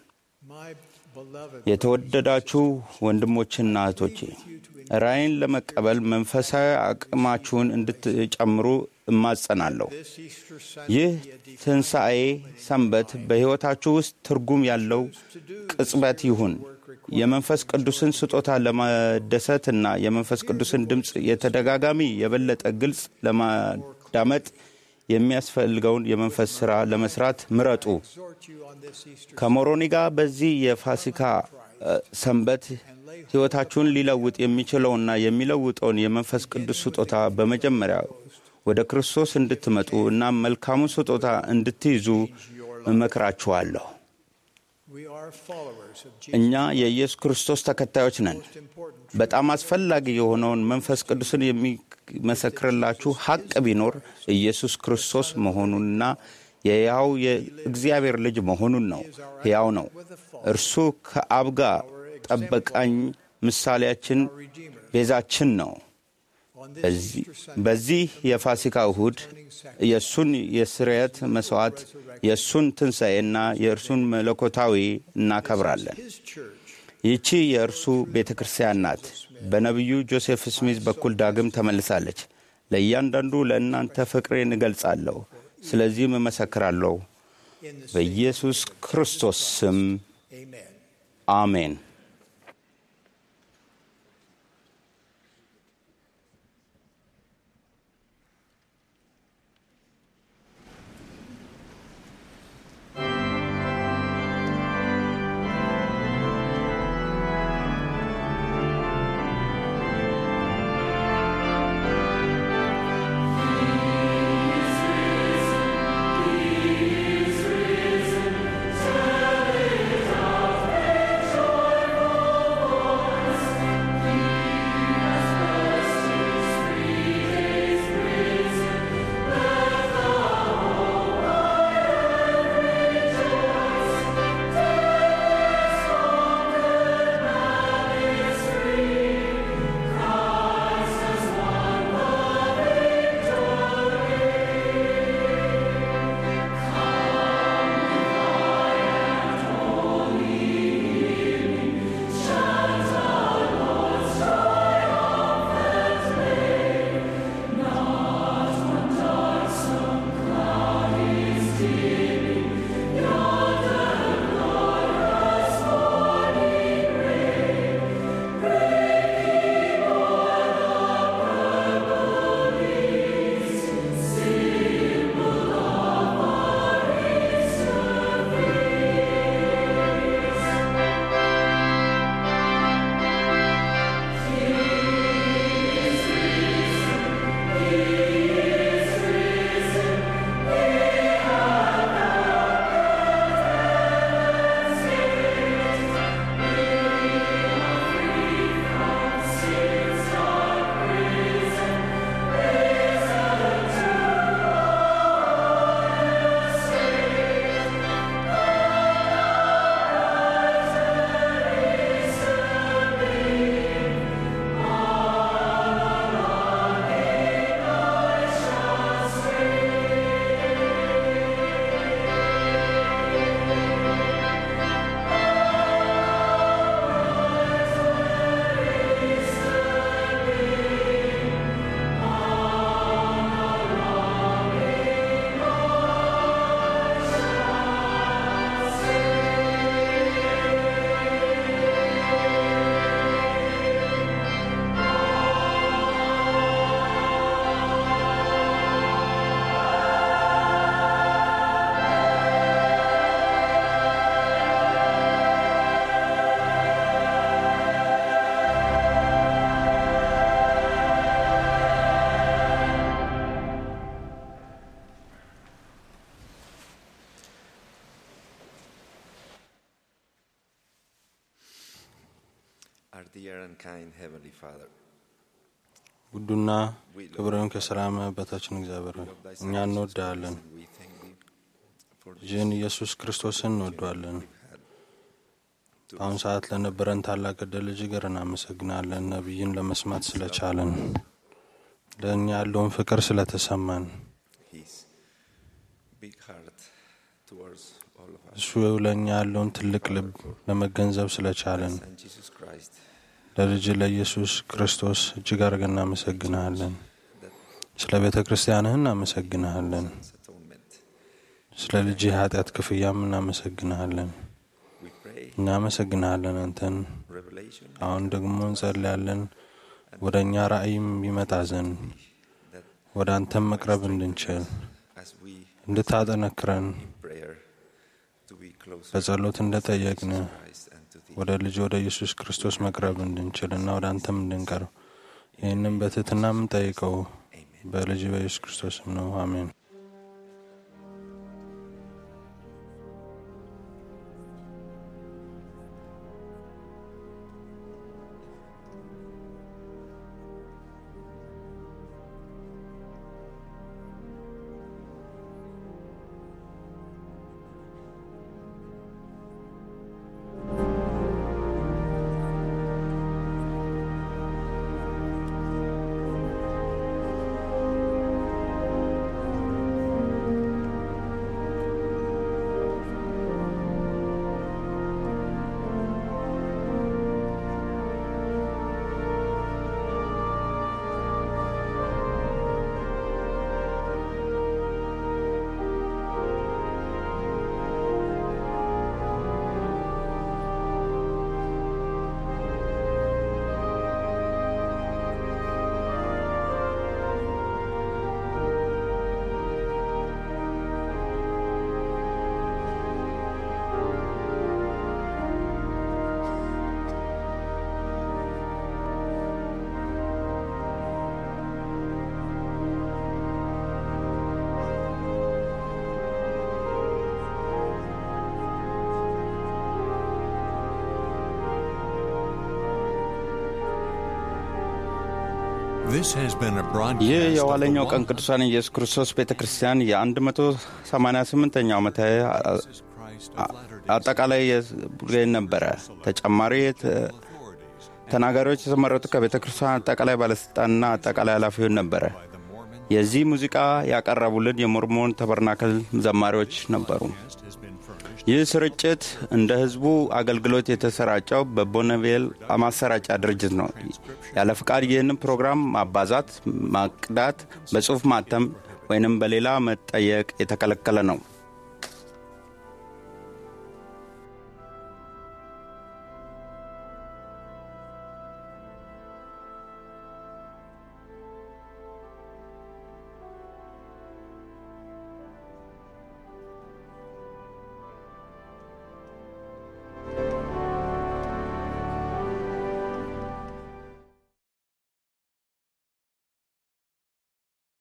የተወደዳችሁ ወንድሞችና እህቶቼ ራእይን ለመቀበል መንፈሳዊ አቅማችሁን እንድትጨምሩ እማጸናለሁ። ይህ ትንሣኤ ሰንበት በሕይወታችሁ ውስጥ ትርጉም ያለው ቅጽበት ይሁን። የመንፈስ ቅዱስን ስጦታ ለመደሰትና የመንፈስ ቅዱስን ድምፅ የተደጋጋሚ የበለጠ ግልጽ ለማዳመጥ የሚያስፈልገውን የመንፈስ ሥራ ለመስራት ምረጡ። ከሞሮኒ ጋር በዚህ የፋሲካ ሰንበት ሕይወታችሁን ሊለውጥ የሚችለውና የሚለውጠውን የመንፈስ ቅዱስ ስጦታ በመጀመሪያ ወደ ክርስቶስ እንድትመጡ እና መልካሙን ስጦታ እንድትይዙ እመክራችኋለሁ። እኛ የኢየሱስ ክርስቶስ ተከታዮች ነን። በጣም አስፈላጊ የሆነውን መንፈስ ቅዱስን የሚመሰክርላችሁ ሐቅ ቢኖር ኢየሱስ ክርስቶስ መሆኑንና የሕያው የእግዚአብሔር ልጅ መሆኑን ነው። ሕያው ነው። እርሱ ከአብ ጋር ጠበቃኝ፣ ምሳሌያችን፣ ቤዛችን ነው። በዚህ የፋሲካ እሁድ የእሱን የስርየት መሥዋዕት የእሱን ትንሣኤና የእርሱን መለኮታዊ እናከብራለን። ይህቺ የእርሱ ቤተ ክርስቲያን ናት። በነቢዩ ጆሴፍ ስሚዝ በኩል ዳግም ተመልሳለች። ለእያንዳንዱ ለእናንተ ፍቅሬን እገልጻለሁ፣ ስለዚህም እመሰክራለሁ። በኢየሱስ ክርስቶስ ስም አሜን። Our dear and kind Heavenly Father, ውዱና ክብርን ከሰላም በታችን እግዚአብሔር ሆይ እኛ እንወዳለን። ልጅህን ኢየሱስ ክርስቶስን እንወደዋለን። በአሁኑ ሰዓት ለነበረን ታላቅ ዕድል እጅግር እናመሰግናለን። ነቢይን ለመስማት ስለቻለን፣ ለእኛ ያለውን ፍቅር ስለተሰማን፣ His big heart towards all of us, እሱ ለእኛ ያለውን ትልቅ ልብ ለመገንዘብ ስለቻለን and Jesus Christ, ለልጅ ለኢየሱስ ክርስቶስ እጅግ አድርገን እናመሰግንሃለን። ስለ ቤተ ክርስቲያንህ እናመሰግንሃለን። atonement. ስለ ልጅ የኃጢአት ክፍያም እናመሰግንሃለን። We pray እናመሰግንሃለን አንተን። revelation አሁን ደግሞ እንጸልያለን ወደ እኛ ራእይም ይመጣ ዘንድ ወደ አንተም መቅረብ እንድንችል as we እንድታጠነክረን prayer to be closer በጸሎት እንደጠየቅን Christ and to thee. ወደ ልጅ ወደ ኢየሱስ ክርስቶስ መቅረብ እንድንችል እና ወደ አንተም እንድንቀርብ ይህንም በትህትና የምንጠይቀው በልጅ በኢየሱስ ክርስቶስም ነው። አሜን። ♪ This has been a ይህ broadcast of የኋለኛው the ቀን ቅዱሳን ኢየሱስ ክርስቶስ ቤተ ክርስቲያን የ188ኛው ዓመታዊ አጠቃላይ የቡድን ነበረ። ተጨማሪ የተ- ተናጋሪዎች የተመረጡ ከቤተ ክርስቲያን አጠቃላይ ባለሥልጣንና አጠቃላይ ኃላፊውን ነበረ። የዚህ ሙዚቃ ያቀረቡልን የሞርሞን ተበርናክል ዘማሪዎች ነበሩ። ይህ ስርጭት እንደ ሕዝቡ አገልግሎት የተሰራጨው በቦነቬል ማሰራጫ ድርጅት ነው። ያለ ፍቃድ ይህንን ፕሮግራም ማባዛት፣ ማቅዳት፣ በጽሑፍ ማተም ወይንም በሌላ መጠየቅ የተከለከለ ነው።